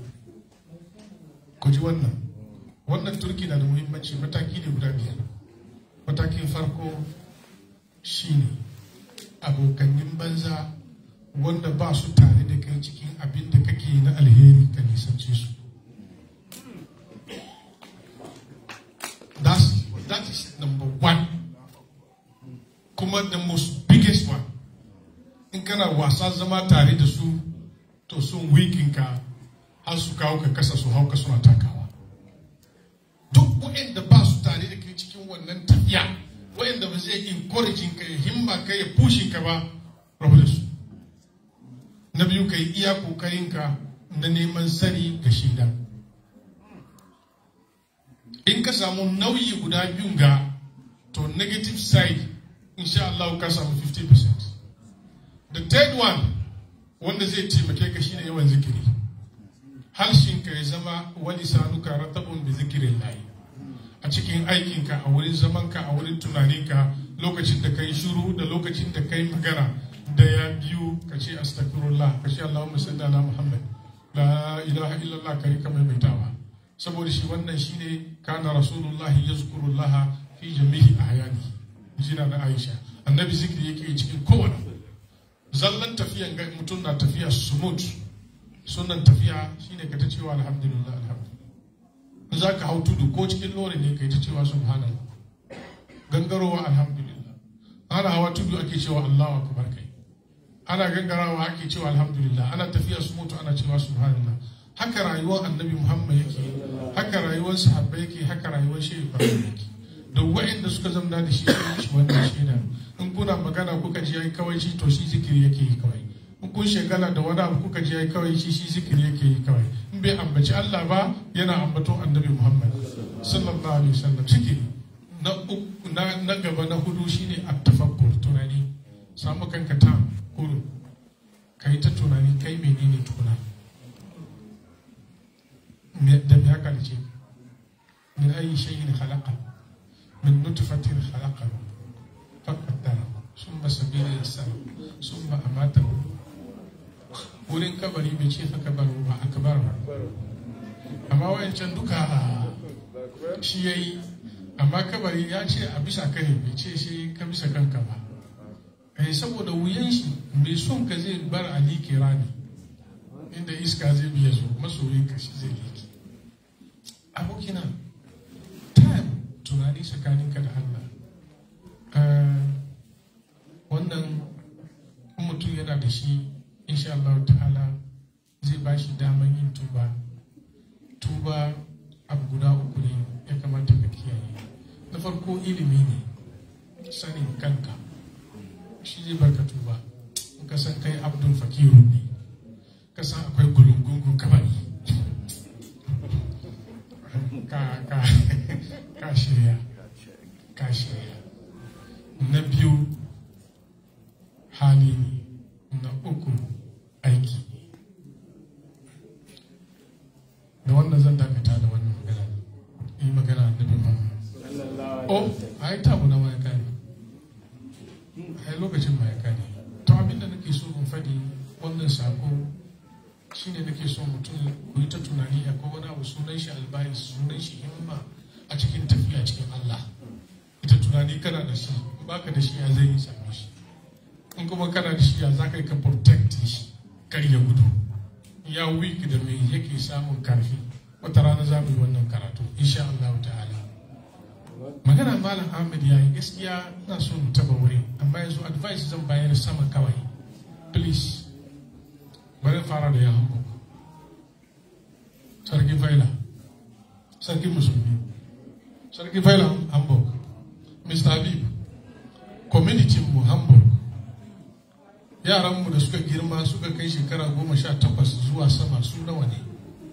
ku ji wannan wannan turki na da muhimmanci mataki ne guda biyar matakin farko shine abokanin banza wanda ba su tare da kai cikin abin da kake na alheri ka nisance su That's, that is number one. Kuma the most biggest one. In kana wasa zama tare da su, to sun wikin ka har su kawo ka kasa su hauka suna takawa. Duk waɗanda ba su tare da kai cikin wannan tafiya, waɗanda ba zai encouraging ka ya himma ka ya pushin ka ba, rabu da su. Na biyu ka yi iya kokarinka na neman sani ga shaidan. in ka samu nauyi guda biyun ga to negative side insha Allah ka samu 50% the third one wanda zai taimake ka shine yawan zikiri harshen ka ya zama wani sanuka ratabun da zikirin layi a cikin aikinka a wurin zamanka a wurin tunaninka lokacin da ka yi shuru da lokacin da ka yi magana da ya biyu ka ce astagfirullah ka ce Allahumma salli ala Muhammad la ilaha illallah ka rika maimaitawa saboda shi wannan shine kana rasulullahi yazkurullaha fi jami'i ahyani jina da Aisha annabi zikiri yake cikin kowane zallan tafiyan ga mutum na tafiya smooth sunan tafiya shine ka ta cewa alhamdulillah alhamdulillah za ka hau tudu ko cikin lori ne ka yi ta cewa subhanallah gangarowa alhamdulillah ana hawa tudu ake cewa allahu akbar kai ana gangarawa ake cewa alhamdulillah ana tafiya su mutu ana cewa subhanallah haka rayuwar annabi muhammad yake haka rayuwar sahabbai yake haka rayuwar shehu ibrahim yake da wa'inda suka zamna da shi sun shi wannan shaida in kuna magana kuka ji yayi kawai shi to shi zikiri yake yi kawai in kun shekala da wani abu kuka ji yayi kawai shi shi zikiri yake yi kawai in bai ambaci Allah ba yana ambaton annabi muhammad sallallahu alaihi wasallam zikiri na uku na na gaba na hudu shine at-tafakkur tunani samu kanka ta kuru kai ta tunani kai menene tukuna me da me haka ce min ayi shay'in khalaqa min nutfatin khalaqa faqaddara summa sabila yassara summa amatahu wurin kabari bai ce fa kabaru ba akbar ba amma wayancan duka shi yayi amma kabari ya ce a bisa kai bai ce shi ka bisa kanka ba eh saboda wuyan shi mai son ka zai bar ali kirani inda iska zai biya zo masoyin ka shi zai liki abokina time tunani tsakaninka da Allah wannan mutum yana da shi insha Allah ta'ala zai ba shi daman yin tuba tuba abu guda uku ne ya kamata ka kiyaye na farko ilimi ne sanin kanka shi zai barka tuba in ka san kai abdul fakiru ne ka san akwai gulungungun kabari ka ka ka shirya ka shirya na biyu hali ne na uku aiki da wannan zan dakata da wannan magana yi magana da bin oh a yi tabu na mayaka ne a yi lokacin mayaka ne to abinda nake so in faɗi wannan sako shine nake so mutum ku yi ta tunani a wani abu sunan shi albayis sunan shi himma a cikin tafiya cikin Allah ita tunani kana da shi in baka da shi ya zai yi same shi in kuma kana da shi ya za ka yi ka protect shi kar ya gudu ya weak da me yake samun karfi wata rana za mu yi wannan karatu insha Allah ta'ala magana malam Ahmed yayi gaskiya ina so mu taba wuri amma yanzu advice zan bayar sama kawai please bari fara da ya hango sarki faila sarki musulmi sarki faila hamburg mr habib community mu hamburg yaranmu da suka girma suka kai shekara goma sha takwas zuwa sama su nawa ne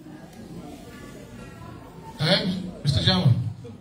eh mr jama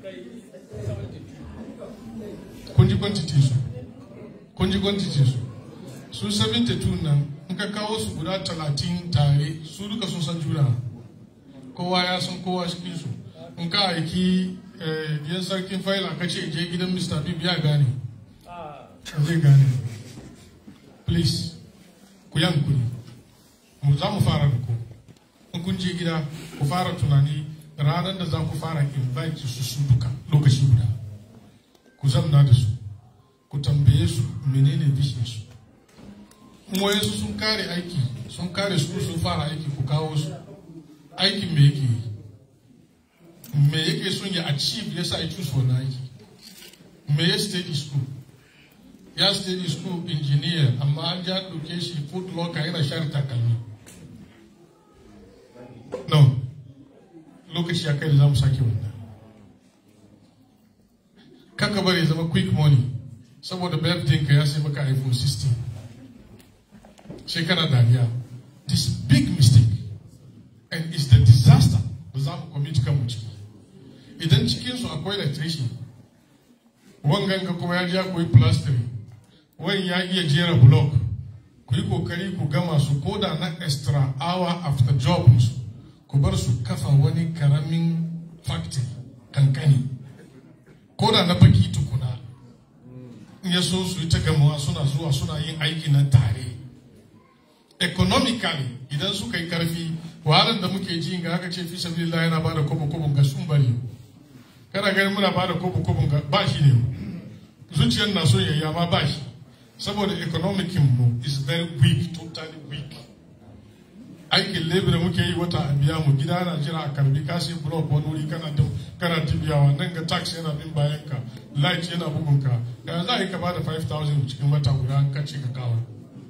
kun ji quantity su kun ji quantity su su 72 nan in ka kawo su guda 30 tare su duka sun san juna kowa ya san kowa cikin su in ka aiki biyan sarkin faila ka ce je gidan mr bib ya gane zai gane please ku yankuri mu za mu fara da ku in kun je gida ku fara tunani ranar da za ku fara invite su su duka lokaci guda ku zamna da su ku tambaye su menene vision su in wayansu sun kare aiki sun kare su sun fara aiki ku kawo su aikin me yake yi me yake son ya achieve ya sa ya choose wannan aiki me ya study school ya study school engineer amma an ja ɗauke shi food locker yana share takalmi no lokaci ya kai da za mu sake wannan kaka bari zama quick money saboda birthday ka ya sai maka iphone 16 shekara dariya this big mistake and it's the disaster da za mu commit kanmu ciki idan cikinsu akwai electrician wangan ka kuma ya ja koyi plastering wani ya iya jera block ku yi kokari ku gama su koda na extra hour after job su ku bar su kafa wani karamin factory kankani koda na baki tukuna in ya so su yi ta gamawa suna zuwa suna yin aiki na tare economically idan suka yi karfi wahalar da muke ji ga aka ce fi sabilillah yana bada kobo kobo ga sun bari kana ganin muna bada kobo kobo ga ba shi ne zuciyar na so yayi amma ba shi saboda economic mu is very weak totally weak aikin labor da muke yi wata a biya mu gida na jira a karbi ka sai block wani wuri kana da kana tibiyawa nan ga tax yana bin bayan ka light yana bugun ka da za a yi ka bada 5000 cikin wata guda ka ce ka kawo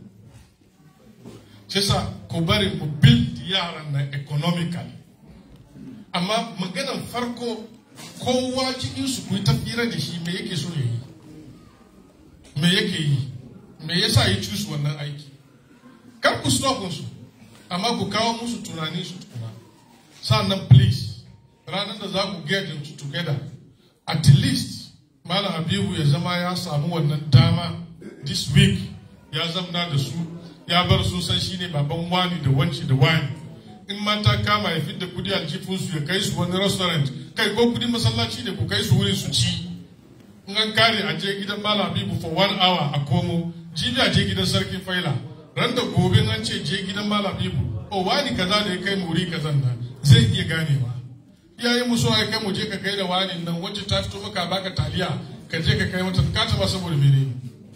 shi sa ku bari mu build yaran na economically amma maganan farko kowa cikin su ku yi tafira da shi me yake so ya yi me yake yi me yasa ya cusu wannan aiki kar ku stop su amma ku kawo musu tunani su tukuna sannan please ranar da za ku get them together at least malam habibu ya zama ya samu wannan dama this week ya zamna da su ya bar su san shine baban wani da wanci da wani in mata kama ya fidda kudi aljifinsu ya kai su wani restaurant kai ko kudi masallaci ne ku kai su wurin su ci in an kare a je gidan malam habibu for one hour a komo jibi a je gidan sarkin faila ran da gobe an ce je gidan malam habibu o wani kaza da ya kai mu wuri kazan nan zai iya ganewa iyayen mu so ya kai mu je ka kai da wani nan wacce ta fito maka baka taliya ka je ka kai mata ka taba saboda mene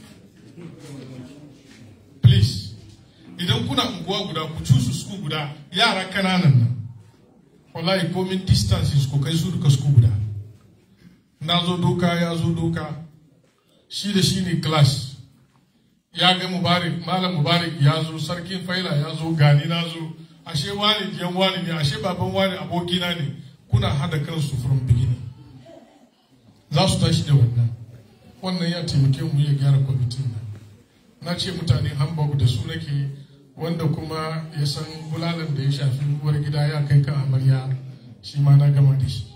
please idan kuna unguwa guda ku cusu su guda yara kananan nan wallahi komin distances ku kai su duka su guda na zo doka ya zo doka shi da shi ne class ya ga mubarak malam mubarak ya zo sarkin faila ya zo gani na zo ashe wani diyan wani ne ashe baban wani abokina ne kuna hada kansu from beginning za su tashi da wannan wannan ya taimake mu ya gyara kwamitin nan na ce mutane hamburg da su nake wanda kuma ya san bulalan da ya shafi uwar gida ya kai kan amarya shi ma na gama da shi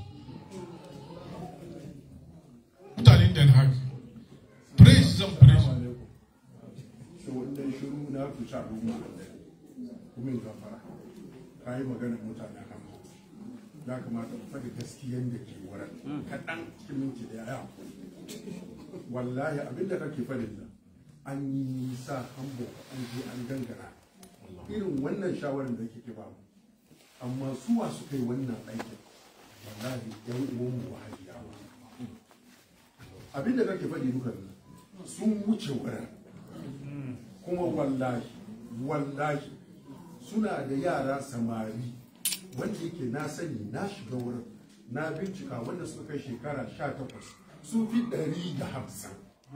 mutanen den haag praise zan praise shi wannan shiru na ku sa ruwa kuma in gafara ka yi maganar mutanen hamma ya kamata ku faɗi gaskiyan da ke wurin kaɗan cikin minti da ya wallahi abin da kake faɗin nan an yi nisa hambo an je an gangara irin wannan shawarar da kike ba mu amma suwa suka yi wannan aikin wallahi yan uwan mu wahabiyawa abin da kake faɗi duka nan sun wuce wurin kuma wallahi wallahi suna da yara samari wanda yake na sani na shiga wurin na bincika wanda suka kai shekara sha takwas sun fi ɗari da hamsin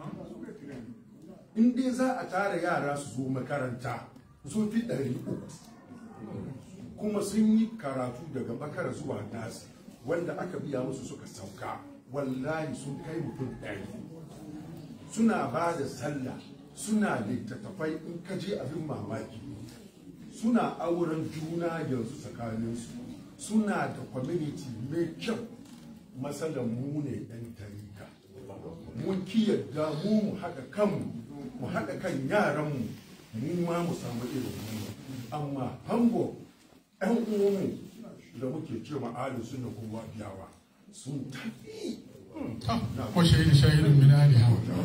in dai za a tara yara su zo makaranta sun fi ɗari uku kuma sun yi karatu daga bakara zuwa nasi wanda aka biya musu suka sauka wallahi sun kai mutum ɗari suna ba da sallah suna littattafai in ka je abin mamaki suna auren juna yanzu tsakaninsu suna da community mai kyau matsalar mu ne ɗan tarika mun kiyarda mu mu haɗa kanmu mu haɗa kan yaranmu mu ma mu samu irin mu amma hango ɗan uwanmu da muke ce ma'adu suna kuma biyawa sun tafi وشهد شاهد من آلهة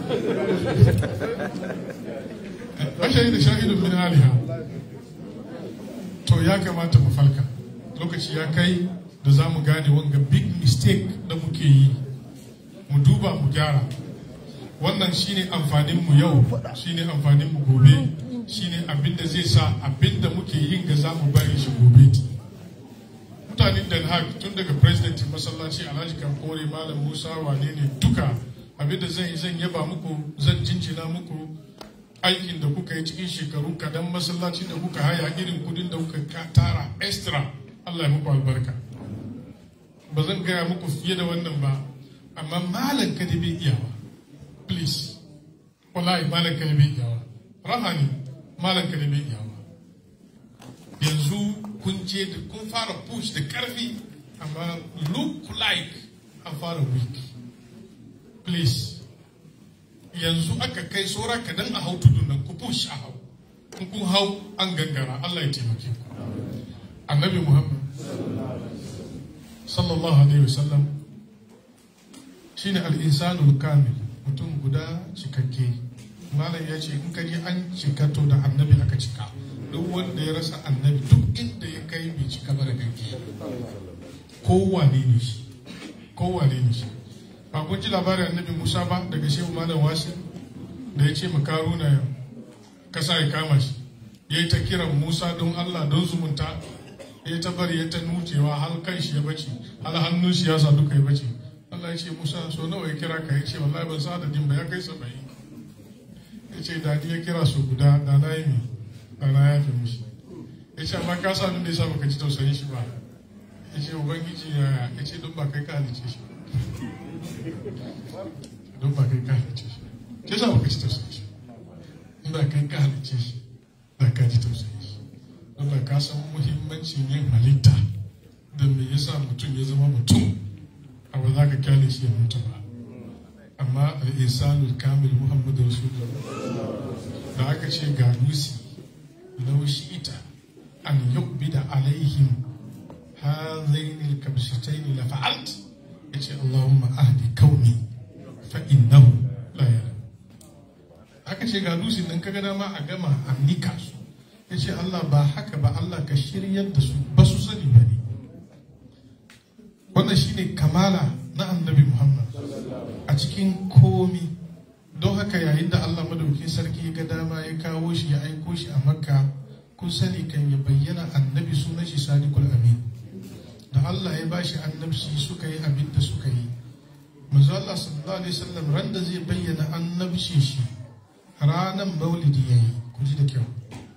وشهد شاهد من آلهة to ya kamata mu falka lokaci ya kai da za mu gane wanga big mistake da muke yi mu duba mu gyara wannan shine amfanin mu yau shine amfanin mu gobe shine abin da zai sa abin da muke yin ga za mu bari shi gobe mutanen Den Haag tun daga president masallaci Alhaji Kankore Malam Musa wane ne duka abinda zan yi zan yaba muku zan jinjina muku aikin da kuka yi cikin shekaru kadan masallaci da kuka haya irin kudin da kuka tara extra Allah ya muku albarka ba zan gaya muku fiye da wannan ba amma malam ka da bai iyawa please wallahi malam ka da bai iyawa rahani malam ka da bai iyawa yanzu kun je da kun fara push da karfi amma look like an fara weak please yanzu aka kai saura kadan a hau tudun nan ku push a hau in kun hau an gangara Allah ya taimake ku annabi Muhammad sallallahu alaihi wasallam shine al-insanul kamil mutum guda cikakke malam ya ce in ka ji an cika to da annabi aka cika duk wanda ya rasa annabi duk inda ya kai bai cika ba da ganke kowane ne shi kowane ne shi ba kun ji labarin annabi musa ba daga shehu malam wasi da ya ce makaruna kasa ya kama shi ya yi ta kiran musa don allah don zumunta ya ta bari ya ta nucewa har kan shi ya bace har hannun shi ya sa duka ya bace allah ya ce musa so nawa ya kira ka ya ce wallahi ban sa adadin ba ya kai saba'in ya ce da ni ya kira su guda da na yi mi da na yafe mishi ya ce amma ka sa da ya sa baka ji tausayin shi ba ya ce ubangiji ya ya ce don ba kai ka halice shi don ba kai ka halice shi ke sa baka ji tausayin shi in ba kai ka halice shi ba ka ji tausayin shi don ba ka san muhimmancin yin halitta da me yasa mutum ya zama mutum a ba za ka kyale shi ya mutu ba amma al'isanul kamil muhammadu rasulullah da aka ce ga lusi laushi ita an yubbida alaihim hazaini kabshitaini la fa'alt yace allahumma ahdi kauni fa innahu la yara aka ce ga lusi nan kaga dama a gama a nika su yace allah ba haka ba allah ka shiryar da su ba su sani ba ne wannan shine kamala na annabi muhammad a cikin komi don haka yayin da allah madaukin sarki ga dama ya kawo shi ya aiko shi a makka kun sani kan ya bayyana annabi sunan shi sadiqul amin da allah ya bashi annabci suka yi abin da suka yi manzo allah sallallahu alaihi wasallam ran da zai bayyana annabci shi ranan maulidi yayi ku ji da kyau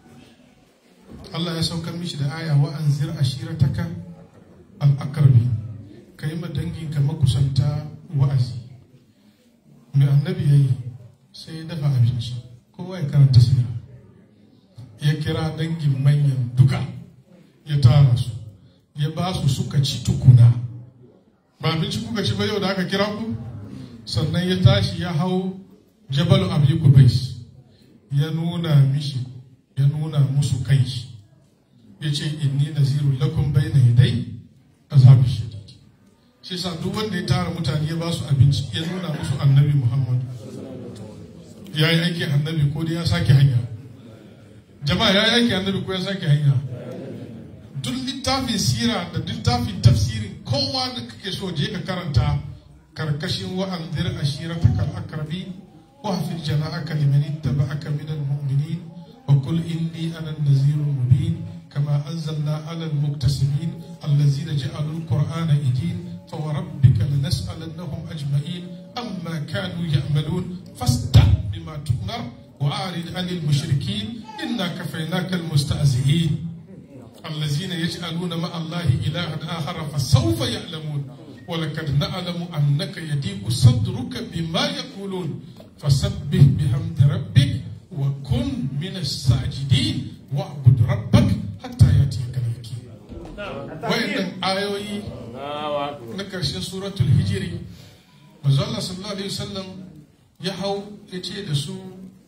allah ya saukar mishi da aya wa anzir ashirataka al-aqrabi kai ma danginka makusanta wa'azi mai annabi ya yi sai ya dafa abinci kowa ya karanta sira ya kira dangin manyan duka ya tara su ya ba su suka ci tukuna ba abinci kuka ci ba yau da aka kira ku sannan ya tashi ya hau jabalu abu kubais ya nuna mishi ya nuna musu kai ya ce inni naziru lakum bayna yadai azabi shadid shi sa duk wanda ya tara mutane ya ba su abinci ya nuna musu annabi muhammadu ya yi aiki annabi ko da ya sake hanya jama'a ya yi aiki annabi ko ya sake hanya duk littafin sira da littafin tafsirin kowa da kake so je ka karanta karkashin wa'anzir ashirata kal akrabi wa hafil jana'aka liman ittaba'aka min al-mu'minin wa qul inni ana an-nazirul mubin kama anzalna 'ala al-muktasibin allazina ja'alul qur'ana idin فوربك لنسألنهم أجمعين أما كانوا يعملون فاصدع بما تؤمر وأعرض عن المشركين إنا كفيناك المستهزئين الذين يجعلون مع الله إلها آخر فسوف يعلمون ولقد نعلم أنك يضيق صدرك بما يقولون فسبح بحمد ربك وكن من الساجدين واعبد ربك حتى يأتيك اليقين وإن آيوي na ƙarshen suratul hijiri manzo Allah sallallahu alaihi wasallam ya hau ya ce da su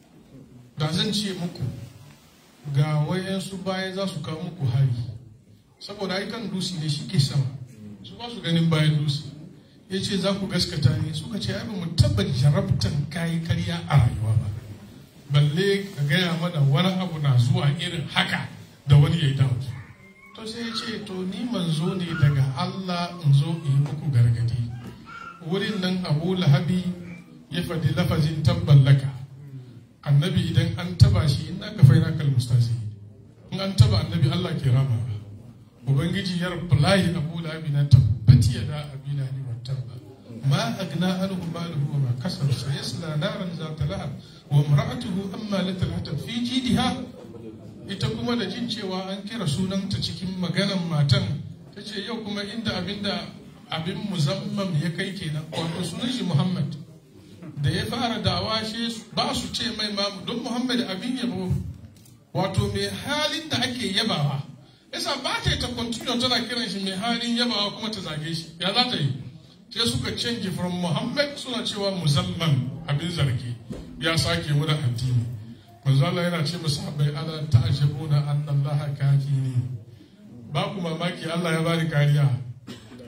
da zan ce muku ga wayansu baya za su kawo muku hari saboda ai kan dusi ne shi ke sama su ba su ganin bayan dusi ya ce za ku gaskata ne suka ce ai ba mu taba jarabtan kayi karya a rayuwa ba balle ka gaya mana wani abu na zuwa irin haka da wani ya yi dawo to sai ya ce to ni manzo ne daga Allah in zo in yi muku gargadi wurin nan abu lahabi ya faɗi lafazin tabballaka annabi idan an taba shi ina ka faina kal mustasi in an taba annabi Allah ke rama ubangiji ya rabbi abu lahabi na tabbati ya da abila ni wa tabba ma agna anhu maluhu wa ma kasar sayasla naran zata lahab wa imra'atuhu amma latal fi jidiha ita kuma da jin cewa an kira sunanta cikin maganan matan ta ce yau kuma inda abinda abin musamman ya kai kenan wato sunan shi muhammad da ya fara dawa shi ba su ce mai mamu don muhammad abin yabo wato mai halin da ake yabawa yasa ba ta yi ta continue tana kiran shi mai halin yabawa kuma ta zage shi ya za ta yi sai suka canji from muhammad suna cewa musamman abin zargi ya sake wurin addini manzo Allah yana ce musu bai ala ta'jabuna anna Allah kafini ba ku mamaki Allah ya bani kariya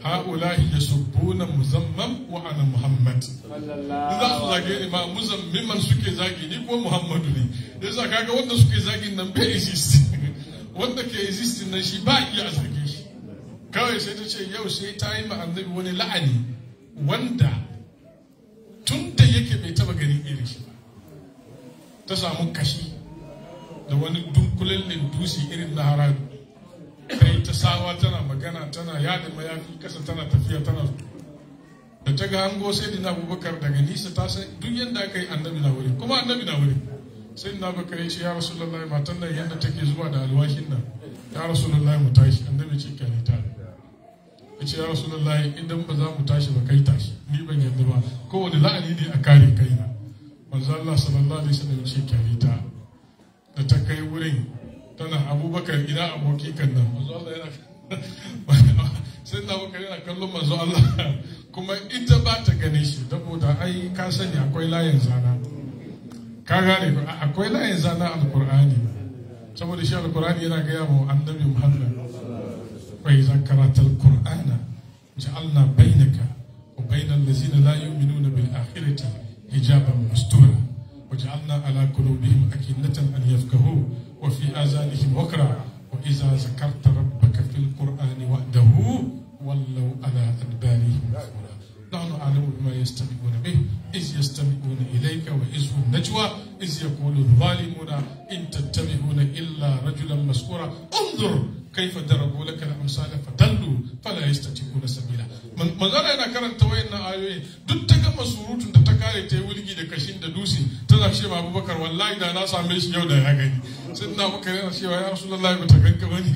ha'ulahi yasubbuna muzammam wa ana muhammad za su zage ni ma muzammiman suke zagi ni ko muhammadu ne yasa kaga wanda suke zagin nan bai exist wanda ke exist nan shi ba iya zage shi kawai sai ta ce yau sai ta yi ma annabi wani la'ani wanda tun da yake bai taba ganin irin shi ba ta samu kashi da wani dunkulallin dusi irin na haradu kai ta sawa tana magana tana yada mayafi kasa tana tafiya tana da ta ga hango sai dina abubakar daga nisa ta san duk yadda aka yi annabi na wuri kuma annabi na wuri sai dina abubakar ya ce ya rasulullahi matan nan yadda take zuwa da alwashin nan ya rasulullahi mu tashi annabi ce kyale ta ya ce ya rasulullahi idan ba za mu tashi ba kai tashi ni ban yadda ba kowane la'ani ne a kare kaina manzo Allah sallallahu alaihi wasallam ya ce kyale ta da ta kai wurin tana abubakar ina aboki kan nan manzo Allah yana sai na abubakar yana kallon manzo Allah kuma ita ba ta gane shi saboda ai ka sani akwai layin zana ka gane ko akwai layin zana alqur'ani saboda shi alqur'ani yana gaya wa annabi Muhammad wa idza qara'ta alqur'ana ja'alna bainaka wa bainal ladzina la yu'minuna bil akhirati hijaban mastura وجعلنا على قلوبهم أكنة أن يفقهوا وفي آذانهم وقرا وإذا ذكرت ربك في القرآن وحده ولوا على أدبارهم نفورا نحن أعلم بما يستمعون به إذ يستمعون إليك وإذ هم نجوى إذ يقول الظالمون إن تتبعون إلا رجلا مسكورا انظر كيف ضربوا لك الأمثال فضلوا فلا يستطيعون سبيلا من مزارع yana karanta wayannan ayoyi duk ta gama surutun da ta kare ta yi wulgi da kashin da dusi tana ce ma Abubakar wallahi da na same shi yau da ya gani sai na Abubakar yana cewa ya Rasulullahi ba ta ganka bane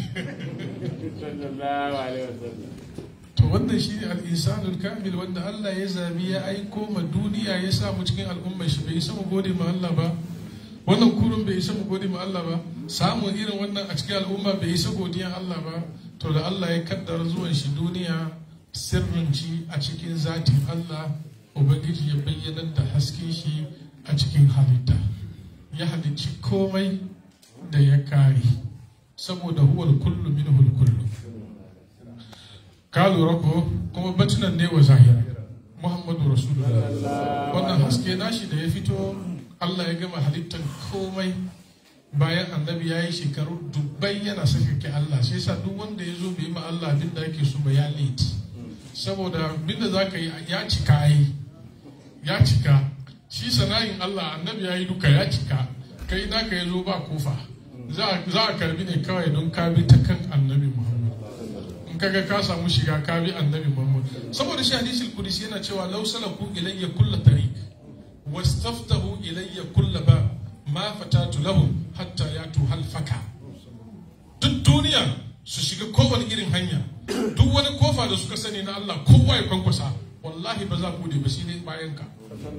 to wannan shi ne al-insanul kamil wanda Allah ya zabi ya aiko ma duniya ya sa mu cikin al'ummar shi bai mu gode ma Allah ba wannan kurun bai isa mu gode ma Allah ba samun irin wannan a cikin al'umma bai isa godiyan Allah ba to da Allah ya kaddara zuwan shi duniya sirrin shi a cikin zatin Allah ubangiji ya bayyanar da hasken shi a cikin halitta ya halicci komai da ya kare saboda huwal kullu minhul kullu ka lura ko kuma batunan ne wa zahira muhammadu rasulullah wannan haske nashi da ya fito Allah ya gama halittar komai bayan annabi ya yi shekaru dubbai yana sakake Allah sai sa duk wanda ya zo bai ma Allah abin da ake so ba ya late saboda abin da za ka yi ya cika yi ya cika shi sana'in Allah annabi ya yi duka ya cika kai naka ya zo ba kofa za a karbi ne kawai don ka bi ta kan annabi Muhammad in kaga ka samu shiga ka bi annabi Muhammad saboda shi hadisul qudsi yana cewa law salaku ilayya kullu tariq wastaftahu ilayya kullu ba ma fatatu lahum hatta yatu halfaka duk duniya su shiga kowane irin hanya duk wani kofa da suka sani na Allah kowa ya kwankwasa wallahi ba za bude ba shi ne bayan ka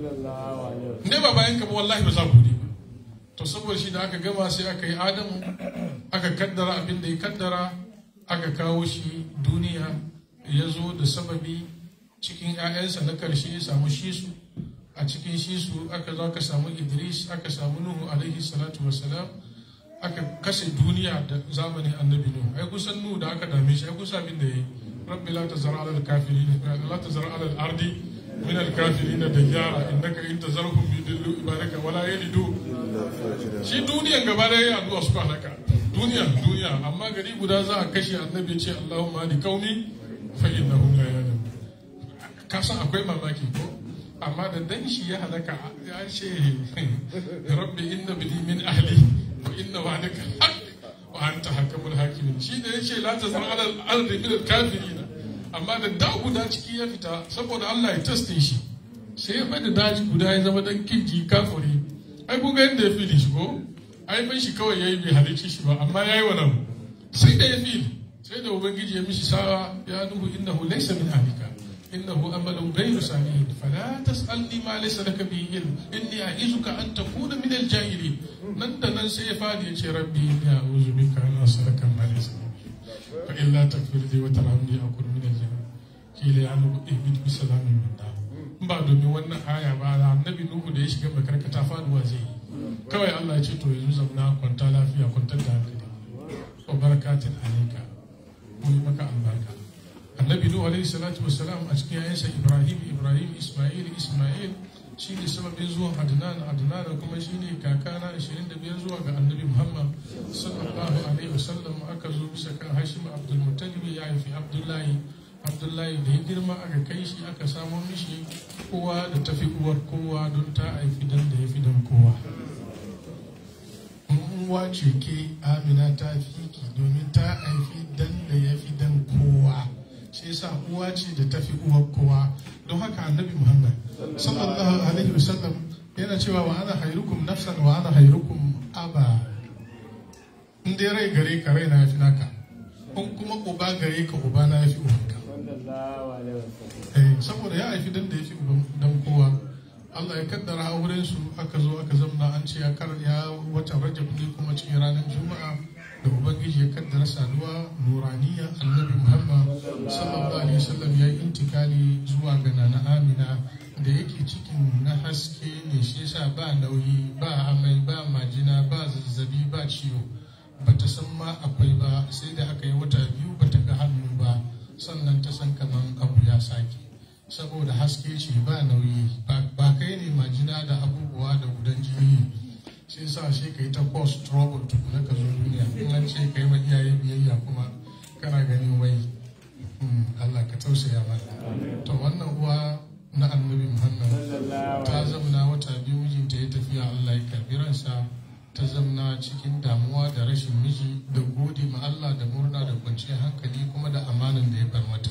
ne ba bayan ka ba wallahi ba za bude ba to saboda shi da aka gama sai aka yi adamu aka kaddara abin da ya kaddara aka kawo shi duniya ya zo da sababi cikin 'ya'yansa na karshe ya samu shisu a cikin shisu aka zo aka samu idris aka samu nuhu alaihi salatu wassalam aka kashe duniya da zamanin annabi nuhu ai kusan nuhu da aka dame shi ai kusa abin da ya yi rabbi la tazara ala al-kafirin la tazara ala al-ardi min al-kafirin dayyara innaka in tazarhum yudillu ibadaka wala yalidu shi duniyan gaba da ya addu'a suka halaka duniya duniya amma gari guda za a kashe annabi ya ce Allahumma hadi qaumi fa innahum la ya'lamun ka san akwai mamaki ko amma da dan shi ya halaka ya ce rabbi inna bini min ahli wa inna wa'daka haqq wa anta hakamul hakimin shi da yace la tazar ala al-ardi min al-kafirin amma da da guda ciki ya fita saboda Allah ya taste shi sai ya bada daji guda ya zama dan kinji kafiri ai kun ga yadda ya fili shi ko ai ban shi kawai yayi bai halicci shi ba amma yayi wannan sai da ya fili sai da ubangiji ya mishi sawa ya nuhu innahu laysa min ahlika innahu amalun ghayru salihin fala tas'alni ma laysa laka bihi ilm inni a'izuka an takuna min al-jahilin nan da nan sai ya fadi ya ce rabbi inni a'udhu bika an as'alaka ma laysa fa illa takfir li wa tarhamni akun min al-jahilin kila ya nuhu ihbit bi salamin minna ba domin wannan aya ba annabi nuhu da ya shiga makarkata faduwa zai yi kawai Allah ya ce to yanzu zamna kwanta lafiya kwantar da hankali wa barakatin alayka mu yi maka albarka annabi nuhu alaihi salatu wassalam a cikin yayansa ibrahim ibrahim isma'il isma'il shi ne sababin zuwan adnan adnan kuma shi ne kakana 25 zuwa ga annabi muhammad sallallahu alaihi wasallam aka zo bisa kan hashim abdul muttalib ya haifi abdullahi abdullahi da ya girma aka kai shi aka samo mishi kowa da tafi uwar kowa don ta haifi dan da ya fi dan kowa uwa ce ke amina ta fi ki domin ta haifi dan da ya fi dan kowa shi yasa uwa ce da ta fi uwar kowa don haka annabi muhammad sallallahu alaihi wasallam yana cewa wa ana hairukum nafsan wa ana hairukum aba in dai rai gare ka rai na yafi naka in kuma uba gare ka uba na yafi ubanka eh saboda ya haifi dan da yafi uban dan kowa Allah ya kaddara auren su aka zo aka zamna an ce ya kar ya watan Rajab ne kuma cikin ranar Juma'a da Ubangiji ya kaddara saduwa nuraniya Annabi Muhammad sallallahu alaihi wasallam ya yi intikali zuwa ga Nana Amina da yake cikin na haske ne shi yasa ba nauyi ba amai ba majina ba zazzabi ba ciwo bata san ma akwai ba sai da aka yi wata biyu bata ga hannu ba sannan ta san kaman abu ya sake saboda haske ce ba nauyi ba kai ne majina da abubuwa da gudan jini sai sa shi ka yi ta cause trouble tukuna ka zo duniya in an ce ka yi wa iyaye biyayya kuma kana ganin wai Allah ka tausaya mana to wannan uwa na annabi Muhammad ta zamna wata biyu mijinta ya tafiya Allah ya karbi ransa ta zamna cikin damuwa da rashin miji da gode ma Allah da murna da kwanciyar hankali kuma da amanan da ya bar mata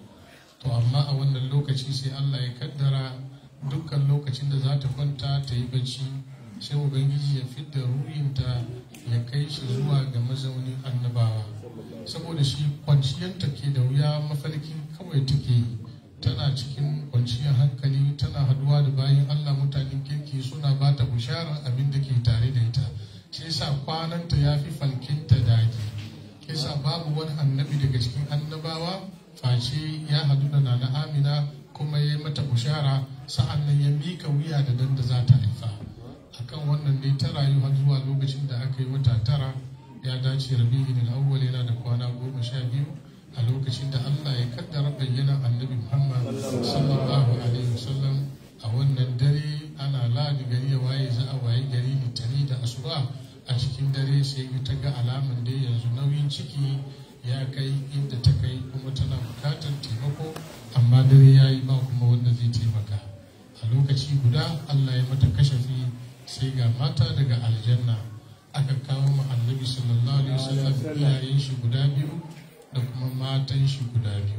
to amma a wannan lokaci sai Allah ya kaddara dukkan lokacin da za ta kwanta ta yi bacci sai ubangiji ya fidda ruhinta ya kai shi zuwa ga mazaunin annabawa saboda shi kwanciyanta ke da wuya mafarkin kawai take yi tana cikin kwanciyar hankali tana haduwa da bayan Allah mutanen kirki suna ba ta bisharar abin da ke tare da ita shi yasa kwananta ya fi falkinta daji yasa babu wani annabi daga cikin annabawa face ya hadu da nana amina kuma ya yi mata bushara sa'an nan ya mika wuya da dan da za ta haifa akan wannan ne ta rayu har zuwa lokacin da aka yi wata tara ya dace rabi'in al-awwal yana da kwana goma sha biyu a lokacin da Allah ya kaddara bayyana annabi Muhammad sallallahu alaihi wasallam a wannan dare ana ladi gari ya waye za a waye gari litani da asuba a cikin dare sai ta ga alaman da yanzu nauyin ciki ya kai inda ta kai kuma tana bukatar taimako amma dare ya yi ba kuma wanda zai taimaka a lokaci guda Allah ya mata kashafi sai ga mata daga aljanna aka kawo ma annabi sallallahu alaihi wasallam iyayen shi guda biyu da kuma matan shi guda biyu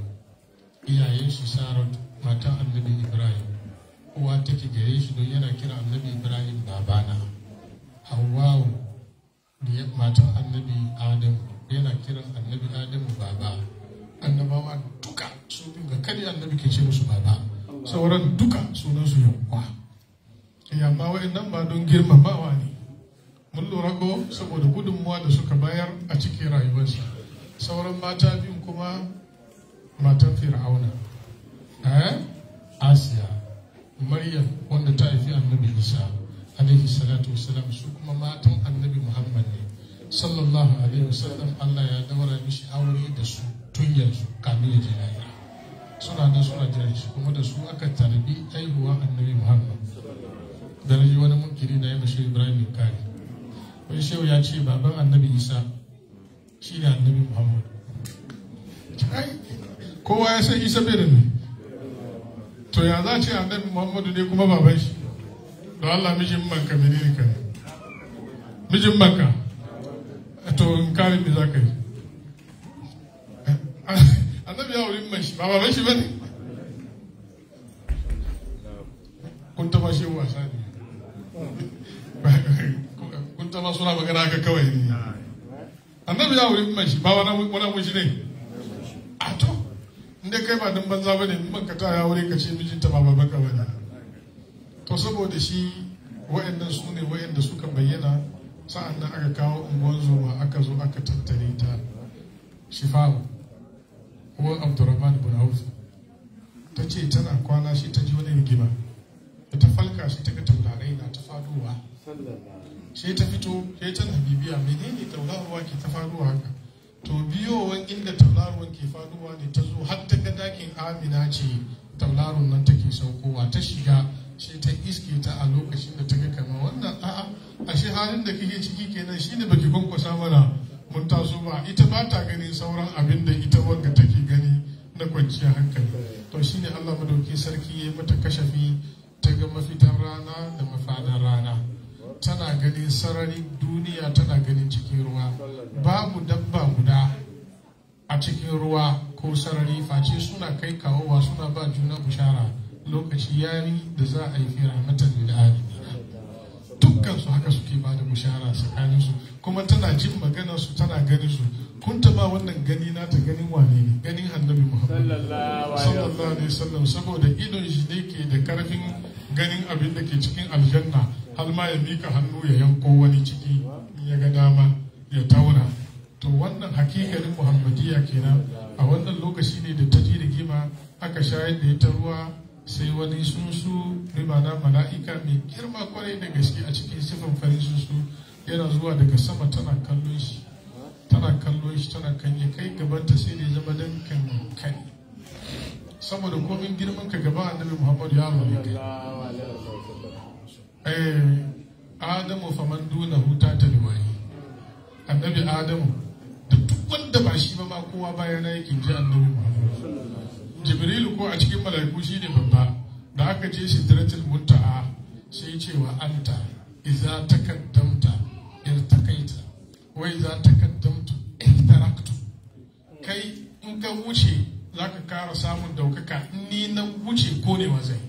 iyayen shi sarat matan annabi ibrahim uwa take gare shi don yana kira annabi ibrahim babana hawwawu matan annabi adamu yana kiran annabi adamu baba annabawa duka su ga kari annabi ke ce musu baba sauran duka sunansu yankwa amma wa'annan ba don girmamawa ne mun lura ko saboda gudunmuwa da suka bayar a cikin rayuwarsa sauran mata biyun kuma matan fir'auna eh asiya maryam wanda ta haifi annabi isa alaihi salatu wasalam su kuma matan annabi muhammad ne sallallahu alaihi wasallam allah ya daura mishi aure da su tun yanzu kamin ya je lahira suna da suna jiran shi kuma da su aka tarbi haihuwa annabi muhammad da na ji wani munkiri da ya mashi ibrahim kari wani shehu ya ce baban annabi isa shi ne annabi muhammad kowa ya san isa bai da ne to ya za ce annabi muhammadu ne kuma baban shi don allah mijin manka menene ka ne mijin manka to in kare me za ka yi annabi ya wurin mai shi ba baban shi ba ne kun taba shi wasa ne kun taba suna magana haka kawai ne annabi ya wurin mai shi ba wani wani shi ne a to inda kai ba dan banza bane in banka ta ya wuri ka ce mijinta ba babanka bane to saboda shi wayannan su ne wayanda suka bayyana sa'an nan aka kawo unguwar zoma aka zo aka tattare ta shifawu ko abdurrahman bin auf ta ce tana kwana shi ta ji wani rigima da ta falka shi ta ga taurarai na ta faduwa sai ta fito sai tana bibiya menene tauraruwa ke ta faruwa haka to biyowan inda tauraruwan ke faduwa ne ta zo har ta ga dakin amina ce tauraron nan take saukowa ta shiga sai ta iske ta a lokacin da ta ga kama wannan a'a ashe halin da kike ciki kenan shine baki kwankwasa mana mun taso ba ita ba ta ganin sauran abin da ita wanga take gani na kwanciyar hankali to shine Allah madauki sarki ya mata kashafi ta ga mafitan rana da mafadan rana tana ganin sararin duniya tana ganin cikin ruwa babu dabba guda a cikin ruwa ko sarari face suna kai kawowa suna ba juna bushara lokaci yayi da za a yi fira matan lil dukkan su haka suke ba da bushara tsakanin su kuma tana jin maganar su tana ganin su kun taba wannan gani na ta ganin wane ne ganin annabi muhammad sallallahu alaihi wasallam saboda idon shi ne ke da karfin ganin abin da ke cikin aljanna har ma ya mika hannu ya yanko wani ciki in ya ga dama ya tauna to wannan hakikanin muhammadiyya kenan a wannan lokaci ne da ta ji rigima aka shayar da ita ruwa sai wani sunsu rimana mala'ika mai girma kwarai da gaske a cikin sifan farin sunsu yana zuwa daga sama tana kallon shi tana kallon shi tana kanye kai gabanta sai da ya zama dan kan kai saboda komin girman ka gaba annabi muhammadu ya ne kai eh adamu faman duna huta ta liwayi annabi adamu da duk wanda ba shi ba ma kowa bayana yake ji annabi muhammadu jibrilu ko a cikin mala'iku shi ne babba da aka je sidratul muntaha sai ce wa anta idza takaddamta irtaqaita wa idza takaddamtu ihtaraktu kai in ka wuce zaka kara samun daukaka in ni na wuce ko ne wa zai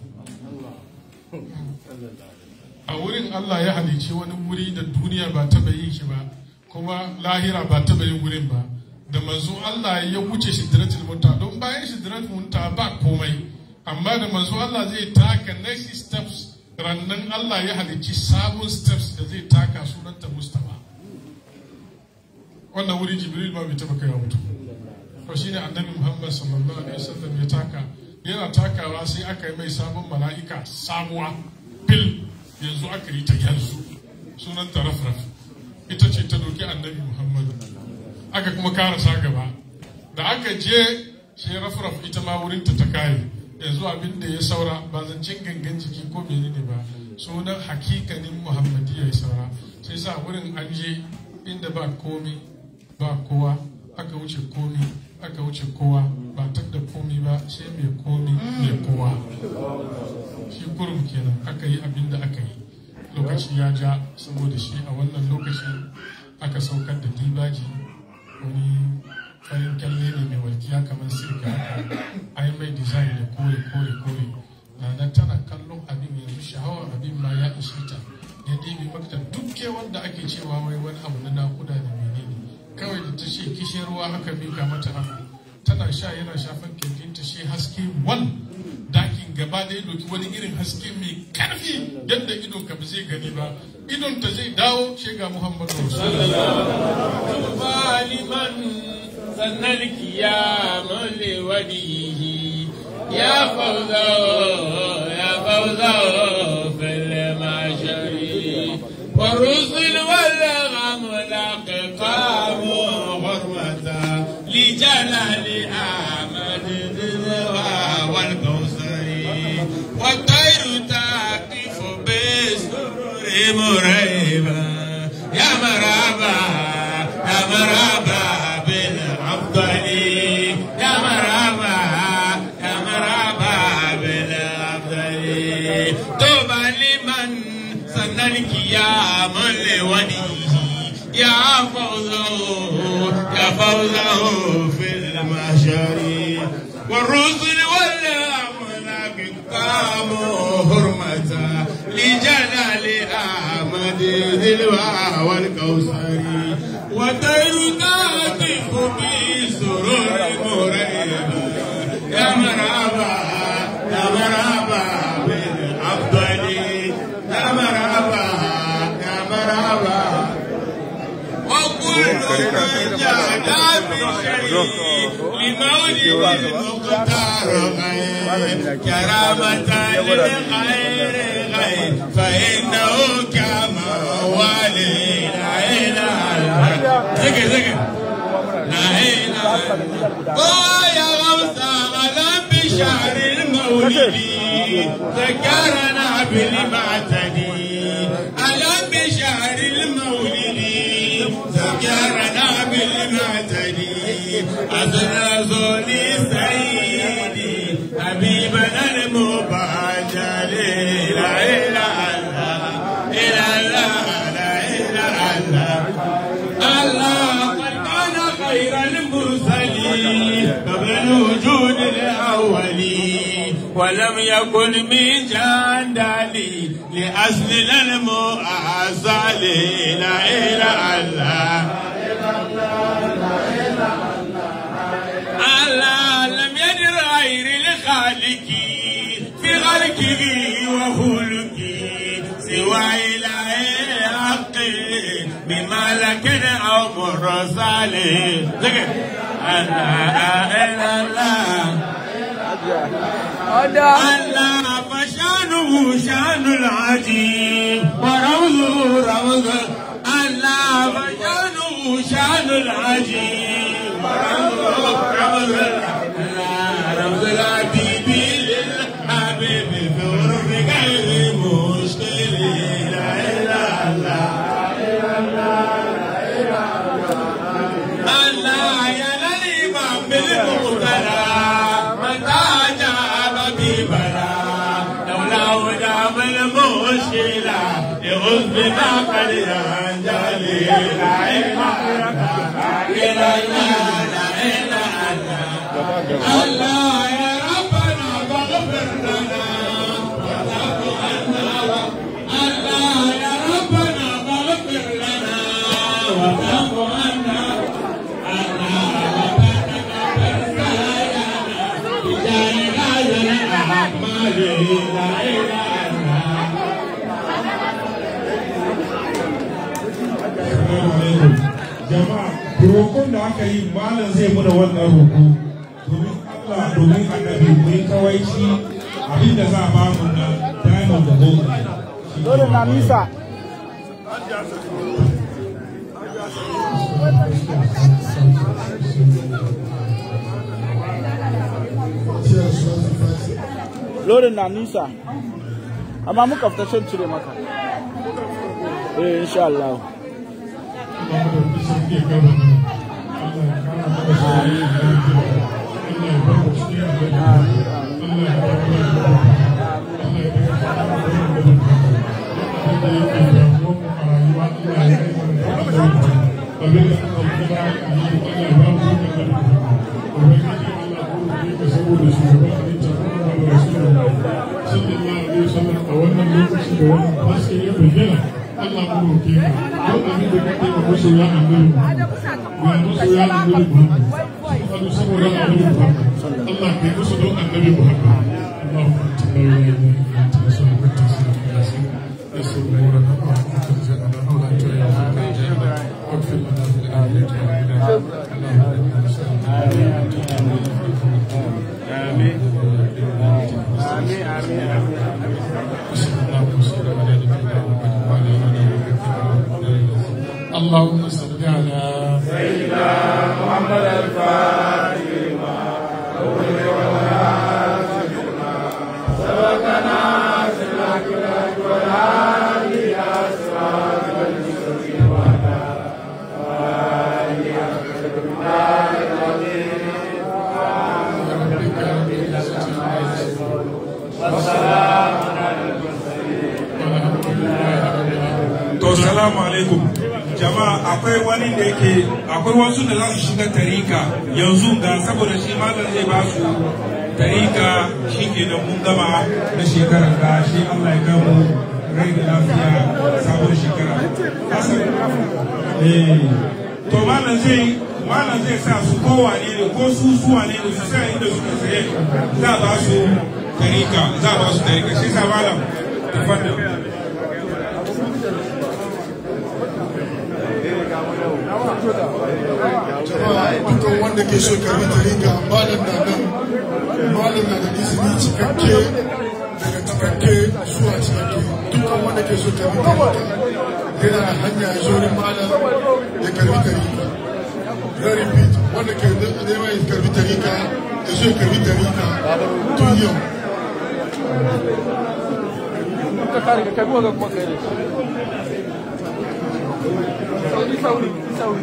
a wurin Allah ya halice wani wuri da duniya ba taba yin shi ba kuma lahira ba taba yin wurin ba da manzo Allah ya wuce sidratul munta don bayan sidratul munta ba komai amma da manzo Allah zai taka next steps rannan Allah ya halicci sabon steps da zai taka sunanta Mustafa wannan wuri Jibril ba bai taba kai mutum ko shine annabi Muhammad sallallahu alaihi wasallam ya taka yana takawa sai aka yi mai sabon mala'ika sabuwa fil yanzu aka yi ta yanzu sunanta rafraf ita ce ta doki annabi Muhammad aka kuma karasa gaba da aka je sai rafraf ita ma wurinta ta kare yanzu abin da ya saura ba zancen gangan jiki ko menene ba sunan hakikanin muhammadiyya ya saura sai sa wurin an je inda ba komi ba kowa aka wuce komi aka wuce kowa ba tar da komi ba sai mai komi mai kowa shi kurum kenan aka yi abin da aka yi lokaci ya ja saboda shi a wannan lokacin aka saukar da dibaji wani farin kyalle ne mai walkiya kamar sirka haka ai mai design da kore kore kore na tana kallon abin yanzu sha'awar abin ma ya ishe ta ya ɗebe makta duk wanda ake cewa wai wani abu na nakuda da menene kawai da ta ce kishin ruwa aka mika mata abu tana sha yana shafan kirjinta shi haske wal dakin gaba da ya doki wani irin haske mai karfi yadda idon ka ba zai gani ba idon ta zai dawo shi ga muhammadu liman sannan kiyama liwadihi ya fauza ya fauza fil mashari wa rusul wal amlaq qamu hurmata li jalali ahmad wal kawsari wa tayru taqifu bisrur murayba ya maraba ya maraba bil afdali ya maraba ya maraba bil afdali tuba liman sannan kiyamun liwanihi ya fawzahu ya fawzahu fil mahshari والرسل والأملاك قاموا حرمة لجلال أحمد ذي الوعى والكوثر وطير تهتف بسرور مريبا يا مرحبا يا مرحبا بالأفضل يا مرحبا يا مرحبا وكل من جاد بشيء لمولد المختار غير كرامة للغير غير فإنه كما والي لا إله ذكر ذكر لا ويا غوثة ألم بشهر المولد ذكرنا بالمعتدي ألم بشهر المولد ذكرنا بالمعتدي أزرزوا لسيدي حبيبنا المباجل لا إله إلا الله لا إله إلا الله الله قد كان خير المرسلين قبل الوجود الأولين ولم يكن من جندلي لأصل المؤسل لا إله إلا الله لم يدر غير لخالق في خلقه وخلقه سوى إله الحق بملك أو مرسل الله إلا الله الله فشانه شان العجيب ورمزه رمز الله فشانه شان العجيب ورمزه رمز الله رمز الحبيب للحبيب في غرف غير مشكل لا اله الا الله يا للإمام بالمقتدى متى جاب ببلا لولا دام المشكلة يغز بما قد ينجلي لا إله إلا الله لا إله إلا الله يا ربنا فاغفر لنا الله يا ربنا فاغفر لنا وتعف عنا jama'a roƙon da aka yi malam zai muna wannan roƙo domin Allah domin annabi mu yi kawaici abinda za a bamu na diamond da gold dole na nisa lorin na nisa amma muka fita shan cire maka eh insha Allah Allah mu roke ka don abin da kake ma masoya annabi ga masoya annabi Muhammad Allah saboda annabi Muhammad Allah kai musu don annabi Muhammad Allahumma la ilaha illa anta subhanaka wa ta'ala يسر امورنا وانت تجعلنا ولا تعيننا واغفر لنا في الاخره اللهم انا نسالك امين امين امين وصلى الله وسلم على نبينا محمد وعلى اله وصحبه اللهم صل على سيدنا محمد الفاتح لما سبقنا سلاك والهادي الى صراط المستقيم وعلى اله To salamu alaikum jama'a akwai wani da yake akwai wasu da za su shiga tarika yanzu ga saboda shi malam zai ba su tarika shi ke da mun gama na shekarar da shi Allah ya gamu rai da lafiya sabon shekara. Hassan eh to malam zai malam zai sa su kowa ne ne ko su suwa ne ne su sa inda suka tsaye za ba su tarika za ba su tarika shi sa malam tafaddal jama'a dukkan wanda ke so karbi tarika malam na nan malam na da izini cikakke daga cikakke zuwa cikakke dukkan wanda ke so karbi tarika yana da hanya ya zo wurin malam ya karbi tarika ya repeat wanda ke neman ya karbi tarika ya so ya karbi tarika tun yau ka kare ka kai ga kuma kai ne sauri sauri sauri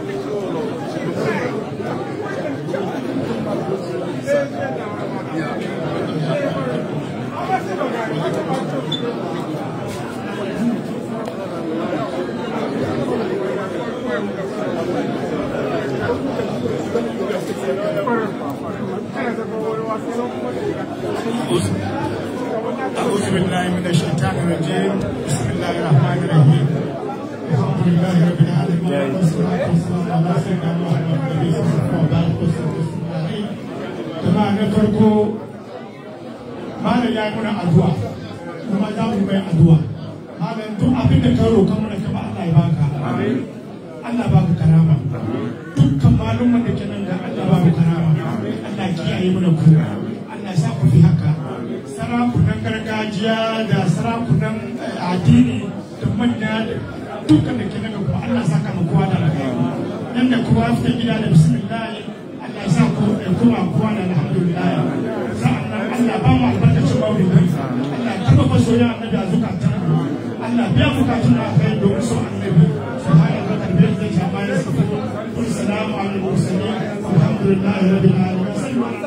أعوذ بالله من الشيطان الرجيم بسم الله الرحمن الرحيم الحمد لله رب العالمين والصلاة والسلام على سيدنا محمد النبي صلى الله عليه وسلم jama'a na farko malam ya yi mana addu'a kuma za mu mai addu'a malam duk abin da ka roƙa mana kama Allah ya baka Allah baka karama dukkan malumman da ke nan da Allah baka karama Allah kiyaye mana ku Allah ya sa ku fi haka sarakunan gargajiya da sarakunan addini da manya da dukkan da ke nan kuma Allah saka mu kowa da alheri nan da kowa fita gida da bismillah Allah ya sa ku da kuma kowa da alhamdulillah sa'annan Allah ba mu albarkacin maulidi Allah taba ba soyayya annabi a zukatan Allah biya bukatun da kai domin so annabi subhana rabbika rabbil izzati amma yasifun wa salamun alal mursalin walhamdulillahi rabbil alamin sallu ala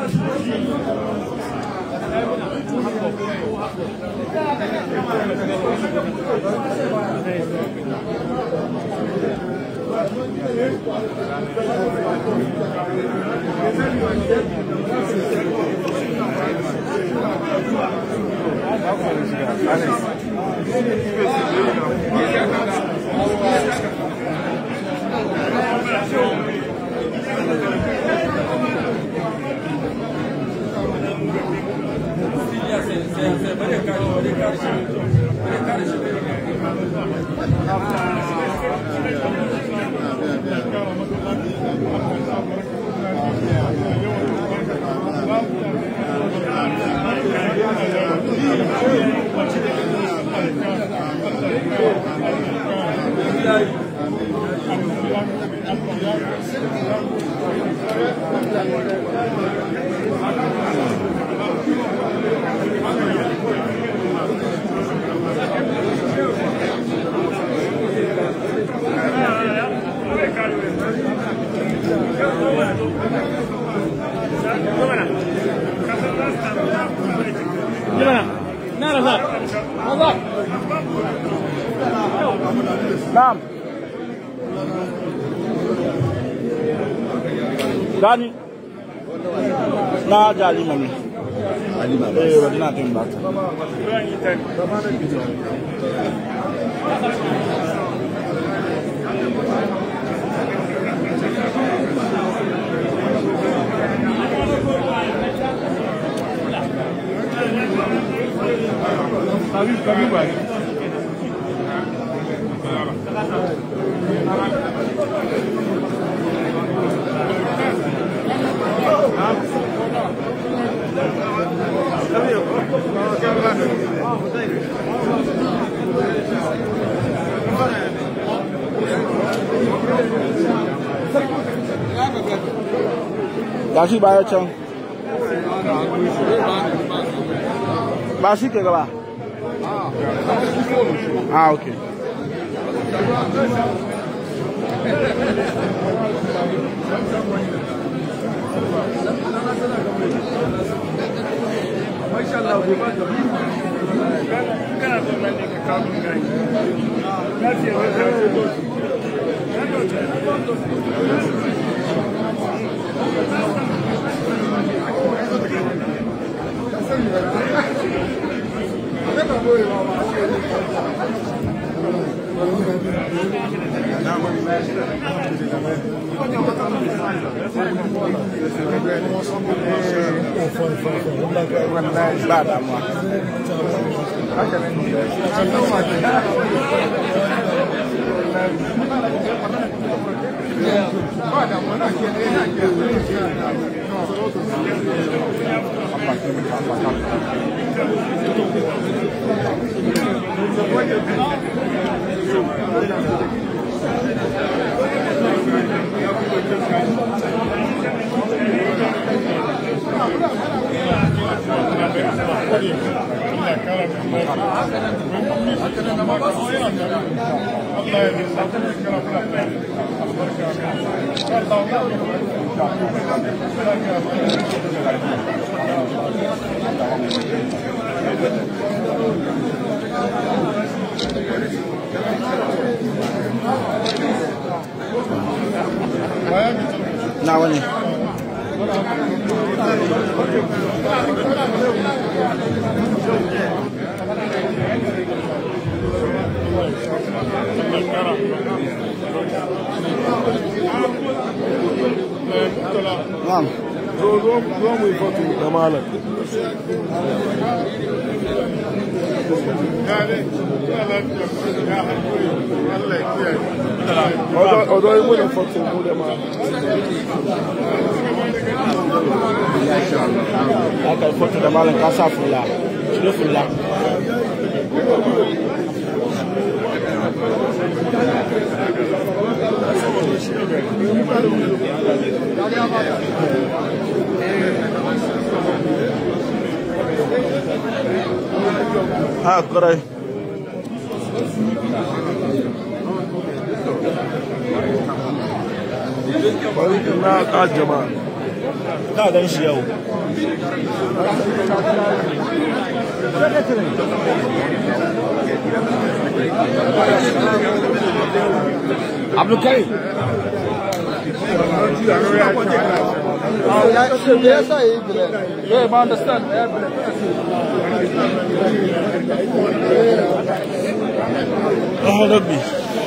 Na'am. Gani. Na jalima ne. Eh, wani na tin ba ta. Ga shi baya can. Ba shi ke gaba. Ah, okay. Masha Allah, bai ba ka kana so nan ne ka kawo min gani. Na ce wai sai ka zo. Ba damuwa. Thank you. nawa ne Na'am. zo zo zo mu yi foto da malam Odo yi muna foto mu da malam. Aka yi foto da malam ka sa fulla. Shiro fulla. Ha, kurai. Bari na ka jama'a. Ka gan shi yau. Abdulkarim. Yeah, I understand. Oh, Rabbi.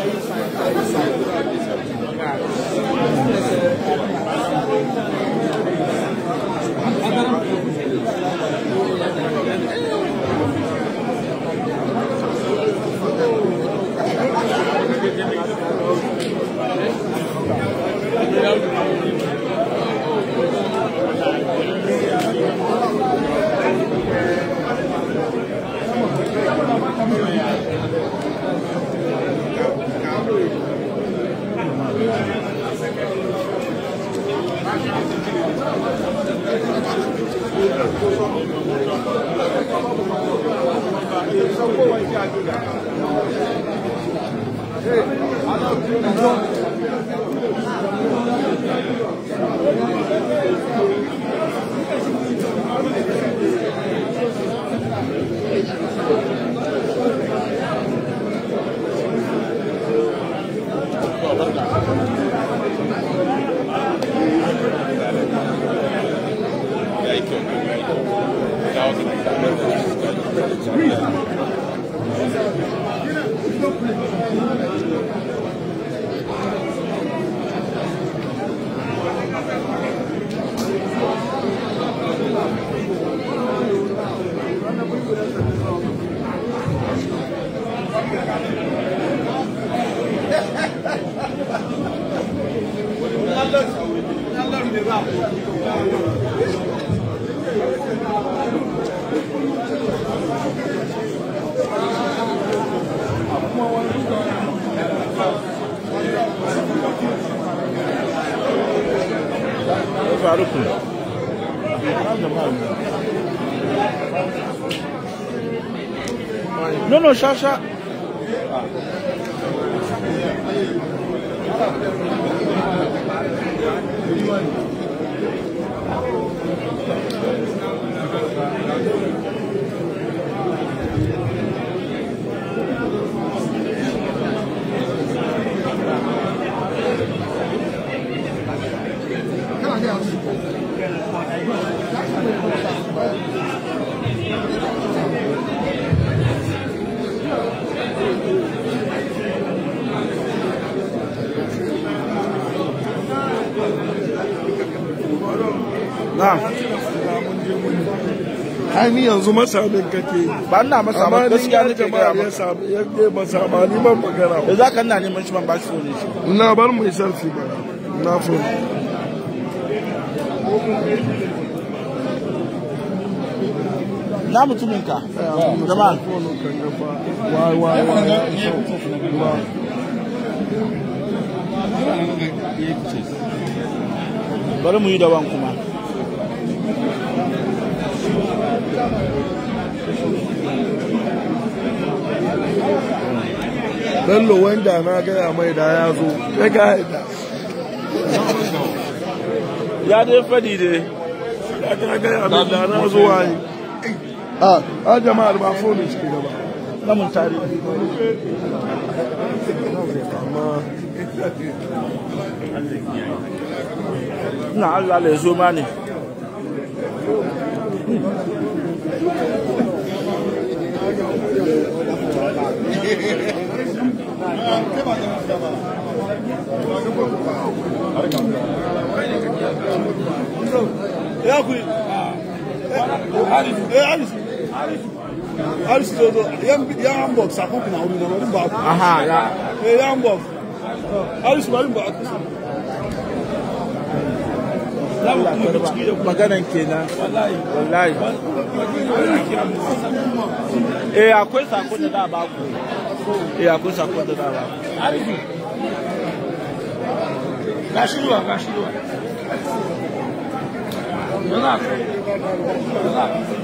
Faruku. No, no, sha sha. Na'am. Ai ni yanzu masamin kake yi. Ba ina masa Amma ba ni gaskiya ya nake jama'a gaya ya maka. samu ya ke masa ba ni ban magana Da ba. za ka ina neman shi ban ba shi ne shi. Na bar mu yi selfie ba. Na fo. Na mutumin ka. Jama'a. Wai wai wai. bari mu yi daban kuma bello wanda na gaya mai da ya zo ya ga haida ya dai fadi dai ya ga gaya mai da na zo waye a a jama'ar ba fone ciki da ba namun tare amma ina Allah ya zo ma ne ya ku Aris Aris zo zo yan yan Hamburg sakon kuna wuri na wani ba ku aha ya eh yan Hamburg Aris bari ba ku Allah karba maganan kenan wallahi eh akwai sakon da da ba ku eh akwai sakon da da ba ku Arifi gashi ruwa gashi ruwa Yana Yana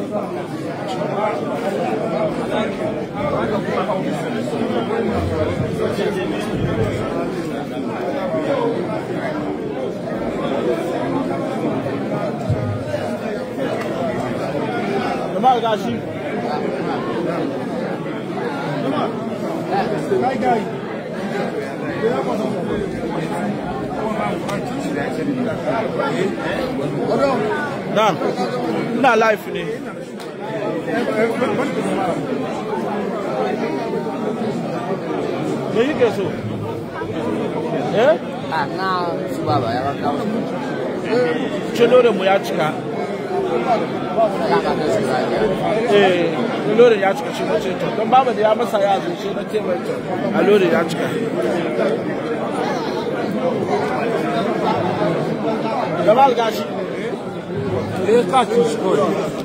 Jamal gashi Kai gai na ina live ne me yake so eh a na su baba ya baka Cin mu ya cika eh lorin ya cika shi na ce to don baba da ya masa ya zo shi na ce mai to a lorin ya cika Jamal gashi eh ka ci shi kawai